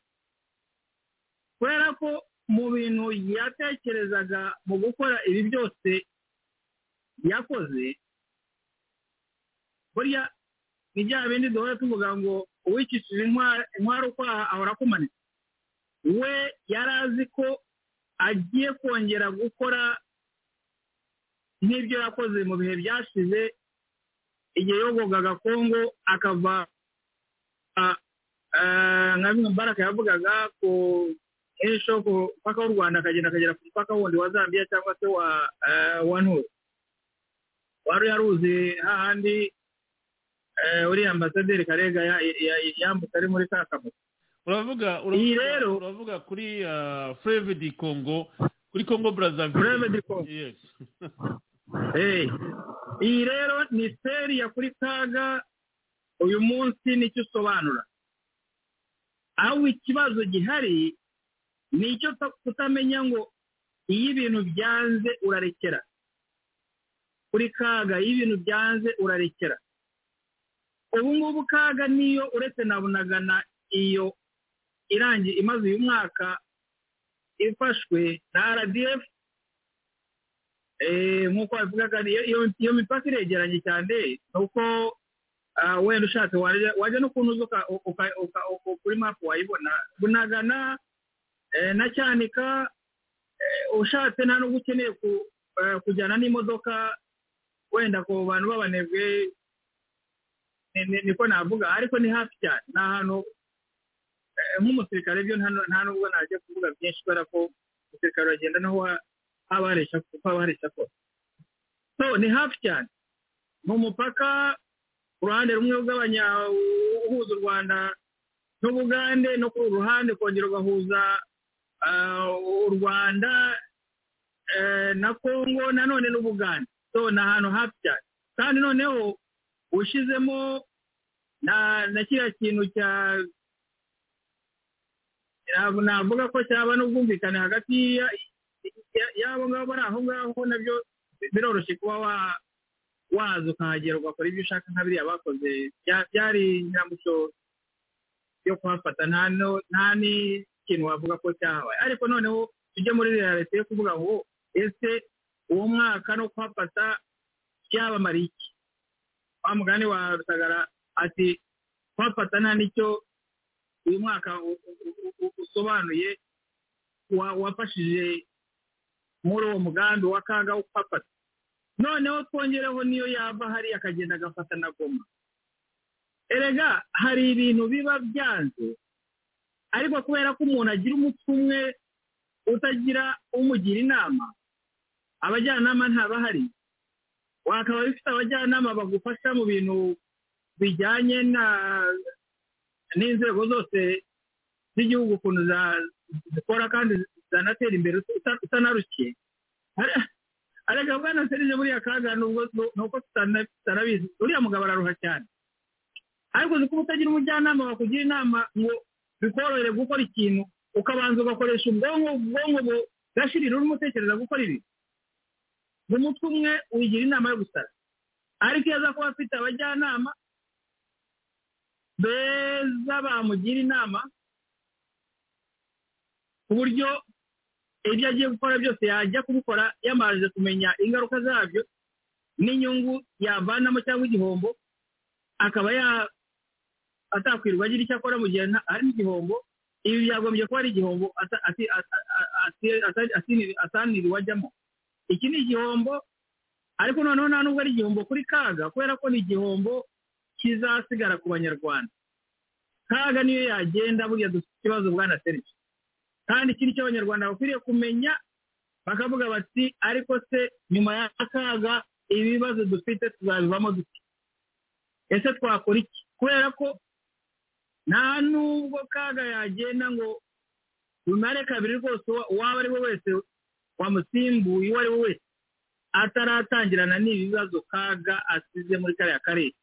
kubera ko mu bintu yatekerezaga mu gukora ibi byose yakoze burya ni bya bindi duhora tuvuga ngo uwikishije intwaro intwaro ukwaha ahora akumanitse we yari azi ko agiye kongera gukora nk'ibyo yakoze mu bihe byashize igihe yogogaga kongo akava ah, ah, nka bimwe mbaraga yavugaga ku ejo ku mupaka w'u rwanda akagenda akagera ku mupaka wundi wa zambia cyangwa se wa eh, wa nturo wari yaruzi hahandi eh, uriya ambasaderi karega ya- ya- yambutse ari muri ka kabuga uravuga Iyi uravuga rero- uravuga kuri freve di congo kuri congo brazzaville freve di congo yes Eh, iyi rero ni seri ya kuri kaga uyu munsi nicyo usobanura aho ikibazo gihari ni icyo ta- kutamenya ngo iyo ibintu byanze urarekera kuri kaga iyo ibintu byanze urarekera ubu ngubu kaga niyo uretse na bunagana iyo irangiye imaze uyu mwaka ifashwe na rdf Eh, nk'uko babivugaga iyo- iyo- iyo mipaka iregeranye cyane ni uko ah, wenda ushatse wajya wajya n'ukuntu uza uka- uka- uka- uka- kuri mapu wayibona bunagana eh, na cyanika eh, ushatse nta nubwo ukeneye ku- eh, kujyana n'imodoka wenda ku bantu b'abanebwe ni- ni- niko navuga ariko ni hafi cyane ni ahantu eh, nk'umusirikare byo nta nta nubwo najya kuvuga byinshi kubera ko umusirikare uragenda naho wa- haba haresha kuko haba haresha kose so ni hafi cyane ni umupaka uruhande rumwe rw'abanya uhuza u rwanda n'ubugande no kuri uru ruhande kongera ugahuza ah, u rwanda eh, na kongo nanone n'ubugande so ni ahantu hafi cyane kandi noneho ushyizemo na na kiriya kintu cya ntabwo navuga ko cyaba n'ubwumvikane hagati ya- ya- y'abo ngabo bari aho ngaho nabyo biroroshye kuba wa- waza ukahagera ugakora ibyo ushaka nka biriya bakoze Bya- byari nyiramucyo yo kuhafata nta no- nta n'ikintu wavuga ko cyahabaye ariko noneho tujye muri ririya leta yo kuvuga ngo ese uwo mwaka no kuhafata byabamariye iki wa mugani wa rusagara ati kuhafata nta n'icyo uyu mwaka u- u- u- u- usobanuye wa- wafashije muri uwo mugambi wa kaga wo kuhafata noneho twongereho niyo yava hariya akagenda agafata na goma erega hari ibintu biba byanze ariko kubera ko umuntu agira umutwe umwe utagira umugira inama abajyanama ntabahari wakaba bifite abajyanama bagufasha mu bintu bijyanye na n'inzego zose z'igihugu ukuntu za- zikora kandi zanatera imbere uta- utanarushye Are- arega bwana serije buriya kaga nubwo nuko tutana- tutanabizi uriya mugabo araruha cyane ariko uzi kuba utagira umujyanama wakugira inama ngo bikorohere gukora ikintu ukabanza ugakoresha ubwonko ubwonko bugashirira urimo utekereza gukora ibi mu mutwe umwe wigira inama yo gusara ariko iyo aza kuba afite abajyanama beza bamugira inama ku buryo ibyo agiye gukora byose yajya kubikora yamaze kumenya ingaruka zabyo n'inyungu yavanamo cyangwa igihombo akaba ya atakwirwa agira icyo akora mu gihe nta- hari igihombo ibi byagombye kuba ari igihombo ata- ati- ata- ati- ata- atini- ataniriwe ajyamo iki ni igihombo ariko noneho nta nubwo ari igihombo kuri kaga kubera ko ni igihombo kizasigara ku banyarwanda kaga niyo yagenda buriya dufite ikibazo bwana serivisi kandi iki nicyo abanyarwanda bakwiriye kumenya bakavuga bati ariko se nyuma y'akaga ibibazo dufite tuzabivamo dute ese twakora iki kubera ko nta nubwo kaga yagenda ngo umubare kabiri rwose uwa- uwaba ari we wese wamusimbuye uwo ari we wese ataratangirana n'ibibazo kaga asize muri kariya karere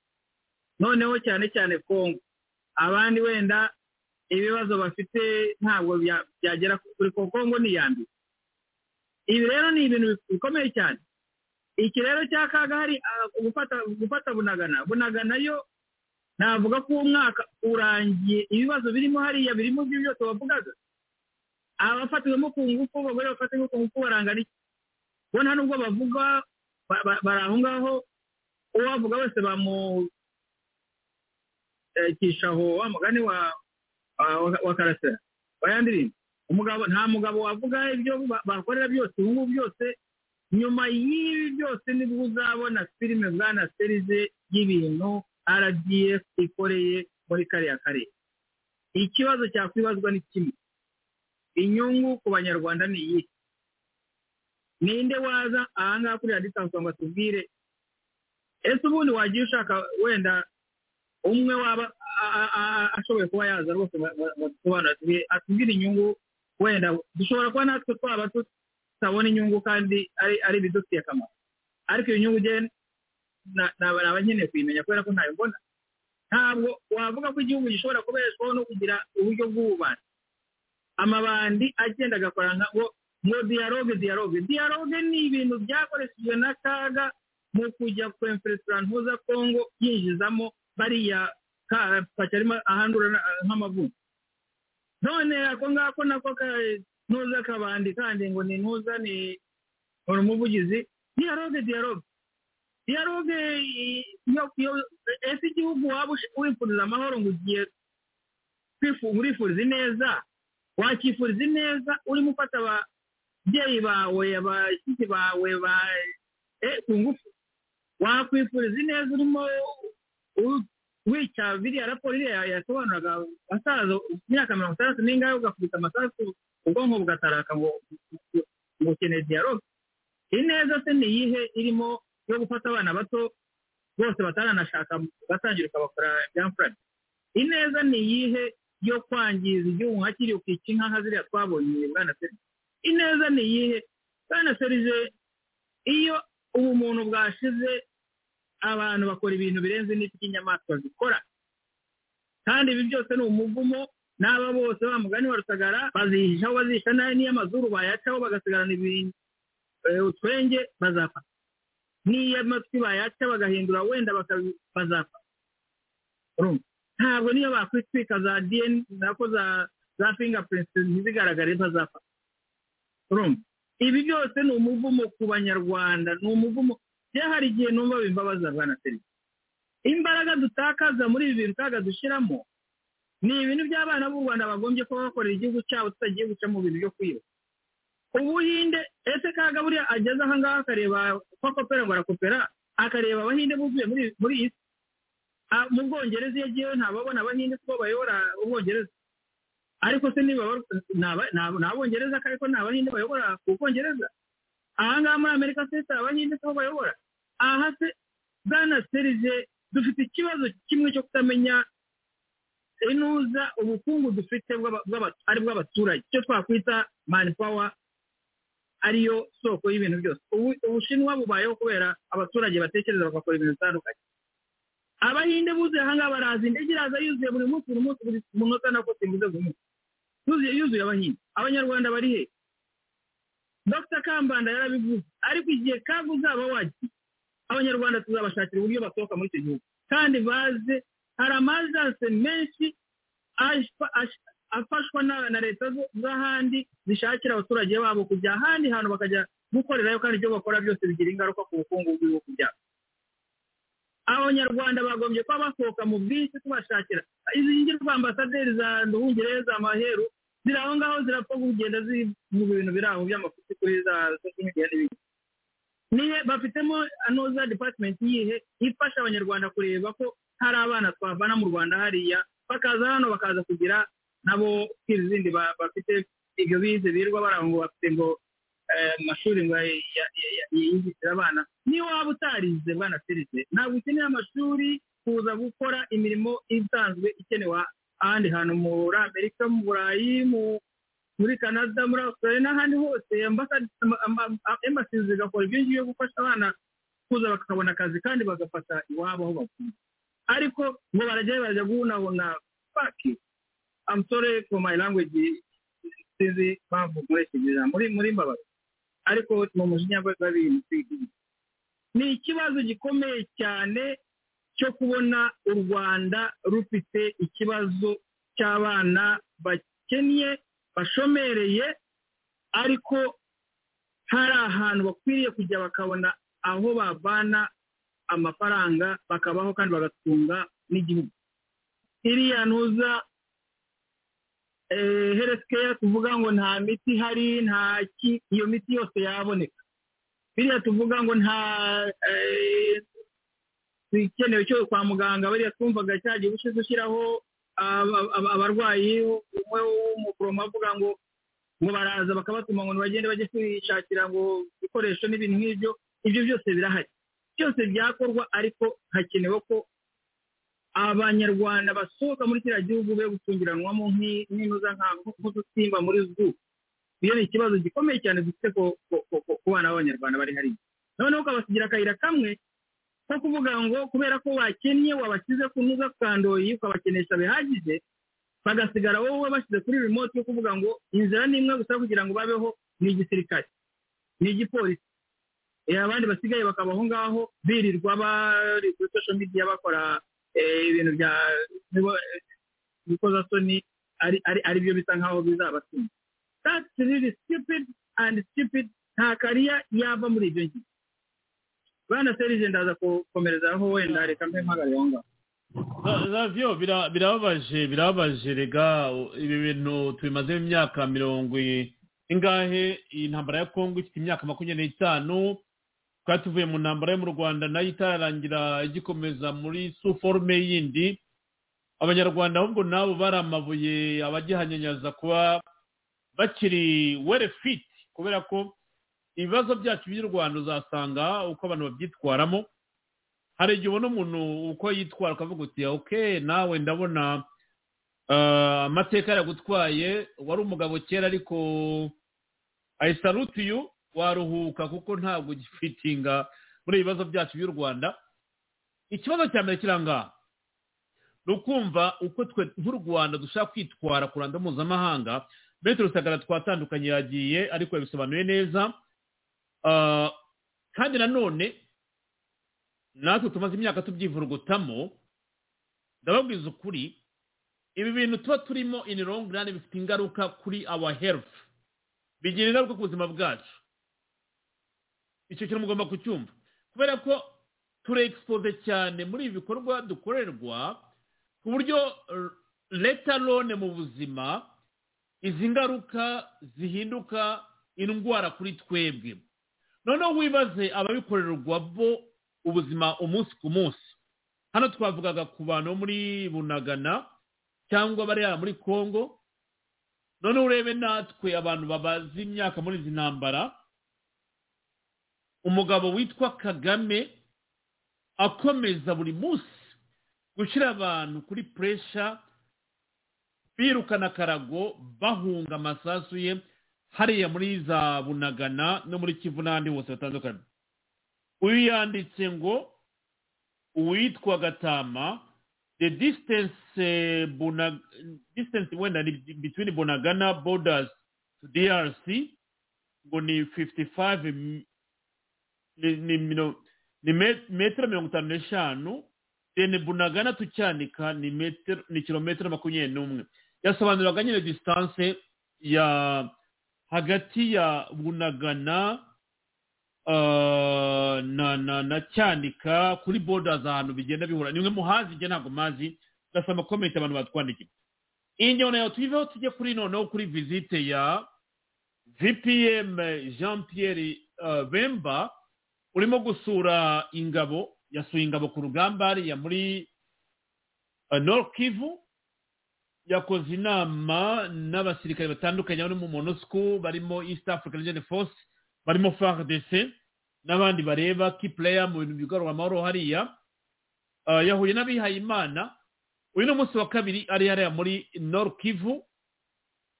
noneho cyane cyane kongo abandi wenda ibibazo bafite ntabwo bya- byagera kuri ko kongo ni iya mbere ibi rero ni ibintu bikomeye cyane iki rero cya kaga hari ah, gufata gufata bunagana bunagana yo navuga ko uwo mwaka urangiye ibibazo birimo hariya birimo ibyo byose wavugaga abafatiwemo ku ngufu abagore bafatiwemo ku ngufu barangana iki bo nta nubwo bavuga ba- ba- bari aho ngaho uwavuga wese bamukisha aho wa mugani wa wa- wa karasera oya ndirimbo umugabo nta mugabo wavuga ibyo ba- bakorera byose ubu ngubu byose nyuma y'ibi byose nibwo uzabona filime bwana serize y'ibintu rdf ikoreye muri kariya karere ikibazo cyakwibazwa ni kimwe inyungu ku banyarwanda ni iyihe ninde waza ahangaha kuri radiyanti kugira ngo atubwire ese ubundi wagiye ushaka wenda umwe waba a- a- a- ashoboye kuba yaza rwose badusobanurire atubwire inyungu wenda dushobora kuba natwe twaba tutabona inyungu kandi ari ari ibidufitiye akamaro ariko iyo nyungu ugenda naba nkeneye kuyimenya kubera ko ntayo mbona ntabwo wavuga ko igihugu gishobora kubeshwaho no kugira uburyo bw'ububani amabandi agenda agakora nka ngo ngo dialogue dialogue dialogue ni ibintu byakoreshejwe na kaga mu kujya kwemfesirantuza kongo yinjizamo bariya ka- pacarima ahandura na- nk'amavunja none ako ngako nako ka- ntuza kabandi kandi ngo ni ntuza ni uri umuvugizi dialogue dialogue dialogue i- iyo iyo- ese igihugu waba ush- wifuriza amahoro ngo ugiye kwifu- urifuriza ineza wakifuriza ineza urimo ufata ababyeyi bawe abashyitsi bawe ba eh, ku ngufu wakwifuriza ineza urimo u- wica biriya raporo iriya yasobanuraga asaza imyaka mirongo itandatu n'ingahe ugakubita amasasu ubwonko bugataraka ngo ngo ukeneye dialogue ineza se ni iyihe irimo yo gufata abana bato bose bataranashaka batangira ukabakora byamfuranye ineza ni iyihe yo kwangiza igihugu nka kiri ukica inka nka ziriya twabonye bwana serije ineza ni iyihe bwana serije iyo ubumuntu bwashize abantu bakora ibintu birenze n'ibyo inyamaswa zikora kandi ibi byose ni umuvumo n'aba bose ba mugani wa rusagara bazihishaho bazihisha nayo n'iy'amazuru bayacaho bagasigarana ibintu eh, utwenge bazapfa n'iy'amatwi bayaca bagahindura wenda bakabi- bazapfa urumva ntabwo niyo bakwitwika za dn nako za za fingerprints ntizigaragare bazapfa urumva ibi byose ni umuvumo ku banyarwanda ni umuvumo bya hari igihe numva bimbabaza bwana serivisi imbaraga dutakaza muri ibi bintu kaga dushyiramo ni ibintu by'abana b'u rwanda bagombye kuba bakorera igihugu cyabo tutagiye guca mu bintu byo kwiba ubuhinde ese kaga buriya ageze aha ngaha akareba ko akopera ngo arakopera akareba abahinde buzuye muri muri iyi si Ah, mu bwongereza iyo agiyeyo ntababona abahinde kuko bayobora ubwongereza ariko se niba ni aba- ni aba- ni abongereza ariko ni abahinde bayobora ubwongereza aha ngaha muri amerika se si abahinde si bo bayobora aha se bwana serije dufite ikibazo kimwe cyo kutamenya inuza ubukungu dufite bw'aba- bw'aba- ari bw'abaturage icyo twakwita mani pawa ariyo soko y'ibintu byose Ubu- ubushinwa bubayeho kubera abaturage batekereza bagakora ibintu bitandukanye abahinde buzuye ahangaha baraza indege iraza yuzuye buri munsi buri munsi buri munota nako simbuze buri munsi yuzuye yuzuye abahinde abanyarwanda bari he dr kambanda yarabivuze ariko igihe kaga uzaba wagiye abanyarwanda tuzabashakira uburyo basohoka muri icyo gihugu kandi baze hari amajanse menshi ashfa- ash- afashwa na na leta zo- z'ahandi zishakira abaturage babo kujya ahandi hantu bakajya gukorerayo kandi ibyo bakora byose bigira ingaruka ku bukungu bw'ibihugu byabo abanyarwanda bagombye kuba basohoka mu bwinshi tubashakira izi ngirwa ambasaderi za nduhungire za maheru ziri aho ngaho zirapfa kugenda ziri mu bintu biri aho by'amafuti kuri za social media n'ibindi nihe bafitemo anoza department yihe ifasha abanyarwanda kureba ko hari abana twavana mu rwanda hariya bakaza hano bakaza kugira nabo izindi ba- bafite ibyo bize birirwa bara ngo bafite ngo eh, amashuri ngo ya- ya- ya- ya- yiyigishire abana niyo waba utarize bwana serivisi ntabwo ukeneye amashuri kuza gukora imirimo isanzwe ikenewe ahandi hantu muri amerika mu burayi mu- muri canada muri australia n'ahandi hose ambasad- ama- ama- ama- embassy zigakora ibyo ngibyo gufasha abana kuza bakabona akazi kandi bagafata iwabo aho bavuye ariko ngo barajyayo barajya guhunahuna faki amusore ku my language sinzi impamvu nkoresheje ijambo muri muri mbabazi ariko mu mujinya w'abintu si igihugu ni ikibazo gikomeye cyane cyo kubona u rwanda rufite ikibazo cy'abana bakennye bashomereye ariko hari ahantu bakwiriye kujya bakabona aho babana amafaranga bakabaho kandi bagatunga n'igihugu iriya ntuza heresikeya tuvuga ngo nta miti ihari nta ki iyo miti yose yaboneka biriya tuvuga ngo nta eh, ikenewe cyo kwa muganga bariya twumvaga cyagiye gushize ushyiraho aba- aba- abarwayi umwe w'umuforomo avuga ngo ngo baraza bakabatuma ngo bagende bajye kwishakira ngo ibikoresho n'ibintu nk'ibyo ibyo byose birahari byose byakorwa ariko hakenewe ko abanyarwanda basohoka muri kiriya gihugu be gutungiranwamo nk'i- nk'inuza nka- nk'udusimba muri zu iyo ni ikibazo gikomeye cyane dufite ku- ku- ku- ku bana b'abanyarwanda bari hariya noneho ukabasigira akayira kamwe ko kuvuga ngo kubera ko bakennye wabashyize ku ntuza kandoyi ukabakenesha bihagije bagasigara wowe wabashyize kuri remote yo kuvuga ngo inzira ni imwe gusa kugira ngo babeho ni igisirikare ni igipolisi Eh, abandi basigaye bakaba aho ngaho birirwa bari kuri social media bakora eh, ibintu bya bikozasoni ari ari- ari byo bisa nkaho bizabatuma that's really stupid and stupid nta kariya yava muri ibyo ngibyo bwana serije ndaza gukomereza aho wenda reka mbe mpagarare aho ngaho ravyo bira- birababaje birababaje rega ibi bintu tubimazeho imyaka mirongo i- ingahe iyi ntambara ya kongo ifite imyaka makumyabiri n'itanu twari tuvuye mu ntambara yo mu rwanda nayo itararangira igikomeza muri su forume yindi abanyarwanda ahubwo nabo bari amabuye abagihanyanyaza kuba bakiri were fit kubera ko ibibazo byacu by'u rwanda uzasanga uko abantu babyitwaramo hari igihe ubona umuntu uko yitwara ukavuga uti oke nawe ndabona eh, amateka yaragutwaye wari umugabo kera ariko i salute you waruhuka kuko ntabwo ugifitinga muri ibi bibazo byacu by'u rwanda ikibazo cya mbere kirangaha ni ukumva uko twe nk'u rwanda dushaka kwitwara ku ruhando mpuzamahanga metero rusagara twatandukanye yagiye ariko yabisobanuye neza Ah, kandi nanone natwe tumaze imyaka tubyivurugutamo ndababwiza ukuri ibi bintu tuba turimo in long run bifite ingaruka kuri our health bigira ingaruka ku buzima bwacu icyo kintu mugomba kucyumva kubera ko turexpose cyane muri ibi bikorwa dukorerwa ku buryo eh, leta lone mu buzima izi ngaruka zihinduka indwara kuri twebwe noneho wibaze ababikorerwa bo ubuzima umunsi ku munsi hano twavugaga ku bantu bo muri bunagana cyangwa bariya muri congo noneho urebe natwe abantu babaze imyaka muri izi ntambara umugabo witwa kagame akomeza buri munsi gushyira abantu kuri puresha birukana karago bahunga amasasu ye hariya muri za bunagana no muri kivu n'ahandi hose hatandukanye uyu yanditse ngo uwitwa gatama the distance eh, Buna- distance wenda ni between bunagana borders to drc ngo ni 55 m- ni, ni, mino- ni met- metero mirongo itanu n'eshanu deni bunagana tucyanika ni metero ni kilometero makumyabiri n'umwe yasobanuraga nyine distance ya hagati ya bunagana ah, na na na cyanika kuri borders ahantu bigenda bihura nimwe muhazi ijya ntabwo mazi ndasaba komenti abantu batwandikiye iyi njyana nayo tuyiveho tujye kuri noneho kuri visite ya vpm jean pierre eh, bemba urimo gusura ingabo yasuye ingabo ku rugamba hariya muri eh, Nord Kivu yakoze inama n'abasirikare batandukanye barimo monusco barimo east african legion force barimo fardc n'abandi bareba key player mu bintu bigarura amahoro hariya Eh, yahuye n'abihayimana uyu ni umunsi wa kabiri ari hariya muri Nord Kivu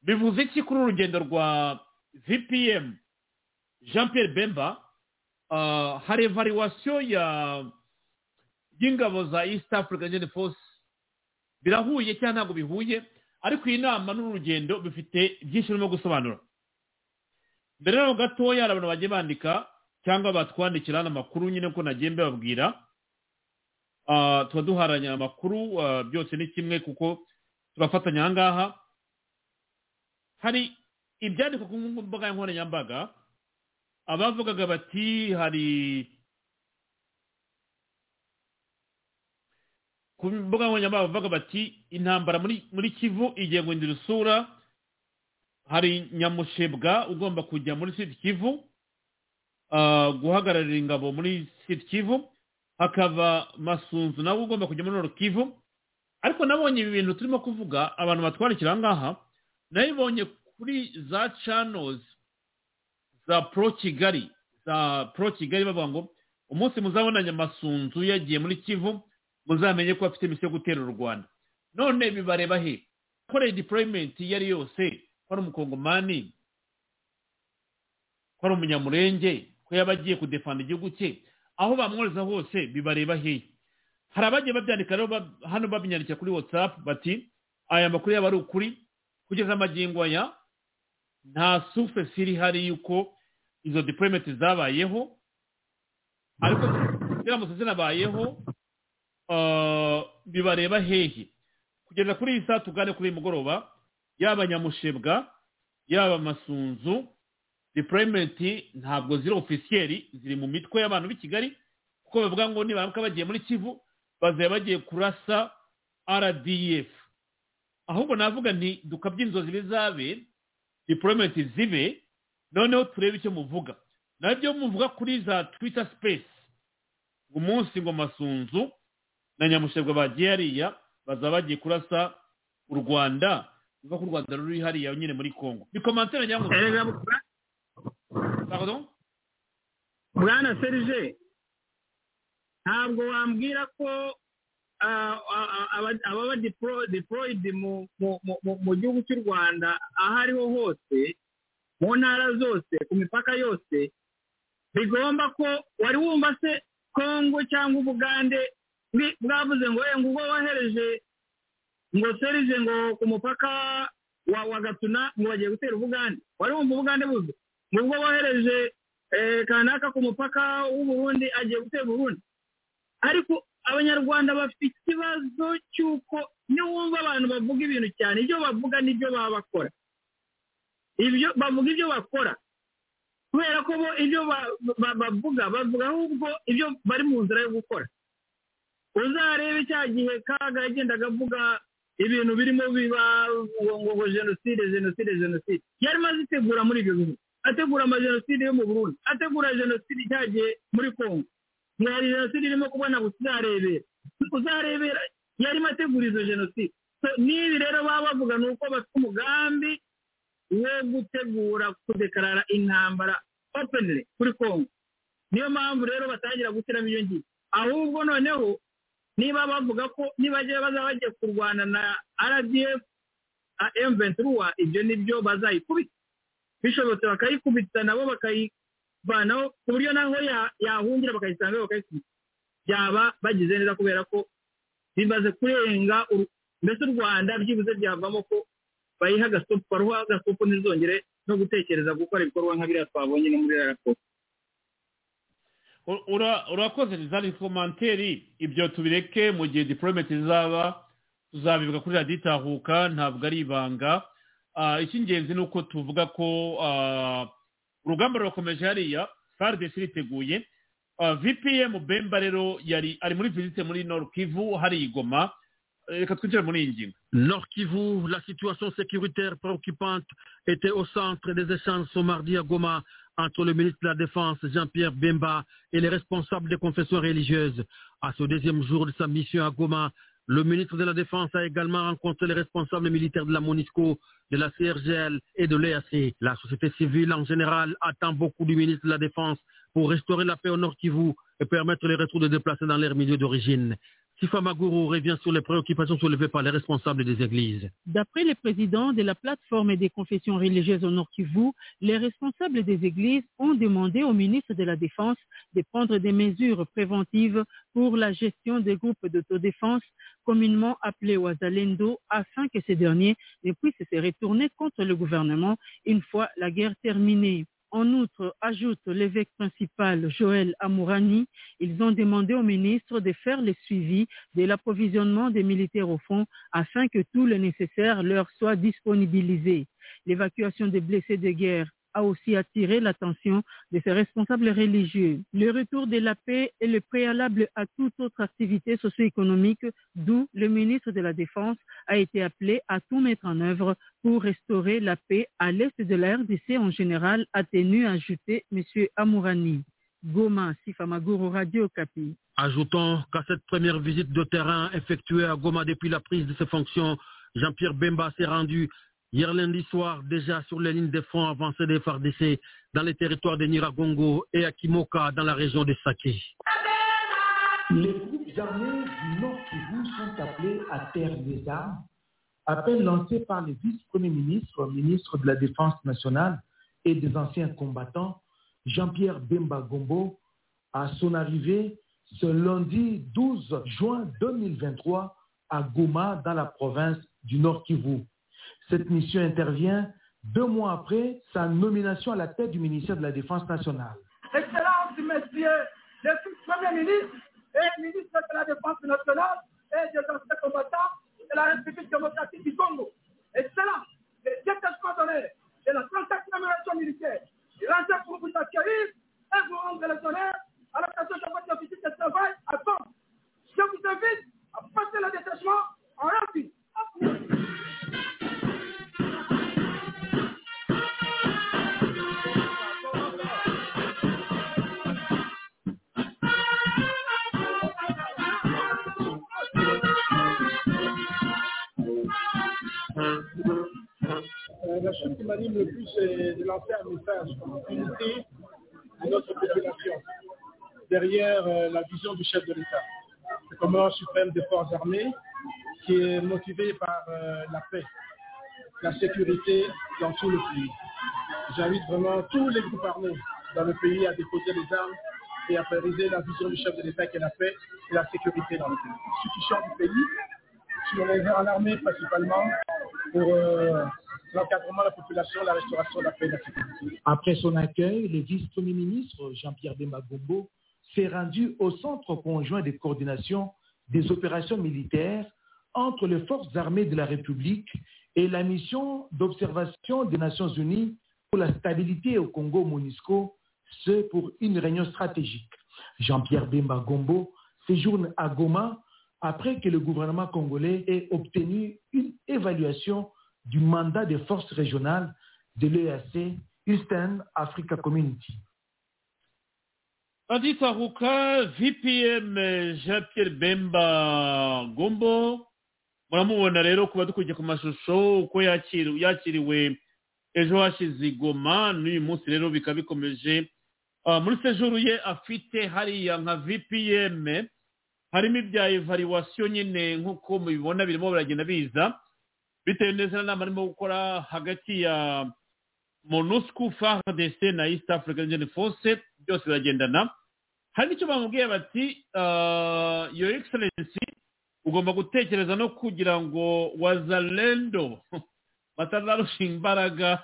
bivuze iki kuri uru rugendo rwa vpm jean pierre bemba Ah, hari evaluation ya y'ingabo za east african union force birahuye cyangwa ntabwo bihuye ariko iyi nama n'urugendo bifite byinshi urimo gusobanura mbere yaho gatoya hari abantu bagiye bandika cyangwa batwandikira hano amakuru nyine ko nagiye mbibabwira Ah, tuba duharanya amakuru ah, byose ni kimwe kuko tubafatanya aha ngaha hari ibyandikwa ku mbuga nkoranyambaga abavugaga bati hari ku mbuga nkoranyambaga bavuga bati intambara muri muri kivu igiye guhindura isura hari nyamushebwa ugomba kujya muri sud kivu ah, guhagararira ingabo muri sud kivu hakaba masunzu nawe ugomba kujya muri nord kivu ariko nabonye ibi bintu turimo kuvuga abantu batwandikira aha ngaha nabibonye kuri za channels za pro kigali za pro kigali bavuga ngo umunsi muzabonanye amasunzu yagiye muri kivu muzamenye ko afite imisi yo gutera u rwanda none bibareba he koreye deployment iyo ari yose ko ari umukongomani ko ari umunyamurenge ko yaba agiye kudefanda igihugu cye aho bamworeza hose bibareba he hari abagiye babyandika rero ba- hano babinyandikira kuri whatsapp bati aya makuru yaba ari ukuri kugeza amagingo aya nta surface iri hari yuko izo deployment zabayeho ariko ziramutse zinabayeho ah, bibareba hehe kugeza kuri iyi saa tugane kuri uyu mugoroba yaba nyamushebwa yaba masunzu deployment ntabwo ziri ofisiyeri ziri mu mitwe y'abantu b'i kigali kuko bavuga ngo nibaramuka bagiye muri kivu bazaba bagiye kurasa rdf ahubwo navuga nti dukabye inzozi bizabe deployment zibe noneho turebe icyo muvuga nabyo muvuga kuri za twitter space ngo umunsi ngo masunzu na nyamushebwa bagiye hariya bazaba bagiye kurasa u rwanda bivuga ko u rwanda ruri hariya nyine muri congo ni komantere nyamushebwa Erega Pardon? bwana serije ntabwo wambwira ko ah, ah, ah, aba- ababa deplo- deployed mu- mu- mu- mu- mu gihugu cy'u rwanda aho ariho hose mu ntara zose ku mipaka yose bigomba ko wari wumva se kongo cyangwa ubugande bwi- bwavuze ngo "Eh, ngubwo wahereje ngo serije ngo ku mupaka wa wa gatuna ngo bagiye gutera ubugande wari wumva ubugande buze ngubwo wohereje eh, kanaka ku mupaka w'uburundi agiye gutera uburundi ariko abanyarwanda bafite ikibazo cy'uko niwumva abantu bavuga ibintu cyane ibyo bavuga n'ibyo baba bakora ibyo bavuga ibyo bakora kubera ko bo ibyo ba- ba- bavuga bavuga ahubwo ibyo bari mu nzira yo gukora uzarebe cya gihe kaga yagendaga avuga ibintu birimo biba ngo ngo jenoside jenoside jenoside yari maze itegura muri ibyo bihugu ategura amajenoside yo mu burundi ategura jenoside ijyagiye muri kongo ngo hari jenoside irimo kubona gusa uzarebera uzarebera yarimo ategura izo jenoside So, n'ibi rero baba bavuga ni uko bafite umugambi wo gutegura kudekarara intambara openly kuri kongo niyo mpamvu rero batangira gushyiramo iyo ngiyo ahubwo noneho niba bavuga ko niba bagiye bazaba bagiye kurwana na rdf a M23 ibyo nibyo bazayikubita bishobotse bakayikubita nabo bakayivanaho ku buryo naho ya- yahungira bakayisanga bakayikubita byaba bagize neza kubera ko bimaze kurenga uru- mbese u rwanda byibuze byavamo ko bayiha agasopo baruha agasopo ntizongere no gutekereza gukora ibikorwa nka biriya twabonye no muri rariya raporo Ura- ura- urakoze zari komanteri ibyo tubireke mu gihe diporometi zizaba tuzabivuga kuri radiyo itahuka ntabwo ari ibanga Ah, icy'ingenzi ni uko tuvuga ko ah, urugamba rurakomeje hariya fardesi iriteguye Ah, vpm bemba rero yari ari muri visite muri norukivu hari igoma reka twinjire muri iyi ngingo Nord Kivu, la situation sécuritaire préoccupante était au centre des échanges ce mardi à Goma entre le ministre de la Défense, Jean-Pierre Bemba, et les responsables des confessions religieuses. À ce deuxième jour de sa mission à Goma, le ministre de la Défense a également rencontré les responsables militaires de la MONISCO, de la CRGL et de l'EAC. La société civile en général attend beaucoup du ministre de la Défense pour restaurer la paix au Nord Kivu et permettre les retours des déplacés dans leur milieu d'origine. Sifa Maguru revient sur les préoccupations soulevées par les responsables des églises. D'après les présidents de la plateforme des confessions religieuses au Nord Kivu, les responsables des églises ont demandé au ministre de la Défense de prendre des mesures préventives pour la gestion des groupes d'autodéfense, communément appelés Ouazalendo, afin que ces derniers ne puissent se retourner contre le gouvernement une fois la guerre terminée. En outre, ajoute l'évêque principal Joël Amourani, ils ont demandé au ministre de faire le suivi de l'approvisionnement des militaires au fond afin que tout le nécessaire leur soit disponibilisé. L'évacuation des blessés de guerre a aussi attiré l'attention de ses responsables religieux. Le retour de la paix est le préalable à toute autre activité socio-économique, d'où le ministre de la Défense a été appelé à tout mettre en œuvre pour restaurer la paix à l'est de la RDC en général, a tenu à ajouter M. Amourani. Goma, Sifamagoro, Radio Capi. Ajoutons qu'à cette première visite de terrain effectuée à Goma depuis la prise de ses fonctions, Jean-Pierre Bemba s'est rendu hier lundi soir déjà sur les lignes de front avancées des FARDC dans les territoires de Niragongo et à Kimoka dans la région de Saké. Les groupes armés du Nord Kivu sont appelés à terre des armes. Appel lancé par le vice-premier ministre, ministre de la Défense nationale et des anciens combattants, Jean-Pierre Bemba Gombo, à son arrivée ce lundi 12 juin 2023 à Goma, dans la province du Nord Kivu. Cette mission intervient deux mois après sa nomination à la tête du ministère de la Défense nationale. Excellences, messieurs, je suis Premier ministre et ministre de la Défense nationale et des anciens combattants de la République démocratique du Congo. Excellences, les états coordonnés de la 37e région militaire, je l'entends pour vous accueillir et vous rendre les honneurs à l'occasion de votre visite de travail à Gand. Je vous invite à passer le détachement en rapide. Euh, la chose qui m'anime le plus, c'est de lancer un message d'unité de notre population derrière euh, la vision du chef de l'État, le commandant suprême des forces armées, qui est motivé par euh, la paix, la sécurité dans tout le pays. J'invite vraiment tous les groupes armés dans le pays à déposer les armes et à prioriser la vision du chef de l'État qui est la paix et la sécurité dans le pays. Ceux qui sortent du pays, sur les armes armées principalement, pour euh, l'encadrement de la population, la restauration de la paix et de la sécurité. Après son accueil, le vice-premier ministre Jean-Pierre Bemba Gombo s'est rendu au centre conjoint de coordination des opérations militaires entre les forces armées de la République et la mission d'observation des Nations Unies pour la stabilité au Congo MONUSCO, ce pour une réunion stratégique. Jean-Pierre Bemba Gombo séjourne à Goma après que le gouvernement congolais ait obtenu une évaluation du mandat des forces régionales de l'EAC Eastern Africa Community. Adi Tahuka, VPM eh, Jean-Pierre Bemba Gombo, muramubona rero kuba dukurikiye ku mashusho uko yakiri- yakiriwe ejo hashize i Goma n'uyu munsi rero bikaba bikomeje Ah, muri sejuru ye afite hariya nka VPM harimo ibya evaluation nyine nk'uko mubibona birimo biragenda biza bitewe neza na nama arimo gukora hagati ya monusco fardc na east african union force byose biragendana hari n'icyo bamubwiye bati ah, your excellency ugomba gutekereza no kugira ngo wazalendo batararushinga imbaraga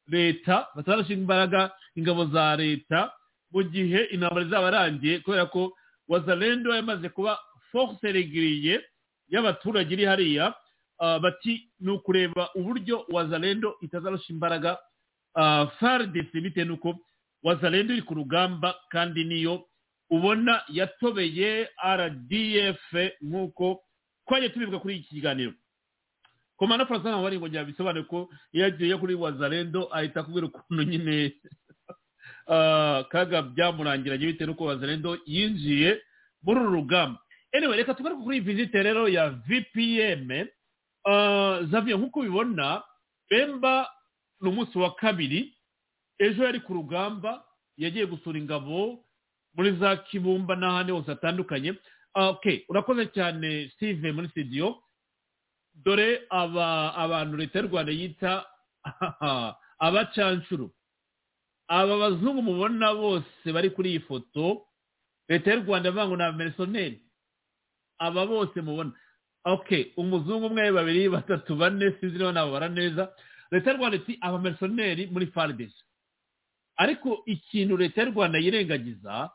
leta batararushinga imbaraga ingabo za leta mu gihe intambara izaba irangiye kubera ko wazalendo yamaze kuba force regiriye y'abaturage iri hariya ah, bati ni ukureba uburyo wazalendo itazarusha imbaraga ah, fardc bitewe n'uko wazalendo iri ku rugamba kandi niyo ubona yatobeye rdf nk'uko twagiye tubivuga kuri iki kiganiro komanda francois ntabwo ari ngo byabisobanure ko iyo agiye kuri wazalendo ahita akubwira ukuntu nyine ah, kaga byamurangiranye bitewe n'uko wazalendo yinjiye muri uru rugamba anyway reka tugaruke kuri iyi vizite rero ya vpm Ah, Xavier nk'uko ubibona bemba ni umunsi wa kabiri ejo yari ku rugamba yagiye gusura ingabo muri za kibumba n'ahandi hose hatandukanye Ah, okay urakoze cyane steve muri studio dore aba abantu leta y'u rwanda yita abacanshuro aba bazungu mubona bose bari kuri iyi foto leta y'u rwanda ivuga ngo ni abamerisoneri aba bose mubona okay umuzungu umwe babiri batatu bane sinzi niba nababara neza leta y'u rwanda iti abamerisoneri muri fardesi ariko ikintu leta y'u rwanda yirengagiza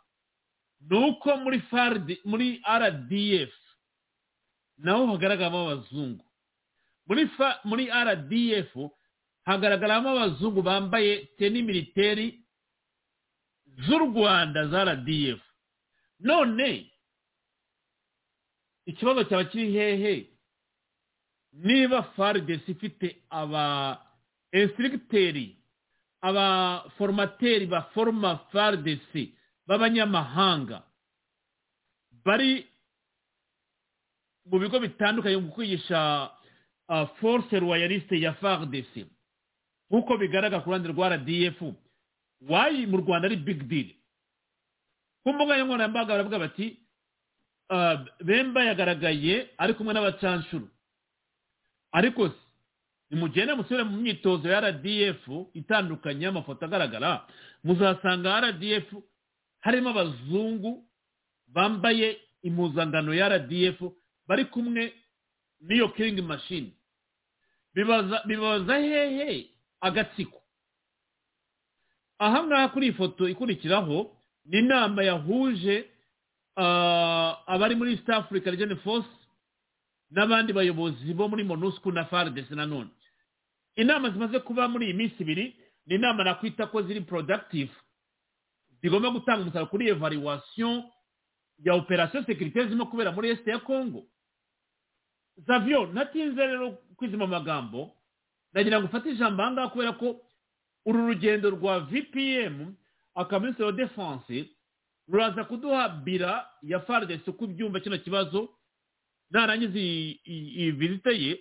ni uko muri fardi muri rdf naho hagaragaramo abazungu muri fa muri rdf hagaragaramo abazungu bambaye teni militeri z'u rwanda za rdf none ikibazo cyaba kiri hehe niba fardesi ifite aba insitirigiteri abaformateri baforoma fardc b'abanyamahanga bari mu bigo bitandukanye mu kwigisha ah, force royaliste ya fardc nk'uko bigaragara ku ruhande rwa rdf wayi mu rwanda ari big deal ku mbuga nkoranyambaga baravuga bati ah, bemba yagaragaye ari kumwe n'abacanshuro ariko se nimugende musubire mu myitozo ya rdf itandukanye y'amafoto agaragara muzasanga rdf harimo abazungu bambaye impuzangano ya rdf bari kumwe n'iyo kiringi mashini bibaza bibaza hehe agatsiko aha ngaha kuri iyi foto ikurikiraho ni inama yahuje ah, abari muri east africa region force n'abandi bayobozi bo muri monusco na fardc nanone inama zimaze kuba muri iyi minsi ibiri ni inama nakwita ko ziri productive zigomba gutanga umusaruro kuri evaluation ya operation securite zirimo kubera muri est ya congo zavio natinze rero kwizima amagambo nagira ngo ufate ijambo ahangaha kubera ko uru rugendo rwa vpm akaminsi wa defense ruraza kuduha bira ya fardc uko ibyumva kino kibazo narangiza iyi- iyi iyi vizite ye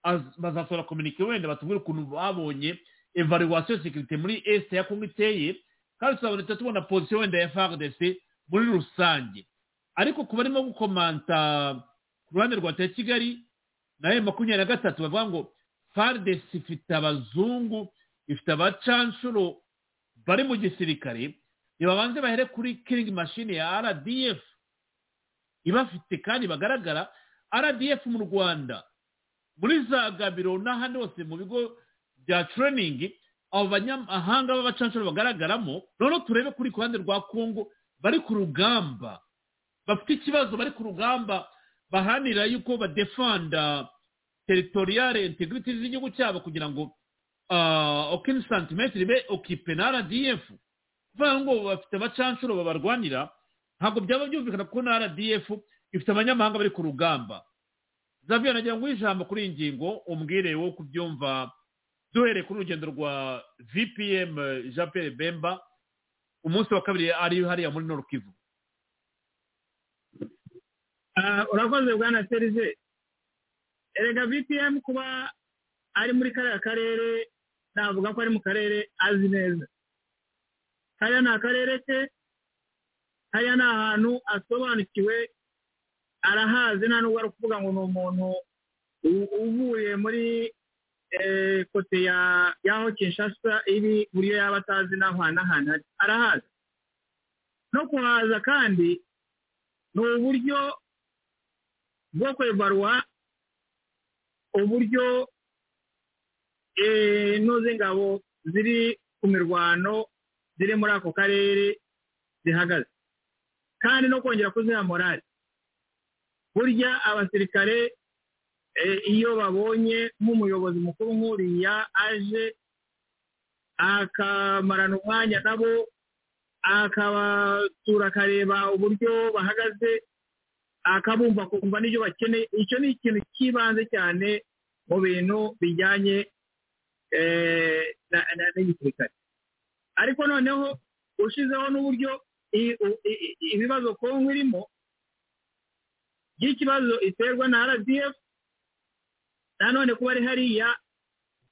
az- bazasohora kominike wenda batubwire ukuntu babonye evaluation securite muri est ya congo iteye kandi tuzaboneka tubona position wenda ya fardc muri rusange ariko ku barimo gukomanta ku ruhande rwa leta ya kigali nawe makumyabiri na gatatu bavuga ngo fardc ifite abazungu ifite abacanshuro bari mu gisirikare nibabanze bahere kuri kiringi mashini ya rdf ibafite kandi bagaragara rdf mu rwanda muri za gabiro n'ahandi hose mu bigo bya training abo banyamahanga b'abacanshuro bagaragaramo noneho turebe kuri ku ruhande rwa kongo bari ku rugamba bafite ikibazo bari ku rugamba bahanira yuko badefanda teritoriyare integrity z'igihugu cyabo kugira ngo okini santimetero ibe okipe na rdf kuvuga ngo bafite abacanshuro babarwanira ntabwo byaba byumvikana kuko na rdf ifite abanyamahanga bari ku rugamba zavyo nagira ngo ijambo kuri iyi ngingo umbwire wo kubyumva duhereye kuri urugendo rwa vpm eh, jean pierre bemba umunsi wa kabiri ari hariya muri nord kivu Ah, urakoze bwana serize erega vpm kuba ari muri kariya karere navuga ko ari mu karere azi neza hariya ni akarere ke hariya ni ahantu asobanukiwe arahazi nta nubwo ari ukuvuga ngo ni umuntu uvuye muri eh, kote ya yaho kinshasa iri buriyo yaba atazi n'aho hanahana arahaza no kuhaza kandi ni uburyo bwo kwebarwa uburyo eh, noze ingabo ziri ku mirwano ziri muri ako karere zihagaze kandi no kongera kuziha morali burya abasirikare eh, iyo babonye nk'umuyobozi mukuru nk'uriya aje akamarana umwanya nabo akabatura akareba uburyo bahagaze akabumva akumva n'ibyo bakeneye icyo ni ikintu cy'ibanze cyane mu bintu bijyanye eh, na- na- n'igisirikare ariko noneho ushizeho n'uburyo i- u- i- i- ibibazo kongo irimo by'ikibazo iterwa na rdf nanone kuba ari hariya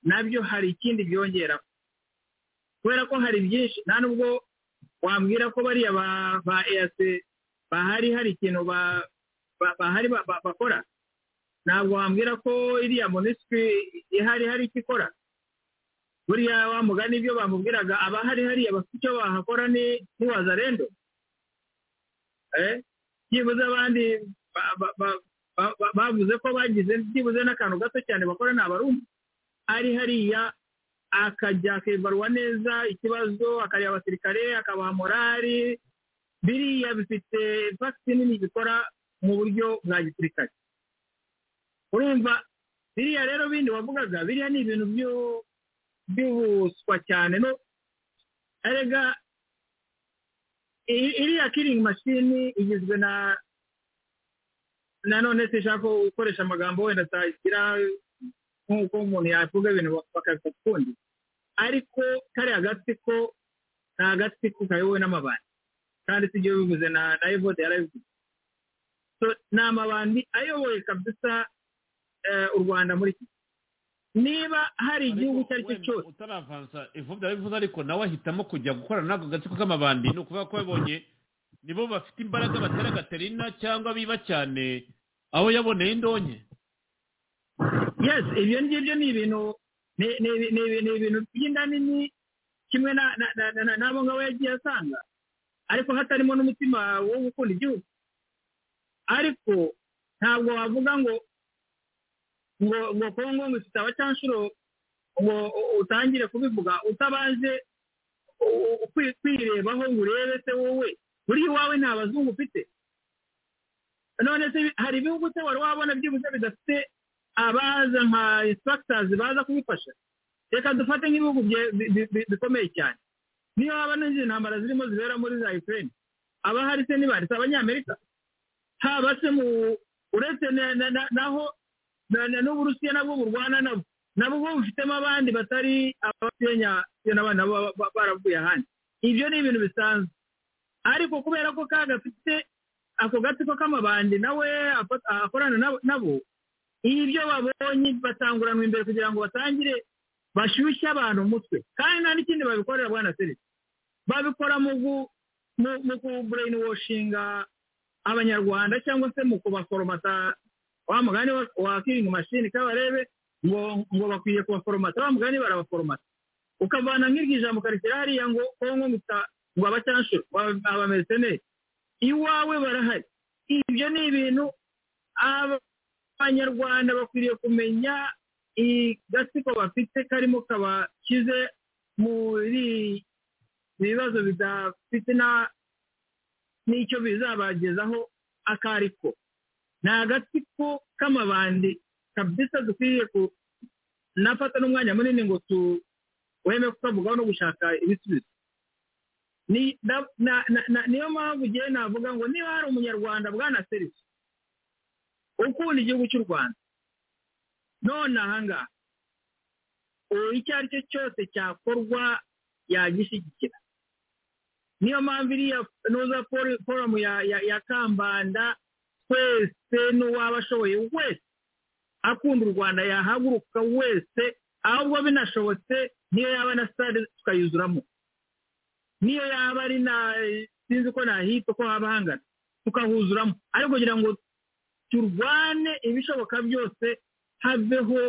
nabyo hari ikindi byongera kubera ko hari byinshi nta nubwo wambwira ko bariya ba- ba eac bahari hari ikintu ba- ba- bahari ba- ba- bakora ntabwo wambwira ko iriya minisitiri ihari hari icyo ikora buriya wa mugani ibyo bamubwiraga abahari hariya bafite icyo bahakora ni ntiwazarendo eh byibuze abandi ba- ba- ba- ba- ba- bavuze ko bagize byibuze n'akantu gato cyane bakora ni abarumva ari hariya akajya akibarwa neza ikibazo akareba abasirikare akabaha morali biriya bifite fagisi nini bikora mu buryo bwa gisirikare urumva biriya rero bindi wavugaga biriya ni ibintu byo bihuswa cyane no erega i- iriya kiringi mashini igizwe na nanone sinshaka gukoresha amagambo wenda atagira nk'uko umuntu yavuga ibintu bakabifata ukundi ariko kariya agatsiko ni agatsiko kayobowe n'amabandi kandi si ibyo bivuze na na evode yarabivuze So, ni amabandi ayoboye kabisa eh, u rwanda muri iki niba hari igihugu icyo ari cyo cyose utaravanza ivubya bivuze ariko nawe ahitamo kujya gukorana n'ako gatsiko k'amabandi ni ukuvuga ko yabonye nibo bafite imbaraga batera gaterina cyangwa biba cyane aho yaboneye indonke yes ibyo ngibyo ni ibintu ni- ni ibi- ni ibi- ni ibintu by'inda nini kimwe na- na- na- na- na- n'abo ngabo yagiye asanga ariko hatarimo n'umutima wo gukunda igihugu ariko ntabwo wavuga ngo ngo ngo kongo ngo ifite abacanshuro ngo u- utangire kubivuga utabanje u- u- kwi- kwirebaho ngo urebe se wowe buri iwawe nta bazungu ufite none se hari ibihugu se wari wabona byibuze bidafite abaza nka insipagitazi baza kubifasha reka dufate nk'ibihugu bye- bi- bi- bi- bikomeye cyane niyo haba n'izindi ntambara zirimo zibera muri za ukraine aba hari se nibanditse abanyamerika haba se mu uretse na- na- na- naho na- na- n'uburusiya nabwo burwana nabo nabo bo bufitemo abandi batari abakenya iyo n'abandi nabo baba- ba- baravuye ahandi ibyo ni ibintu bisanzwe ariko kubera ko ka gafite ako gatsiko k'amabandi nawe afata- akorana nabo- nabo ibyo babonye batanguranwa imbere kugira ngo batangire bashyushye abantu umutwe kandi nta n'ikindi babikorera bwana serivisi babikora mu gu mu mu kubureyinishinga abanyarwanda cyangwa se mu kubaforomata wa mugani wa- wa kiringi mashini kabarebe ngo ngo bakwiye kubaforomata wa mugani barabaforomata ukavana nk'iryo jambo ukarishyira hariya ngo kongo gusa ngo abacyanshuro abameriseneri iwawe barahari ibyo ni ibintu aba- abanyarwanda bakwiriye kumenya igatsiko bafite karimo kabakize muri ibibazo bidafite na n'icyo bizabagezaho akariko ni agatsiko k'amabandi kabisa dukwiriye ku nafata n'umwanya munini ngo tuweme kukavugaho no gushaka ibisubizo Ni- na- na- na- na- niyo mpamvu ngewe navuga ngo niba hari umunyarwanda bwana serivisi ukunda igihugu cy'u rwanda none ahangaha ubu icyo ari cyo cyose cyakorwa yagishyigikira niyo mpamvu iriya noza foru- forumu ya- ya- ya kambanda twese n'uwaba ashoboye wese akunda u rwanda yahaguruka wese ahubwo binashobotse niyo yaba na sitade tukayuzuramo niyo yaba ari na sinzi ko nahita uko haba hangana tukahuzuramo ariko kugira ngo turwane ibishoboka byose haveho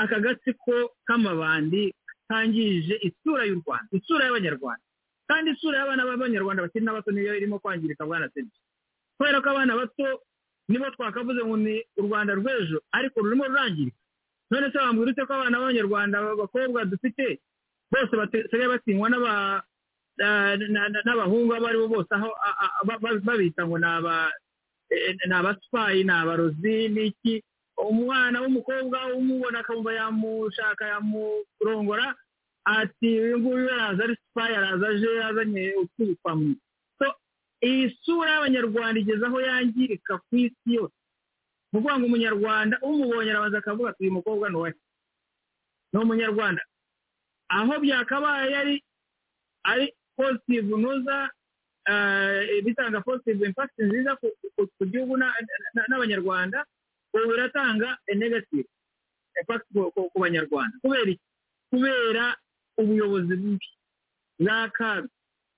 aka gatsiko k'amabandi kangije isura y'u rwanda isura y'abanyarwanda kandi isura y'abana b'abanyarwanda bakiri n'abato niyo irimo kwangirika bwana serivisi kubera ko abana bato nibo twakavuze ngo ni u rwanda rw'ejo ariko rurimo rurangirika none se wambwira ute ko abana b'abanyarwanda abakobwa dufite bose basigaye batinywa n'aba- na- na- na- n'abahungu abo ari bo bose aho a- a- a- ba- ba- babita ngo ni aba- eh, ni abasipayi ni abarozi n'iki umwana w'umukobwa umubona akumva yamushaka yamurongora ati uyu nguyu araza ari sipayi araza aje azanye utubi kwa mwe So, iyi sura y'abanyarwanda igeze aho yangirika ku isi yose ni ukuvuga ngo umunyarwanda umubonye arabanza akavuga ati uyu mukobwa ni uwa se." ni umunyarwanda aho byakabaye ari ari positive noza bitanga positive impact nziza ku- ku- ku gihugu na- na- n'abanyarwanda ubu biratanga negative impact ku- ku- ku banyarwanda kubera iki kubera ubuyobozi bubi bw'akaga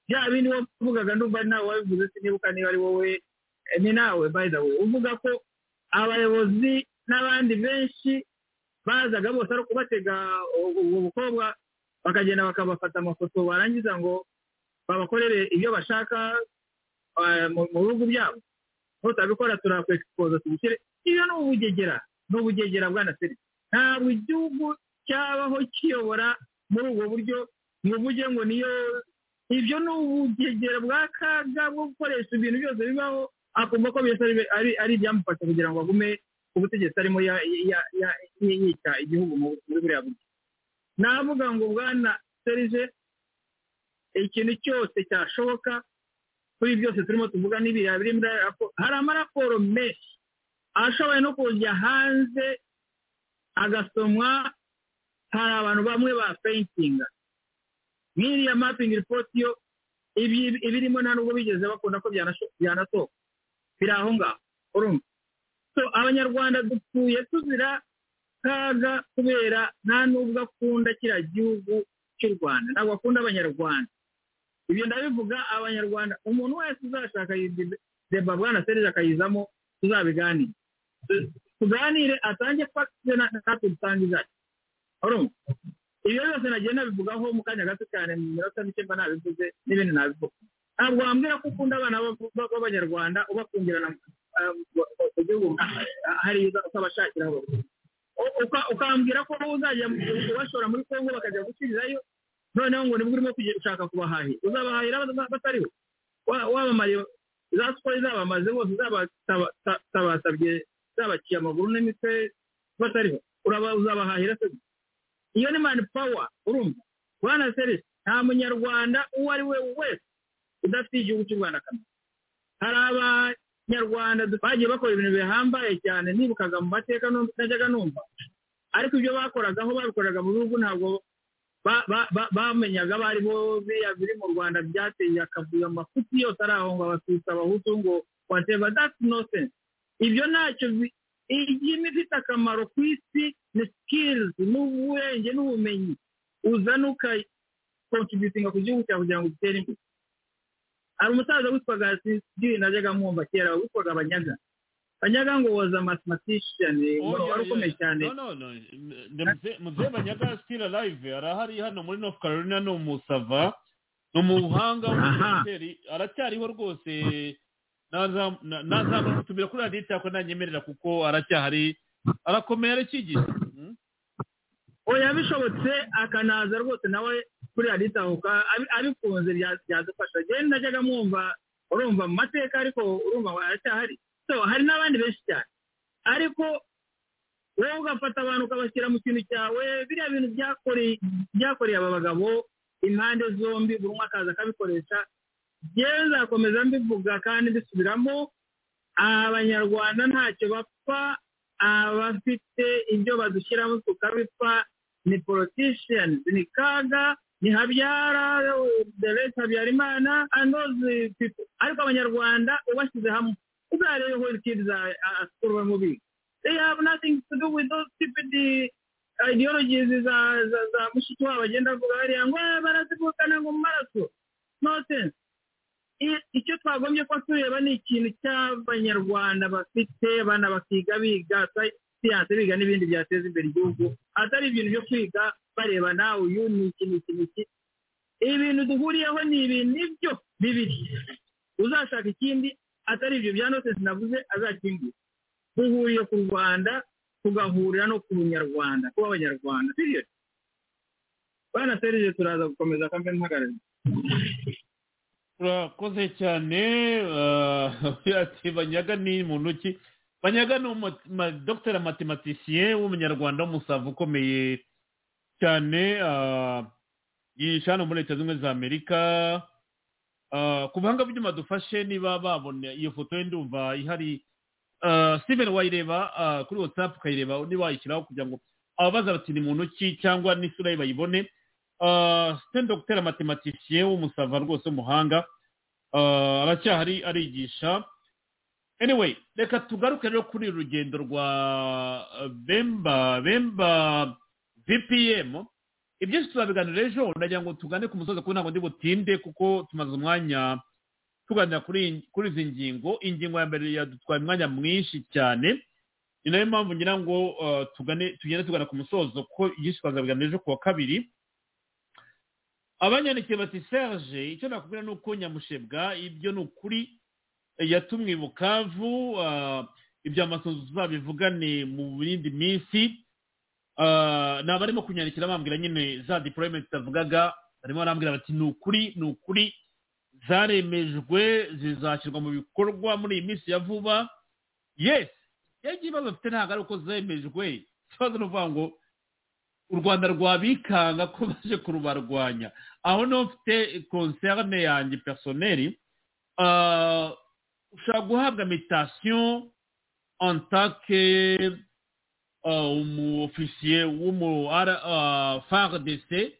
bya bindi wavugaga ndumva nawe wabivuze sinibuka niba ari wowe eh, ni nawe by the way uvuga ko abayobozi n'abandi benshi bazaga bose ari ukubatega ubwo bukobwa bakagenda bakabafata amafoto barangiza ngo babakorere ibyo bashaka eh, mu mu bihugu byabo nutabikora turakwekipoza tubishyire iyo ni ubugegera ni ubugegera bwana seri ntabwo igihugu cyabaho kiyobora muri ubwo buryo ngo uvuge ngo niyo ibyo ni ubugegera bw'akaga bwo gukoresha ibintu byose bibaho akumva ko byose ari- ari- ari ibyamufasha kugira ngo agume ku butegetsi arimo ya- ya- ya- yica igihugu mu- muri buriya buryo navuga ngo bwana serije ikintu cyose cyashoboka kuri byose turimo tuvuga n'ibiriya biri muri aya raporo hari amaraporo menshi ashoboye no kujya hanze agasomwa hari abantu bamwe ba feyintinga nk'iriya mapingi ripoti yo ibi- ibirimo nta nubwo bigeze bakunda ko byanasho- byanasohoka biri aho ngaho urumva so abanyarwanda dupfuye tuzira kaga kubera nta nubwo akunda kiriya gihugu cy'u rwanda ntabwo akunda abanyarwanda ibyo ndabivuga abanyarwanda umuntu wese uzashaka iyi debe- deba bwana serije akayizamo tuzabiganire Tu- tuganire atange fagitire natwe dutange izacu urumva ibyo byose nagiye nabivugaho mu kanya gato cyane mu minota mike mba nabivuze n'ibindi nabivuga ntabwo wambwira ko ukunda abana b'ab- b'ab- b'abanyarwanda ubakungirana mu gihugu hariya ukabashakiraho uka- ukambwira ko uzajya mu- ubashora muri kongo bakajya gukirirayo noneho ngo nibwo urimo kujya ushaka kubahahira uzabahahira bata- batariho Wa- wabamariye za siporo izabamaze bose zabasabye zabaciye amaguru n'imitwe batariho Uraba- uzabahahira se gusa iyo ni mani pawa urumva bwana seri nta munyarwanda uwo ari we wese udafite igihugu cy'u rwanda akamaro hari abanyarwanda bagiye bakora ibintu bihambaye cyane nibukaga mu mateka numva- najyaga numva ariko ibyo bakoraga aho babikoraga mu bihugu ntabwo ba- ba- ba- bamenyaga bari bo biriya biri mu rwanda byateye akavuyo amafuti yose ari aho ngo abatutsi abahutu ngo whatever that's nonsense ibyo ntacyo bi- imirimo ifite akamaro ku isi ni skills n'ubwenge n'ubumenyi uzana ukakontributinga ku gihugu cyawe kugira ngo utere imbere hari umusaza witwaga sisiri najyaga mwumva kera witwaga abanyaga banyaga ngo woza mathematician wari ukomeye cyane muzee banyaga still alive arahari hano muri north carolina ni umusava ni umuhanga w'umusenateri aracyariho rwose nazamutumira kuri radiyo cyangwa nanyemerera kuko aracyahari arakomeye arakigisha oya bishobotse akanaza rwose nawe kuri raditahuka abikunze bya- byadufasha njyewe najyaga mwumva urumva mu mateka ariko urumva ngo aracyahari so hari n'abandi benshi cyane ariko wowe ugafata abantu ukabashyira mu kintu cyawe biriya bintu byakoreye byakoreye aba bagabo impande zombi buri umwe akaza akabikoresha njyewe nzakomeza mbivuga kandi mbisubiramo abanyarwanda ntacyo bapfa abafite ibyo badushyiramo tukabipfa ni politicians ni kaga ni habyara derese habyarimana anozi ariko abanyarwanda ubashyize hamwe uzarebe where kids are are school when we be. they have nothing to do with those stupid uh, ideologies za za za mushiki wabo agenda avuga hariya ngo "Ah, barazivukana ngo mu maraso nonsense I- icyo twagombye ko tureba ni ikintu cy'abanyarwanda bafite bana bakiga biga siyanse biga n'ibindi byateza imbere igihugu atari ibintu byo kwiga bareba nawe uyu ni iki ni iki ni iki ibintu duhuriyeho ni ibintu nibyo bibiri uzashaka ikindi atari ibyo bya note sinavuze azakingura duhuriye ku rwanda tugahurira no ku bunyarwanda kuba abanyarwanda sibyo bana serije turaza gukomeza kamere mpagarariye urakoze cyane ati banyaga ni muntu ki banyaga ni dogiteri matematisien w'umunyarwanda w'umusava ukomeye cyane yihisha hano muri leta zunze ubumwe za amerika ku buhanga bw'ibyuma dufashe niba babona iyo foto ye ndumva ihari steven wayireba kuri watsapu ukayireba niba wayishyiraho kugira ngo ababaza bati ni muntu ki cyangwa n'isura ye bayibone sitani dogiteri matematisien w'umusava rwose w'umuhanga aracyahari arigisha anyway reka tugaruke rero kuri uru rugendo rwa bemba bemba vpm ibyinshi tuzabiganira ejo ndagira ngo tugane ku musozi kuko ntabwo ndi butinde kuko tumaze umwanya tuganira kuri izi ngingo ingingo ya mbere yadutwaye umwanya mwinshi cyane ni nayo mpamvu ngira ngo tugane tugende tugana ku musozo kuko ibyinshi twazabiganira ejo ku wa kabiri abanyandikiye bati serge icyo nakubwira ni uko nyamushebwa ibyo ni ukuri yatumwe i bukavu iby'amasunzu tuzabivugane mu yindi minsi ni abarimo kunyandikira bambwira nyine za dipolometi zitavugaga barimo barambwira bati ni ukuri ni ukuri zaremejwe zizashyirwa mu bikorwa muri iyi minsi ya vuba yesi yagiye ibibazo bafite ntabwo ari uko zemejwe ikibazo ni ukuvuga ngo u rwanda rwabikanga ko baje kurubarwanya aho niho mfite konserne yanjye personeri ushobora guhabwa mitasiyo antake umuofisiye w'umu fardc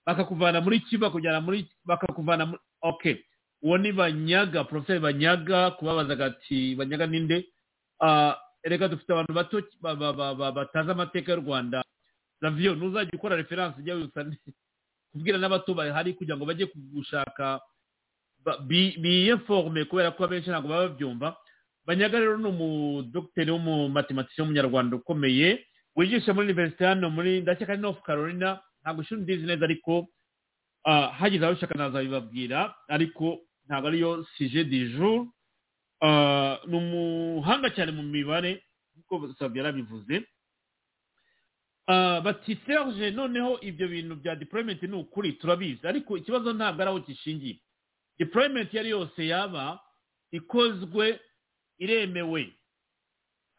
bakakuvana muri ki bakujyana muri bakakuvana muri oke uwo ni banyaga poroferi banyaga kubabazaga ati banyaga ninde reka dufite abantu bato batazi amateka y'u rwanda raviyo ntuzajya ukora referanse ujya wibutsa kubwira n'abato bahari kugira ngo bajye gushaka biyeforme kubera ko abenshi ntabwo baba babyumva banyaga rero ni umudogiteri w'umumatematisiyo w'umunyarwanda ukomeye wigisha muri universite hano muri ndakeka ari north carolina ntabwo ishuri ndizi neza ariko hagize aho ushaka nazabibabwira ariko ntabwo ariyo sije di jour ni umuhanga cyane mu mibare nk'uko sabyo yarabivuze bati serge noneho ibyo bintu bya deployment ni ukuri turabizi ariko ikibazo ntabwo ari aho gishingiye deployment iyo ari yose yaba ikozwe iremewe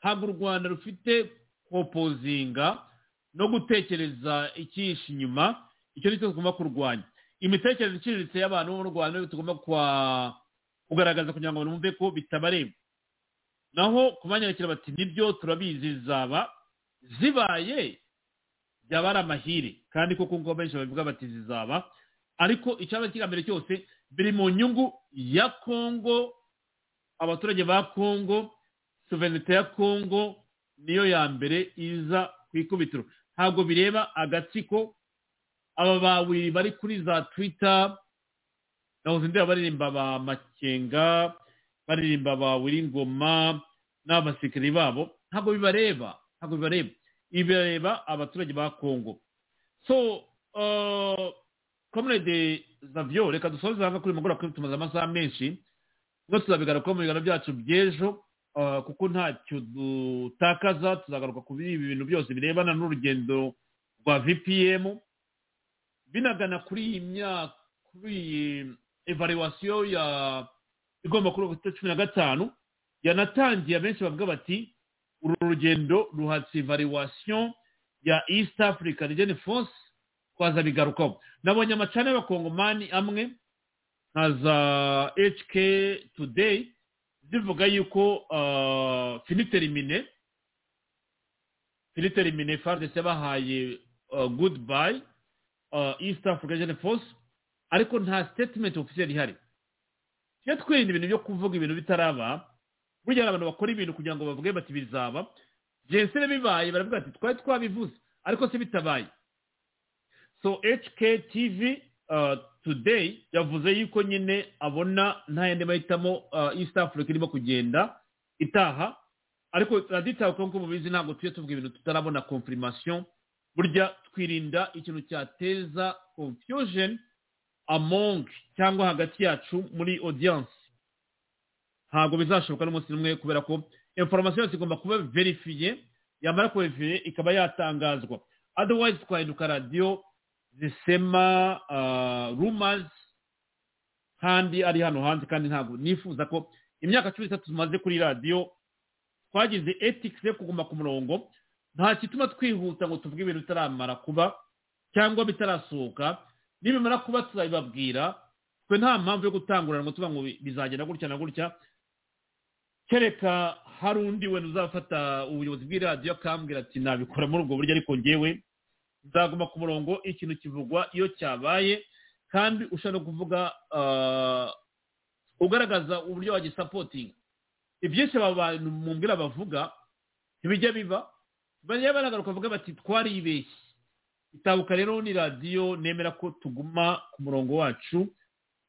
ntabwo u rwanda rufite propozinga no gutekereza ikihishe inyuma icyo ni cyo tugomba kurwanya imitekerereze iciriritse y'abantu bo mu rwanda tugomba kugaragaza kugira ngo bumve ko bitabareba naho kubanyarukira bati nibyo turabizi zaba zibaye byaba ari amahire kandi koko ngo benshi babivuga bati zizaba ariko icyaba kigambere cyose biri mu nyungu ya kongo abaturage ba kongo suverenite ya kongo niyo ya mbere iza ku ikubitiro ntabwo bireba agatsiko aba babiri bari kuri za twita nahoze ndeba baririmba ba makenga baririmba ba wiringoma n'abasikiri babo ntabwo bibareba ntabwo bibareba ibireba abaturage ba kongo so komerede zavyo reka dusoze hanga kuri mugoroba kuri tumaze amasaha menshi ubwo tuzabigaruka mu biganiro byacu by'ejo kuko ntacyo dutakaza tuzagaruka ku ibi bintu byose birebana n'urugendo rwa vpm binagana kuri iyi myaka kuri iyi evaluwasiyo ya igomba kuri cumi na gatanu yanatangiye abenshi bavuga bati uru rugendo ruhatse evaluwasiyo ya east africa region force twazabigarukaho nabonye amacana y'abakongomani amwe nka za hk today zivuga yuko finiterimine finiterimine fardc yabahaye goodbye east africa region force ariko nta statement officiel ihari tujye twirinda ibintu byo kuvuga ibintu bitaraba burya hari abantu bakora ibintu kugira ngo bavuge bati bizaba byensire bibaye baravuga bati twari twabivuze ariko se bitabaye so hk tv today yavuze yuko nyine abona nta yandi mahitamo east africa irimo kugenda itaha ariko raditawe kuko mubizi ntabwo tujye tuvuga ibintu tutarabona confirmation burya twirinda ikintu cyateza confusion among cyangwa hagati yacu muri audience ntabwo bizashoboka n'umunsi n'umwe kubera ko information yose igomba kuba verifiye yamara kurifiye ikaba yatangazwa otherwise twahinduka radiyo zisema rumors kandi ari hano hanze kandi ntabwo nifuza ko imyaka cumi n'itatu tumaze kuri radiyo twagize ethics yo kuguma ku murongo nta gituma twihuta ngo tuvuge ibintu bitaramara kuba cyangwa bitarasohoka nibimara kuba tuzabibabwira twe nta mpamvu yo gutangurana ngo tuvuga ngo bizagenda gutya na gutya kereka hari undi wenda uzafata ubuyobozi bw'iradiyo akambwira ati nabikora muri ubwo buryo ariko ngewe nzaguma ku murongo ikintu kivugwa iyo cyabaye kandi ushobora kuvuga ugaragaza uburyo wagisapotinga ibyinshi aba bantu mumbwira bavuga ntibijya biba bajya baragaruka bavuga bati twaribeshye itabuka rero ni radiyo nemera ko tuguma ku murongo wacu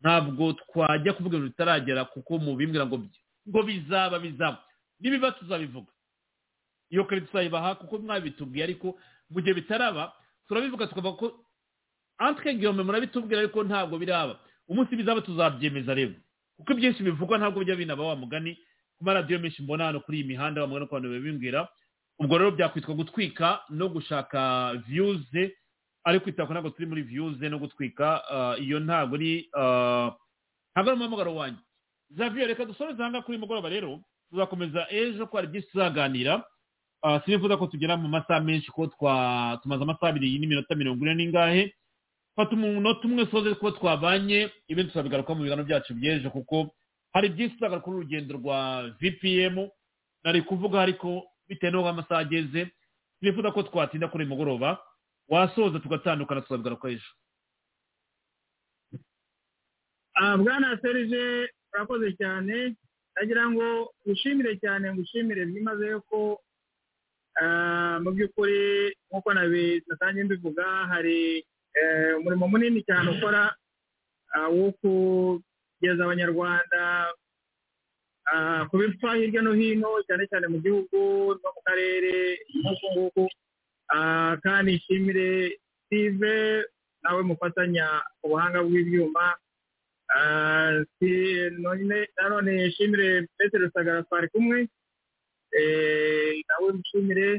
ntabwo twajya kuvuga ibintu bitaragera kuko mubimbwira ngo ngo bizaba bizaba nibiba tuzabivuga iyo kare tuzayibaha kuko mwabitubwiye ariko mu gihe bitaraba turabivuga tukavuga ko antwe ngiyome murabitubwira ariko ntabwo biraba umunsi bizaba tuzabyemeza rero kuko ibyinshi bivugwa ntabwo bijya binaba wa mugani ku maradiyo menshi mbona hano kuri iyi mihanda wa mugani ku bantu babimbwira ubwo rero byakwitwa gutwika no gushaka viyuze ariko itako ntabwo turi muri viyuze no gutwika iyo ntabwo ari ntabwo ari umuhamagaro wanjye zaviyo reka dusoreze aha kuri mugoroba rero tuzakomeza ejo ko hari byinshi tuzaganira sinifuza ko tugera mu masaha menshi ko tumaze amasaha abiri n'iminota mirongo ine n'ingahe fata umunota umwe soze kuba twabanye ibindi tuzabigaruka mu biganiro byacu by'ejo kuko hari byinshi tuzagaruka kuri urugendo rwa vpm nari kuvuga ariko bitewe n'uko amasaha ageze sinifuza ko twatinda kuri uyu mugoroba wasoza tugatandukana tuzabigaruka ejo bwana serije urakoze cyane ndagira ngo ngushimire cyane ngushimire byimazeyo ko mu by'ukuri nk'uko natangiye mbivuga hari umurimo munini cyane ukora wo kugeza abanyarwanda ku bipfa hirya no hino cyane cyane mu gihugu no mu karere nk'uku nguku kandi nshimire sive nawe mufatanya ubuhanga bw'ibyuma nanone nshimire petero sagara twari kumwe nawe mushimire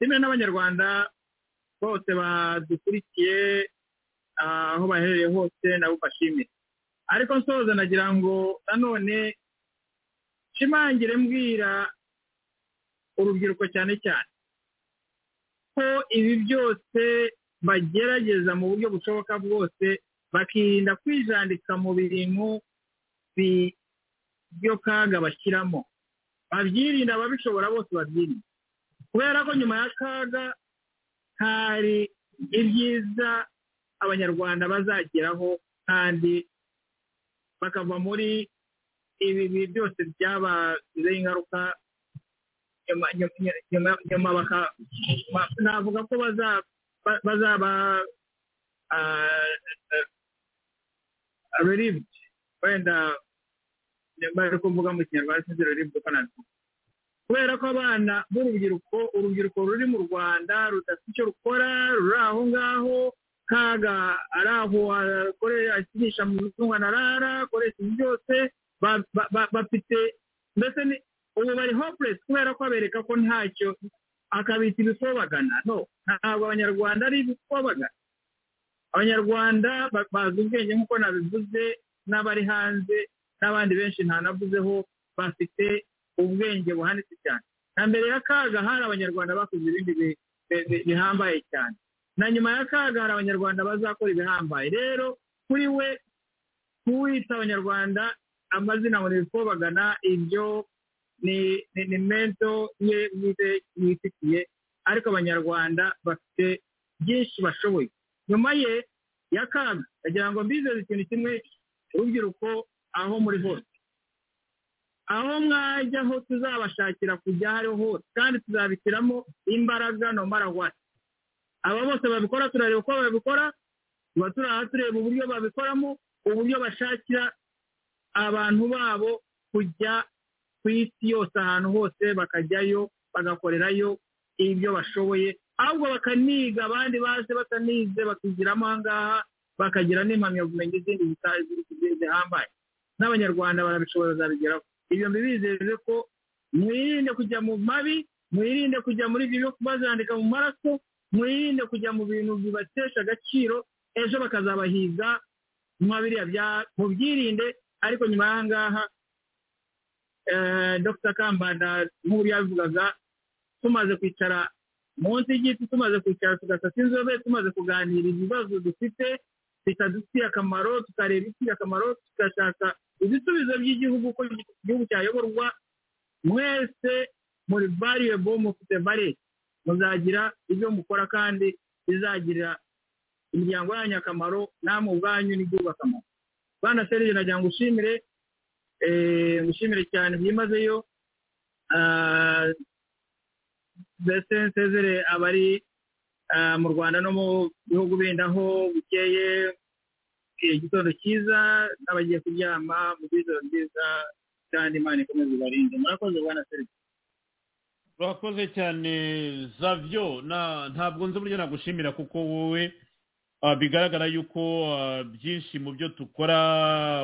nshimire n'abanyarwanda bose badukurikiye aho baherereye hose nabo bashimire ariko nsoza nagira ngo nanone nshimangire mbwira urubyiruko cyane cyane ko ibi byose bagerageza mu buryo bushoboka bwose bakirinda kwijandika mu bintu kaga bashyiramo babyirinda ababishobora bose babyirinda kubera ko nyuma y'akaga hari ibyiza abanyarwanda bazageraho kandi bakava muri ibi bihe byose byabagizeho ingaruka nyuma navuga ko bazaba relieved wenda bari kuvuga mu kinyarwanda sinzi relieved uko nabivuga kubera ko abana b'urubyiruko urubyiruko ruri mu rwanda rudafite icyo rukora ruri aho ngaho kaga ari aho akinisha mu mitungo arara akoresha ibi byose bafite mbese ubu bari hopeless kubera ko abereka ko ntacyo akabita ibikobagana no ntabwo abanyarwanda ari ibikobagana abanyarwanda bazi ubwenge nk'uko nabivuze n'abari hanze n'abandi benshi ntanavuzeho bafite ubwenge buhanitse cyane na mbere y'akaga hari abanyarwanda bakoze ibindi bihambaye cyane na nyuma y'akaga hari abanyarwanda bazakora ibihambaye rero kuri we kuwita abanyarwanda amazina ngo ntibikobagana ibyo ni mento ye bwite yifitiye ariko abanyarwanda bafite byinshi bashoboye nyuma ye y'akaga ndagira ngo mbizeze ikintu kimwe urubyiruko aho muri hose aho mwajya aho tuzabashakira kujya aho ariho hose kandi tuzabitiramo imbaraga no marawati aba bose babikora turareba uko babikora tuba turi aha tureba uburyo babikoramo uburyo bashakira abantu babo kujya ku isi yose ahantu hose bakajyayo bagakorerayo ibyo bashoboye ahubwo bakaniga abandi baje batanize bakigiramo aha ngaha bakagira n'impamyabumenyi zindi zihambaye n'abanyarwanda barabishobora bazabigeraho ibyo mbibizeje ko mwirinde kujya mu mabi mwirinde kujya muri ibyo byo bazandika mu maraso mwirinde kujya mu bintu bibatesha agaciro ejo bakazabahiga mwa biriya bya mubyirinde ariko nyuma y'aha ngaha dr kambanda nk'uburyo yabivugaga tumaze kwicara munsi y'igiti tumaze kwicara tugasasa inzobe tumaze kuganira ibibazo dufite bikadufitiye akamaro tukareba ifitiye akamaro tugashaka ibisubizo by'igihugu uko igihugu cyayoborwa mwese muri bariyebo mufite bare muzagira ibyo mukora kandi bizagirira imiryango yanyu akamaro namwe ubwanyu n'igihugu akamaro bwana serije nagira ngo ushimire ngushimire cyane byimazeyo mbese nsezere abari mu rwanda no mu bihugu bindi aho bukeye igitondo cyiza n'abagiye kuryama mu bwiza bwiza kandi imana ikomeze ibarinde murakoze bwana serije urakoze cyane zavyo ntabwo nzi uburyo nagushimira kuko wowe bigaragara yuko byinshi mu byo dukora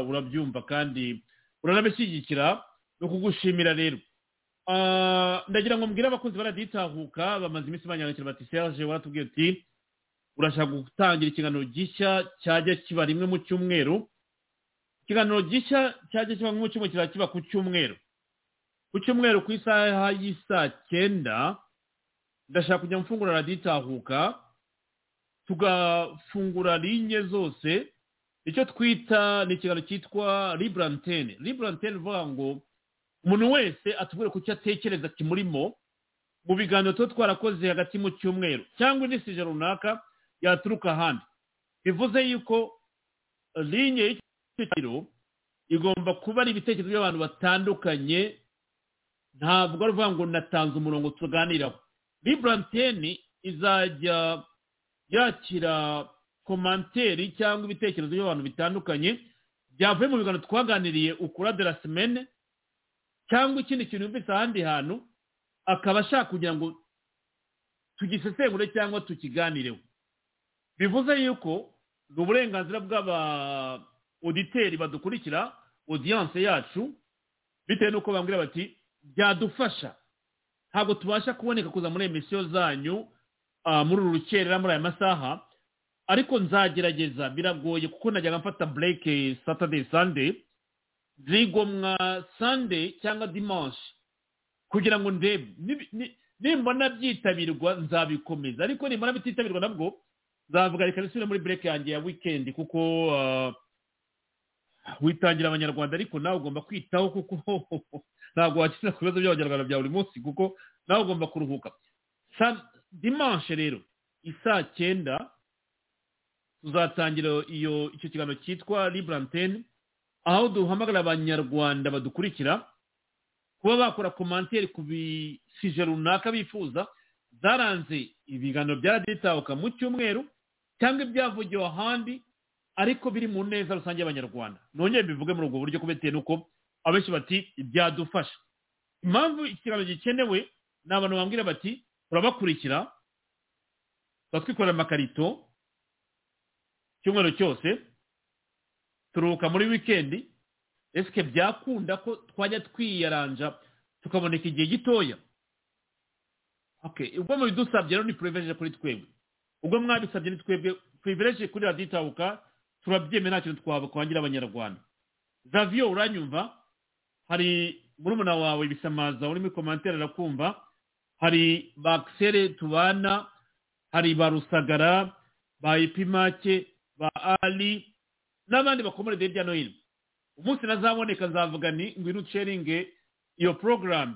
urabyumva kandi uranabishyigikira ni ukugushimira rero ndagira ngo mbwire abakunzi baraditahuka bamaze iminsi banyandikira bati serge waratubwiye uti urashaka gutangira ikiganiro gishya cyajya kiba rimwe mu cyumweru ikiganiro gishya cyajya kiba mu cyumweru kizajya kiba ku cyumweru ku cyumweru ku isaha y'isaa cyenda ndashaka kujya mfungura raditahuka tugafungura linye zose icyo twita ni ikiganiro cyitwa liburantene liburantene bivuga ngo umuntu wese atubwire ku cyo atekereza kimurimo mu biganiro tuba twarakoze hagati mu cyumweru cyangwa indi sije runaka yaturuka ahandi bivuze yuko linye y'icyiciro igomba kuba ari ibitekerezo by'abantu batandukanye ntabwo ari ukuvuga ngo natanze umurongo tuganiraho liburantene izajya yakira komanteri cyangwa ibitekerezo by'abantu bitandukanye byavuye mu biganiro twaganiriye ukura de la semene cyangwa ikindi kintu yumvise ahandi hantu akaba ashaka kugira ngo tugisesengure cyangwa tukiganireho bivuze yuko ni uburenganzira bw'aba oditeri badukurikira odiyanse yacu bitewe n'uko bambwira bati byadufasha ntabwo tubasha kuboneka kuza muri emisiyo zanyu muri uru rukerera muri aya masaha ariko nzagerageza biragoye kuko najyaga mfata bureke satade sande zigomwa sande cyangwa dimanshi kugira ngo ndebe nimbona byitabirwa nzabikomeza ariko nimbona bititabirwa nabwo nzavuga reka nisubire muri bureke yanjye ya wikendi kuko witangira abanyarwanda ariko nawe ugomba kwitaho kuko ntabwo wakira ku bibazo by'abanyarwanda bya buri munsi kuko nawe ugomba kuruhuka dimanshi rero isaa cyenda tuzatangira iyo icyo kiganiro cyitwa liburantene aho duhamagara abanyarwanda badukurikira kuba bakora komanteri ku bisije runaka bifuza zaranze ibiganiro byaraditahuka mu cyumweru cyangwa ibyavugiwe ahandi ariko biri mu neza rusange y'abanyarwanda nongere mbivuge muri ubwo buryo kubitewe n'uko abenshi bati byadufasha impamvu ikiganiro gikenewe ni abantu bambwira bati urabakurikira batwikorera amakarito icyumweru cyose turuhuka muri wikendi ese byakunda ko twajya twiyaranja tukaboneka igihe gitoya ubwo mubidusabye rero ni puriveje kuri twebwe ubwo mwabisabye ni twebwe puriveje kuri raditabuka turabyemeye nta kintu twakwangira abanyarwanda zaviyo uranyumva hari murumuna wawe bisamaza uri muri komantere arakumva hari bakisere tubana hari ba rusagara ba epimake ba ali n'abandi bakomore hirya no hino umunsi nazaboneka nzavuga ni ngwino uceringe iyo porogaramu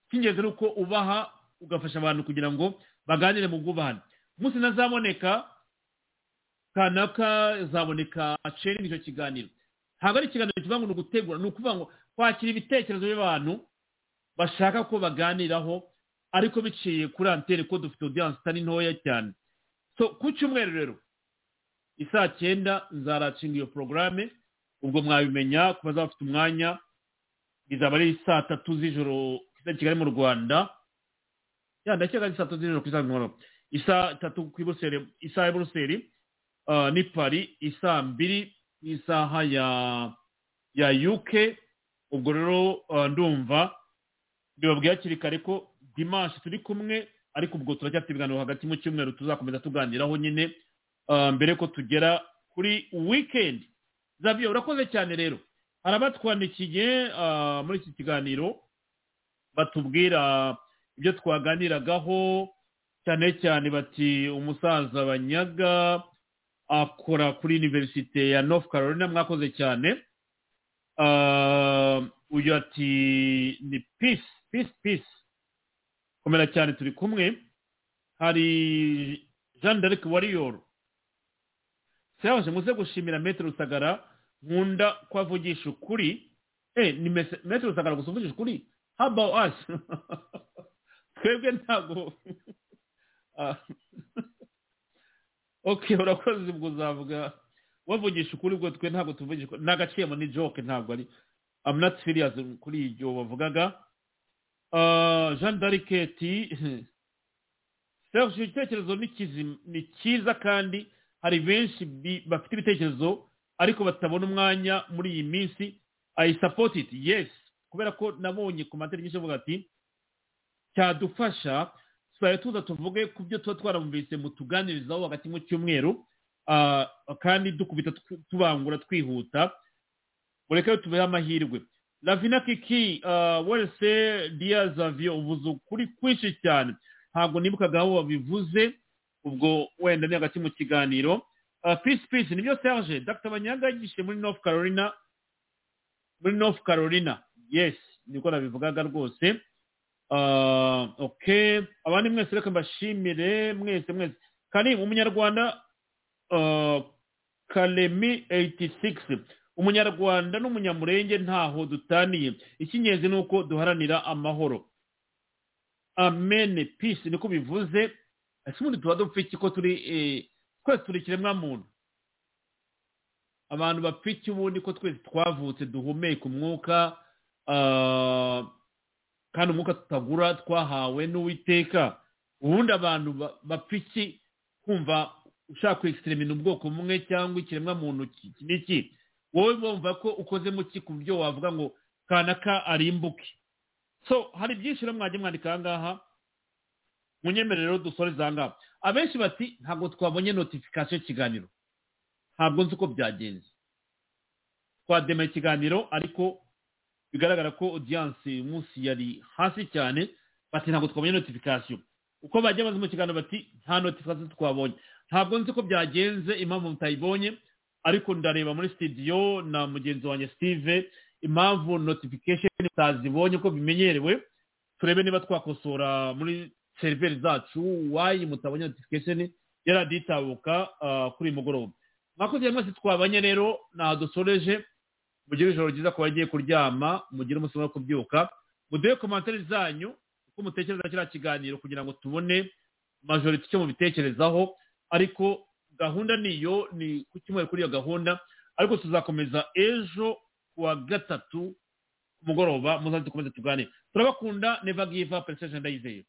icy'ingenzi ni uko ubaha ugafasha abantu kugira ngo baganire mu bwubahane umunsi nazaboneka kanaka zaboneka aceringe icyo kiganiro ntabwo ari ikiganiro kivuga ngo ni ugutegura ni ukuvuga ngo kwakira ibitekerezo by'abantu bashaka ko baganiraho ariko biciye kuri antene ko dufite odiyanse itari ntoya cyane so ku cyumweru rero isaa cyenda nzaracinga iyo porogaramu ubwo mwabimenya ku bazaba bafite umwanya izaba ari saa tatu z'ijoro i kigali mu rwanda ya ndakeka ari saa tatu z'ijoro ku isaha nk'umwaro isaa tatu ku iburuseli isaha ya buruseli ah, ni pari isaa mbiri isaha ya ya uk ubwo rero ah, ndumva bibabwiye hakiri kare ko dimanshi turi kumwe ariko ubwo turacyafite ibiganiro hagati mu cyumweru tuzakomeza tuganiraho nyine ah, mbere ko tugera kuri weekend zaviyo urakoze cyane rero hari abatwandikiye ah, muri iki kiganiro batubwira ibyo twaganiragaho cyane cyane bati umusaza banyaga akora kuri universite ya north carolina mwakoze cyane Ah, uyu ati ni peace peace peace komera cyane turi kumwe hari jean d'arc warrior serge muze gushimira metero rusagara nkunda ko avugisha ukuri eh ni mese- metero rusagara gusa uvugisha ukuri how about us twebwe ntabwo Ah. okay urakoze ubwo uzavuga wavugisha ukuri ubwo twe ntabwo tuvugisha ukuri ni agaciyemo ni joke ntabwo ari i'm not serious kuri ibyo wavugaga Ah, jean d'arc ati serge igitekerezo ni kizima- ni cyiza kandi hari benshi bi- bafite ibitekerezo ariko batabona umwanya muri iyi minsi i support it yes kubera ko nabonye ku materi nyinshi avuga ati cyadufasha tuzajya tuza tuvuge ku byo tuba twarumvise mutuganirizaho hagati mu cyumweru ah, kandi dukubita tw- tubangura twihuta mureke tubeho amahirwe ravina kiki ah, wese diazavio uvuze ukuri kwinshi cyane ntabwo nibukaga aho wabivuze ubwo wenda ni hagati mu kiganiro Ah, peace peace nibyo serge dr banyaga yigishe muri north carolina muri north carolina yes niko nabivugaga rwose Ah, okay abandi mwese reka mbashimire mwese mwese kari umunyarwanda ah, kalemi 86 umunyarwanda n'umunyamurenge ntaho dutaniye icy'ingenzi ni uko duharanira amahoro amen peace niko bivuze ese ubundi tuba dupfa iki ko turi eh, twese turi ikiremwa muntu abantu bapfa iki ubundi ko twese twavutse duhumeka umwuka ah, kandi umwuka tutagura twahawe n'uwiteka ubundi abantu ba- bapfa iki kumva ushaka kwextremina ubwoko bumwe cyangwa ikiremwa muntu iki iki ni iki wowe wumva ko ukozemo iki ku buryo wavuga ngo kanaka arimbuke so hari byinshi rero mwajya mwandika aha ngaha munyemerere rero dusore zangaha abenshi bati ntabwo twabonye notification y'ikiganiro ntabwo nzi uko byagenze twadema ikiganiro ariko bigaragara ko audience uyu munsi yari hasi cyane bati ntabwo twabonye notification uko bajya bazi mu kiganiro bati nta notification twabonye ntabwo nzi uko byagenze impamvu mutayibonye ariko ndareba muri studio na mugenzi wanjye steve impamvu notification utazibonye uko bimenyerewe turebe niba twakosora muri seriveri zacu wayi mutabonye notification yaraditabuka ah, kuri uyu mugoroba mwakoze rero mwese twabanye rero ntaho dusoreje mugire ijoro ryiza ku bagiye kuryama mugire umunsi wo kubyuka muduhe komantere zanyu uko mutekereza kiriya kiganiro kugira ngo tubone majorite icyo mubitekerezaho ariko gahunda niyo ni ku cyumweru kuri iyo gahunda ariko tuzakomeza ejo kuwa gatatu ku mugoroba muzaze dukomeze tuganire turabakunda neva giva pereseshen ndayizeye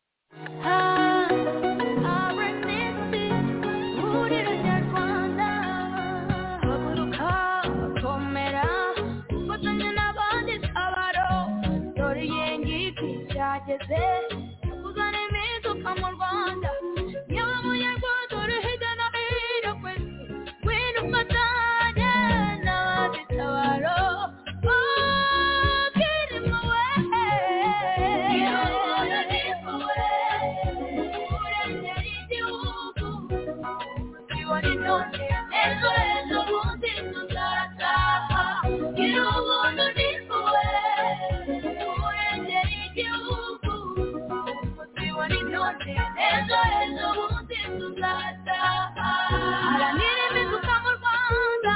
haranira impinduka mu rwanda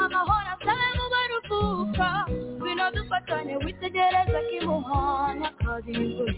amahoro asabe mu baruhuka bino dufatanye witegereza kimuhana kazi imvura